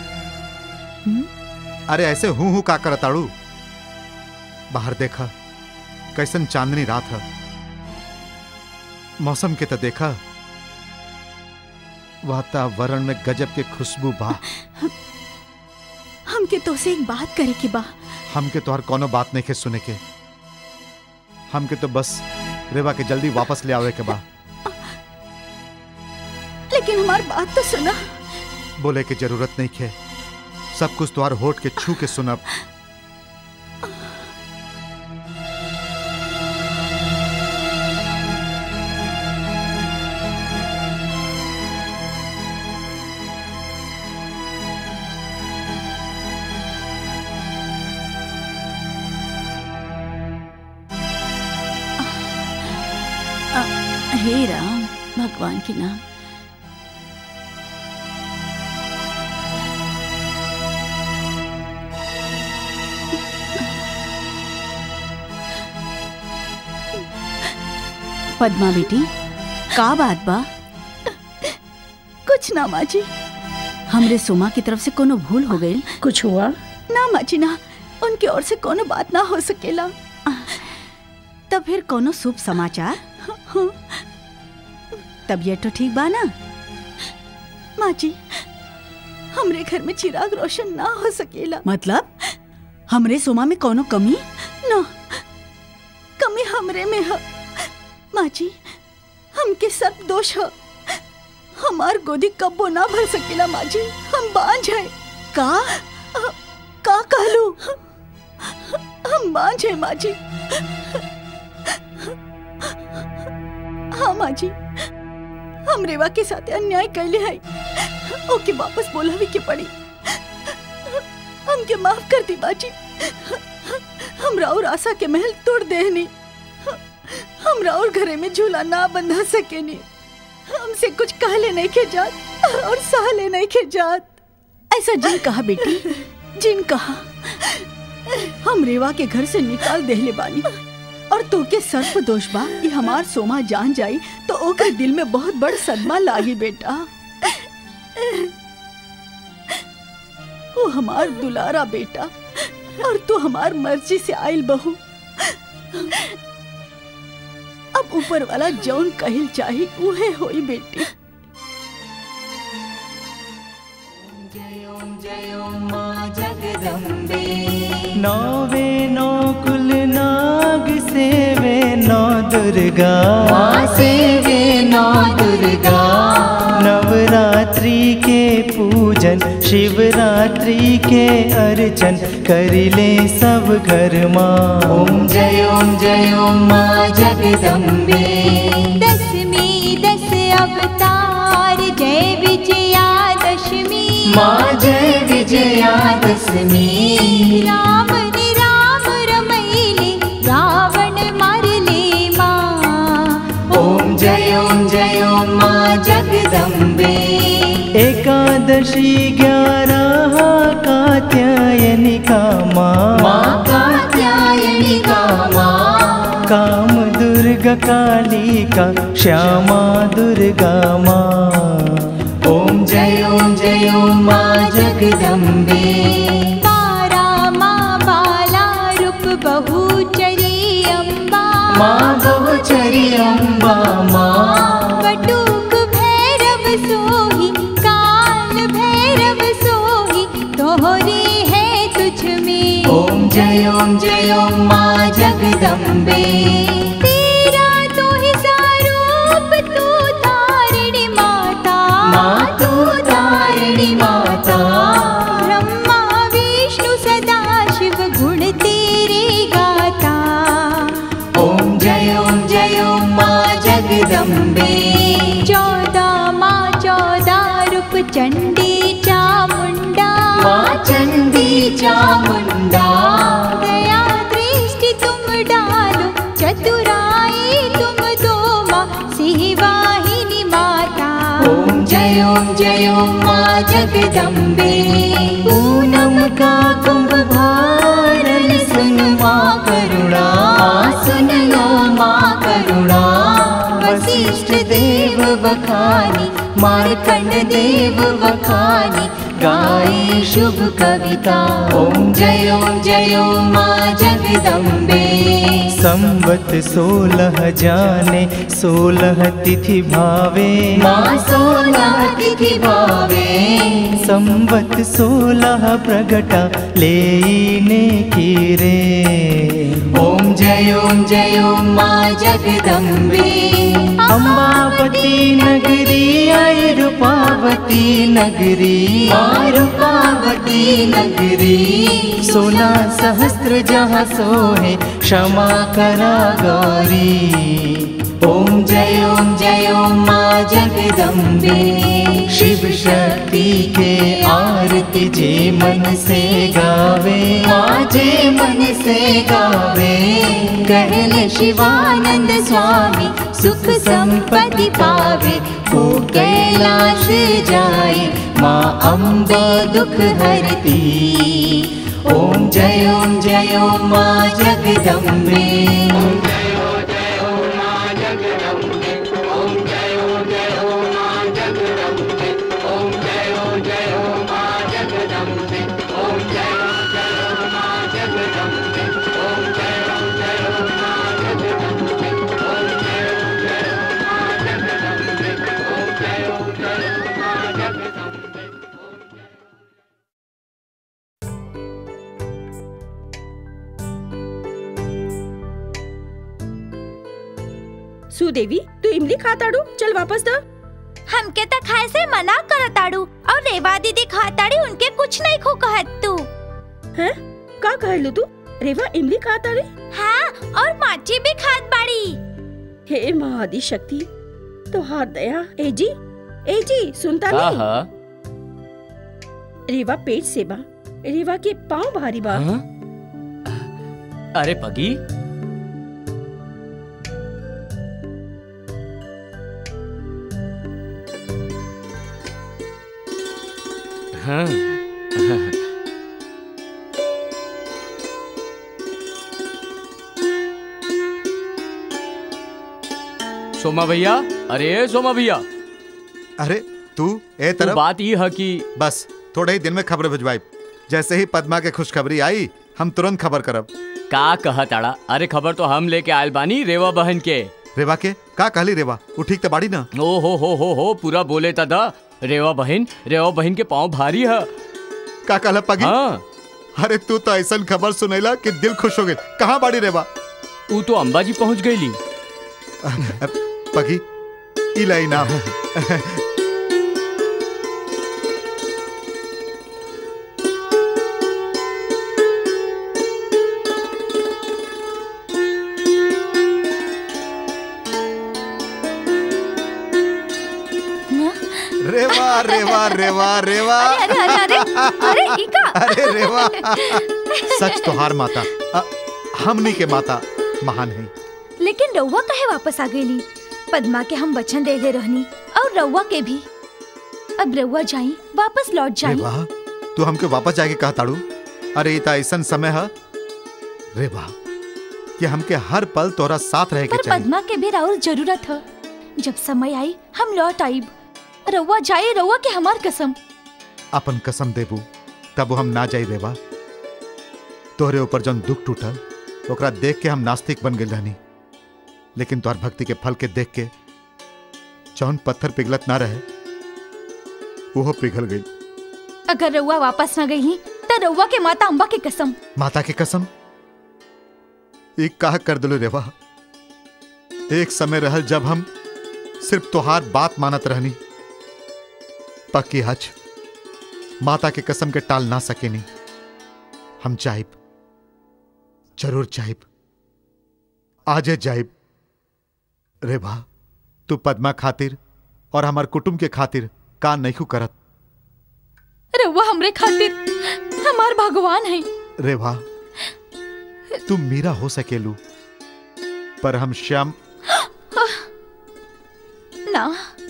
अरे ऐसे हूं हूं का करताड़ू बाहर देखा कैसन चांदनी रात है मौसम के तो देखा वातावरण में गजब के खुशबू बा हमके तो से एक बात करे के बा हमके तोहर कोनो बात नहीं के सुने के हमके तो बस रेवा के जल्दी वापस ले आवे के बा लेकिन हमार बात तो सुना बोले के जरूरत नहीं के सब कुछ तोहर होठ के छू के सुनब हे राम भगवान के नाम पद्मा बेटी का बात बा कुछ ना माँ जी हमरे सोमा की तरफ से कोनो भूल हो गई कुछ हुआ ना माँ जी ना उनकी ओर से कोनो बात ना हो सकेला तब फिर कोनो शुभ समाचार तबीयत तो ठीक बा ना माँ जी हमरे घर में चिराग रोशन ना हो सकेला मतलब हमरे सोमा में कोनो कमी ना कमी हमरे में है माँ जी हमके सब दोष है हमार गोदी कब्बो ना भर सकेला माँ जी हम बांझ है का का कहलू हम बांझ है माँ जी हाँ माँ जी हम रेवा के साथ अन्याय कैले है ओके वापस बोलावे के पड़ी हमके माफ कर दी बाजी हम राउर आशा के महल तोड़ देहनी हम राउर घरे में झूला ना बंधा सकेनी हमसे कुछ कहले नहीं के जात और सहले नहीं के जात ऐसा जिन कहा बेटी जिन कहा हम रेवा के घर से निकाल देहले बानी और तो के सर्प दोष बा ये हमार सोमा जान जाई तो ओकर दिल में बहुत बड़ सदमा लागी बेटा वो हमार दुलारा बेटा और तू हमार मर्जी से आइल बहू अब ऊपर वाला जौन कहिल चाही उहे होई बेटी नौवे नौ कुल नाग सेवे नौ दुर्गा सेवे नौ दुर्गा नवरात्रि के पूजन शिवरात्रि के अर्चन करिले सब घर माँ ओम जय ओम जय ओम माँ जगदम्बे दसवीं दस अवतार जय विजया दशमी माँ जय विजया दशमी राम ने राम रमैले रावण मारले माँ ओम जय ओम जय ओम माँ जगदम्बे एकादशी ग्यारह कात्यायनिका माँ माँ कात्यायनिका माँ काम दुर्गा कालिका श्यामा दुर्गा माँ ओम जय ओम जय ओम माँ जगदम्बे बारा माँ बाला रूप बहुचरी अम्बा माँ बहुचरी अम्बा माँ बटुक भैरव सोही काल भैरव सोही तोहरी है तुझ में ओम जय ओम जय ओम माँ जगदम्बे तेरा तो ही स्वरूप तू तारिणी माता माँ तू तारिणी माता ब्रह्मा विष्णु सदा शिव गुण तेरे चामुंडा दया दृष्टि तुम डालो चतुराई तुम दो माँ सिंहवाहिनी माता ओम जय ओम जय ओम माँ जगदम्बे पूनम का कुंभ भारन सुन माँ करुणा सुन लो माँ करुणा वशिष्ठ देव बखानी मार्कंड देव बखानी गाए शुभ कविता ओम जय ओम जय ओम माँ जगदम्बे संवत सोलह जाने सोलह तिथि भावे माँ सोलह तिथि भावे संवत सोलह प्रगटा लेने की रे ओम जय ओम जय ओम माँ जगदम्बे अम्बावती नगरी आई रूपावती नगरी माँ रूपावती नगरी सोलह सहस्त्र जहाँ सोहे क्षमा करा गौरी ओम जय ओम जय ओम माँ जगदम्बे शिव शक्ति के आरती जे मन से गावे माँ जे मन से गावे कहले शिवानंद स्वामी सुख संपत्ति पावे वो कैलाश जाए माँ अम्बा दुख हरती ओम जय ओम जय ओम माँ जगदम्बे सुदेवी तू इमली खाताड़ू चल वापस द हमके त खाए से मना करताड़ू और रेवा दीदी खाताड़ी उनके कुछ नहीं खो कहत तू हैं का कहलू तू रेवा इमली खाताड़ी हाँ और माची भी खात बाड़ी हे महादी शक्ति तोहार दया ए जी ए जी सुनता हाँ नहीं हाँ रेवा पेट से बा रेवा के पाँव भारी बा हाँ? अरे पगी हाँ सोमा भैया अरे सोमा भैया अरे तू ए तो तरफ बात ये है कि बस थोड़े ही दिन में खबर भिजवाई जैसे ही पद्मा के खुशखबरी आई हम तुरंत खबर करब का कहा ताड़ा अरे खबर तो हम लेके आयल बानी रेवा बहन के रेवा के का कहली रेवा वो ठीक तो बाड़ी ना ओ हो हो हो हो पूरा बोले था दा रेवा बहन रेवा बहन के पाँव भारी है का कहला पगी हाँ अरे तू तो ऐसा खबर सुनैला कि दिल खुश हो गई कहाँ बाड़ी रेवा तू तो अंबाजी पहुंच गईली पगी इला इनाम रेवा रेवा रेवा रेवा अरे अरे अरे अरे इका अरे रेवा सच तोहार माता अ, हमनी के माता महान है लेकिन रउआ कहे वापस आ गईली पद्मा के हम वचन देले रहनी और रउआ के भी अब रउआ जाई वापस लौट जाई रेवा तू हमके वापस जाके कहा ताड़ू अरे इता ऐसा समय है रेवा कि हमके हर पल तोरा साथ रहे के पर चाहिए पद्मा के भी राउर जरूरत है जब समय आई हम लौट आईब रउआ जाए रउआ के हमार कसम अपन कसम देबू तब हम ना जाई रेवा तोहरे ऊपर जौन दुख टूटल ओकरा देख के हम नास्तिक बन गए रहनी लेकिन तोहर भक्ति के फल के देख के जौन पत्थर पिघलत ना रहे वो पिघल गई अगर रउआ वापस न गई तो रउआ के माता अम्बा के कसम माता की कसम एक काह कर दिलो रेवा एक समय रहल जब हम सिर्फ तोहार बात मानत रहनी पक्की हज माता के कसम के टाल ना सकेनी हम जाइब जरूर जाइब आजे जाइब रेवा तू पद्मा खातिर और हमार कुटुंब के खातिर का नहीं करत रउआ हमरे खातिर हमार भगवान है रेवा तुम मीरा हो सकेलू पर हम श्याम ना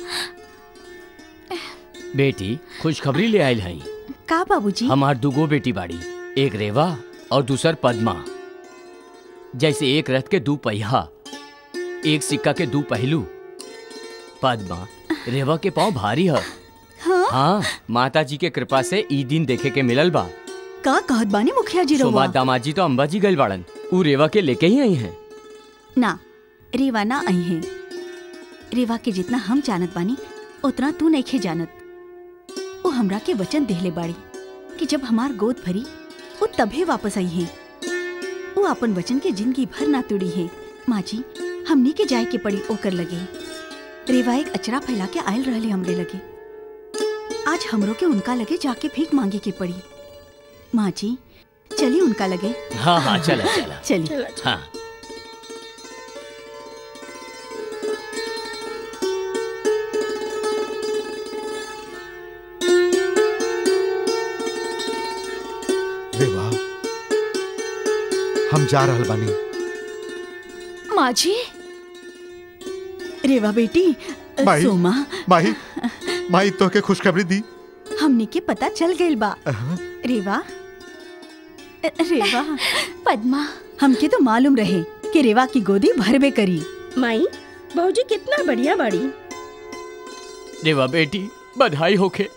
बेटी खुशखबरी ले आयल हई का बाबूजी हमार दुगो बेटी बाड़ी एक रेवा और दूसर पद्मा जैसे एक रथ के दू पहिया एक सिक्का के दू पहलू पद्मा रेवा के पाँव भारी है हाँ? हाँ माता जी के कृपा से ई दिन देखे के मिलल बा का कहत बानी मुखिया जी सोमा रहुआ दामाजी तो अम्बा जी गइल बाड़न ऊ रेवा के लेके ही आई हैं ना रेवा ना आई है रेवा के जितना हम जानत बानी उतना तू नइखे जानत वो हमरा के वचन देहले बाड़ी कि जब हमार गोद भरी वो तभे वापस आई है वो अपन वचन के जिंदगी भर ना तुड़ी है माँ जी हमनी के जाए के पड़ी ओकर लगे रेवा एक अचरा फैला के आयल रहले हमरे लगे आज हमरो के उनका लगे जाके भीख मांगे के पड़ी माँ जी चली उनका लगे हाँ हाँ चला चला चली हाँ रेवा हम जा रहल बानी माँ जी रेवा बेटी माही सोमा माही माही तो के खुशखबरी दी हमनी के पता चल गइल बा रेवा रेवा पद्मा हमके तो मालूम रहे कि रेवा की गोदी भरबे करी माई बहूजी कितना बढ़िया बाड़ी रेवा बेटी बधाई होखे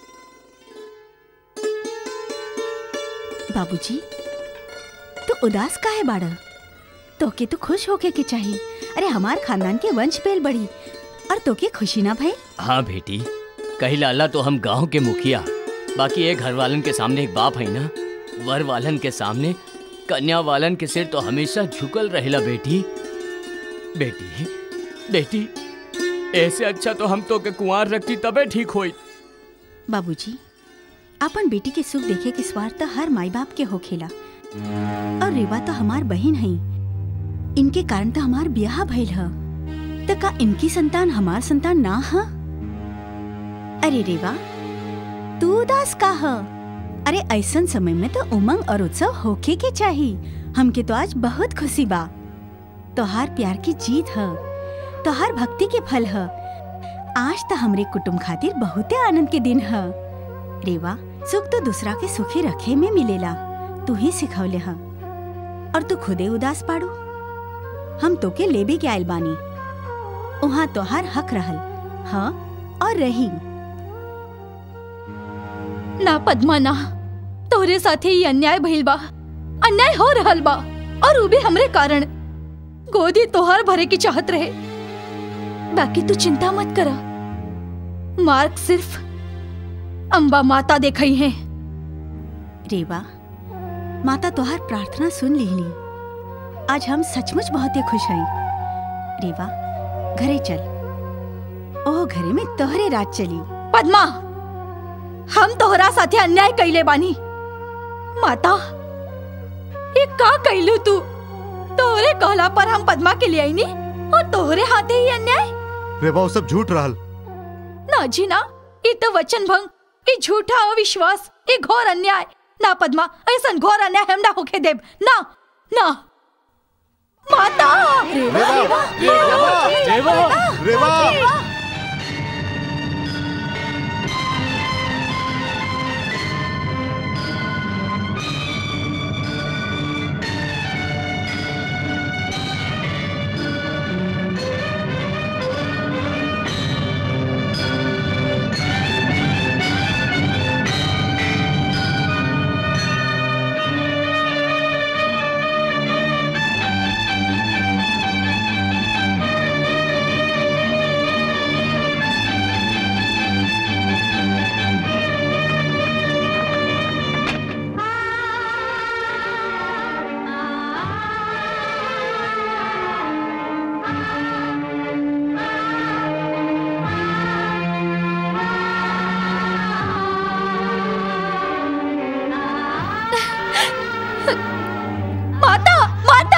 बाबूजी तो उदास काहे बाड़ा तोके तो खुश होके के चाहिए अरे हमार खानदान के वंश पेल बड़ी और तोके खुशी ना भई हाँ बेटी कही लाला तो हम गांव के मुखिया बाकी एक घर वालन के सामने एक बाप है ना वर वालन के सामने कन्या वालन के सिर तो हमेशा झुकल रहेला बेटी बेटी बेटी ऐसे अच्छा तो हम तो के कुंवार रखती तबे ठीक होई बाबूजी अपन बेटी के सुख देखे के स्वार्थ तो हर माई बाप के होखेला और रेवा तो हमार बहन है इनके कारण तो हमार ब्याह भइल ह तो का इनकी संतान हमार संतान ना ह अरे रेवा तू उदास का ह अरे ऐसन समय में तो उमंग और उत्सव होके के चाही हमके तो आज बहुत खुशी बा तोहार प्यार की जीत ह तोहार भक्ति के फल ह आज तो हमरे कुटुंब खातिर बहुते आनंद के दिन ह रेवा सुख तो दूसरा के सुखी रखे में मिलेला तू ही सिखौले ह और तू खुदे उदास पाड़ू हम तोके लेबे के आयल बानी उहाँ तोहार हक रहल हाँ और रही ना पद्मा ना तोरे साथे ही अन्याय भइल बा अन्याय हो रहल बा और उ भी हमरे कारण गोदी तोहार भरे की चाहत रहे बाकी तू चिंता मत करा मार्ग सिर्फ अम्बा माता देखई है रेवा माता तोहार प्रार्थना सुन लेली आज हम सचमुच बहुत ही खुश हई रेवा घरे चल ओह घरे में तोहरे रात चली पद्मा हम तोहरा साथे अन्याय कैले बानी माता ये का कैलू तू तोहरे कहला पर हम पद्मा के लिए आईनी और तोहरे हाथे ही अन्याय रेवा वो सब झूठ रहल ना जी ना ये तो वचन भंग ये झूठा अविश्वास ये घोर अन्याय ना पद्मा ऐसा घोर अन्याय हम ना होके देव ना ना माता रेवा रेवा रेवा माता माता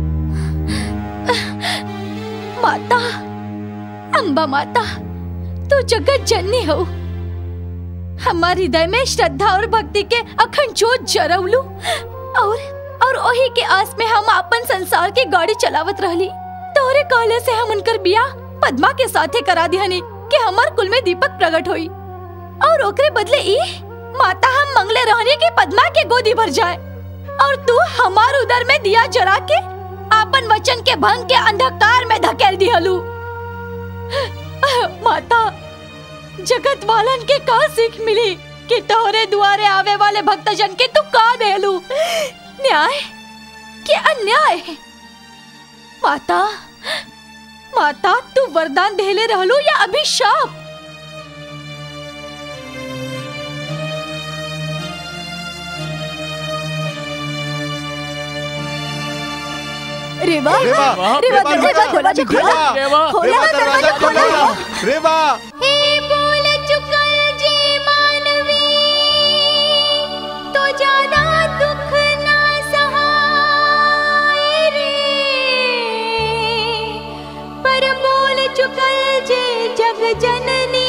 माता अम्बा माता तू तू जगत जननी हो हमारे हृदय में श्रद्धा और भक्ति के अखंड जोत जरवलू और और ओही के आस में हम अपन संसार की गाड़ी चलावत रहली तोरे कहले से हम उनकर बियाह पद्मा के साथे करा दिहनी कि हमार कुल में दीपक प्रकट होई और ओकरे बदले ई माता हम मंगले रहनी कि पद्मा के गोदी भर जाए और तू हमार उदर में दिया जरा के आपन वचन के भंग के अंधकार में धकेल दिहलू माता जगत वालन के का सीख मिली कि तोहरे दुआरे आवे वाले भक्तजन के तू का देलू न्याय कि अन्याय माता माता तू वरदान देले रहलू या अभिशाप रेवा रेवा, रेवा रेवा, दरवाजा खोला रेवा, खोला रेवा, खोला दरवाजा दरवाजा खोला रेवा हे बोल चुकल जे मानवी तो ज्यादा दुख ना सहाय रे पर बोल चुकल जे जग जननी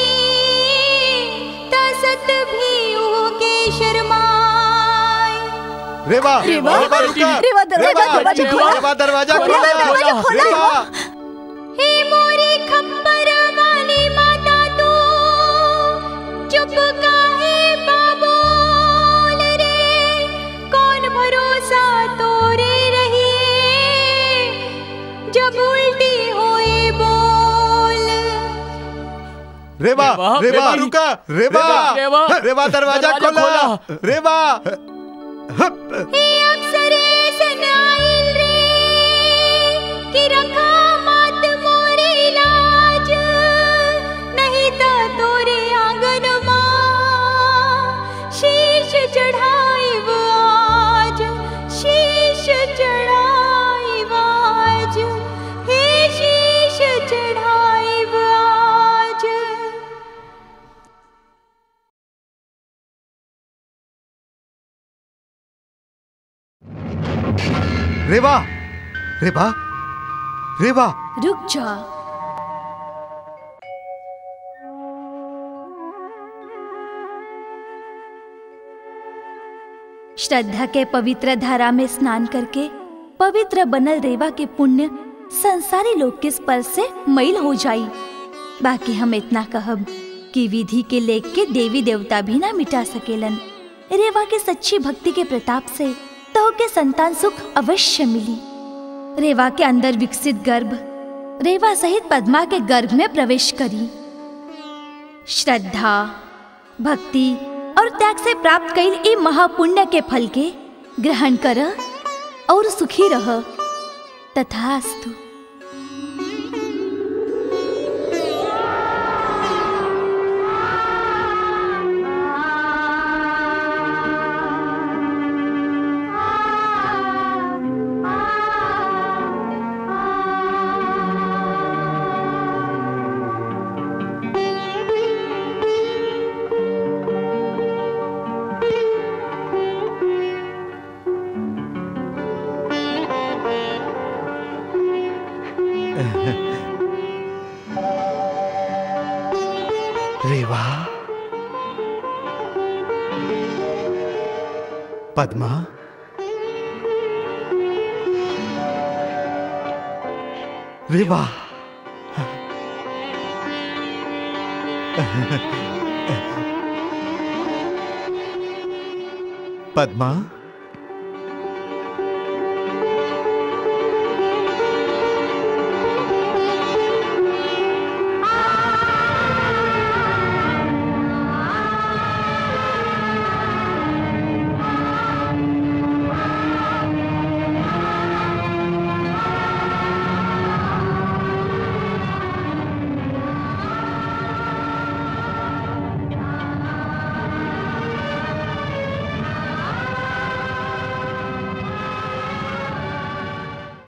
तसत भी उके शर्माए रेवा रेवा, रेवा रुका रेवा, दरवाजा खोला, खोला। रेवा दरवाजा खोला, खोला दरवाजा खोला। रेवा हे मोरी खप्पर वाली माता तू चुप काहे बाबोल रे कौन भरोसा तोरे रही जब उल्टी होए बोल रेवा रेवा, रेवा रेवा, रुका रेवा रेवा, रेवा दरवाजा दरवाजा खोला रेवा हे अप्सरे सनाइल रे कि रखा मात मोरी लाज नहीं तो तोरे आंगन माँ शीश चढ़ाइब आज शीश चढ़ाइब आज हे शीश चढ़ाइब आज रेवा रेवा रेवा रुक जा श्रद्धा के पवित्र धारा में स्नान करके पवित्र बनल रेवा के पुण्य संसारी लोग के स्पर्श से मैल हो जाई बाकी हम इतना कहब कि विधि के लेख के देवी देवता भी ना मिटा सकेलन रेवा के सच्ची भक्ति के प्रताप से तो के संतान सुख अवश्य मिली रेवा के अंदर विकसित गर्भ रेवा सहित पद्मा के गर्भ में प्रवेश करी श्रद्धा भक्ति और त्याग से प्राप्त कईल ई महापुण्य के फल के ग्रहण कर और सुखी रह तथास्तु रेवा पद्मा रेवा पद्मा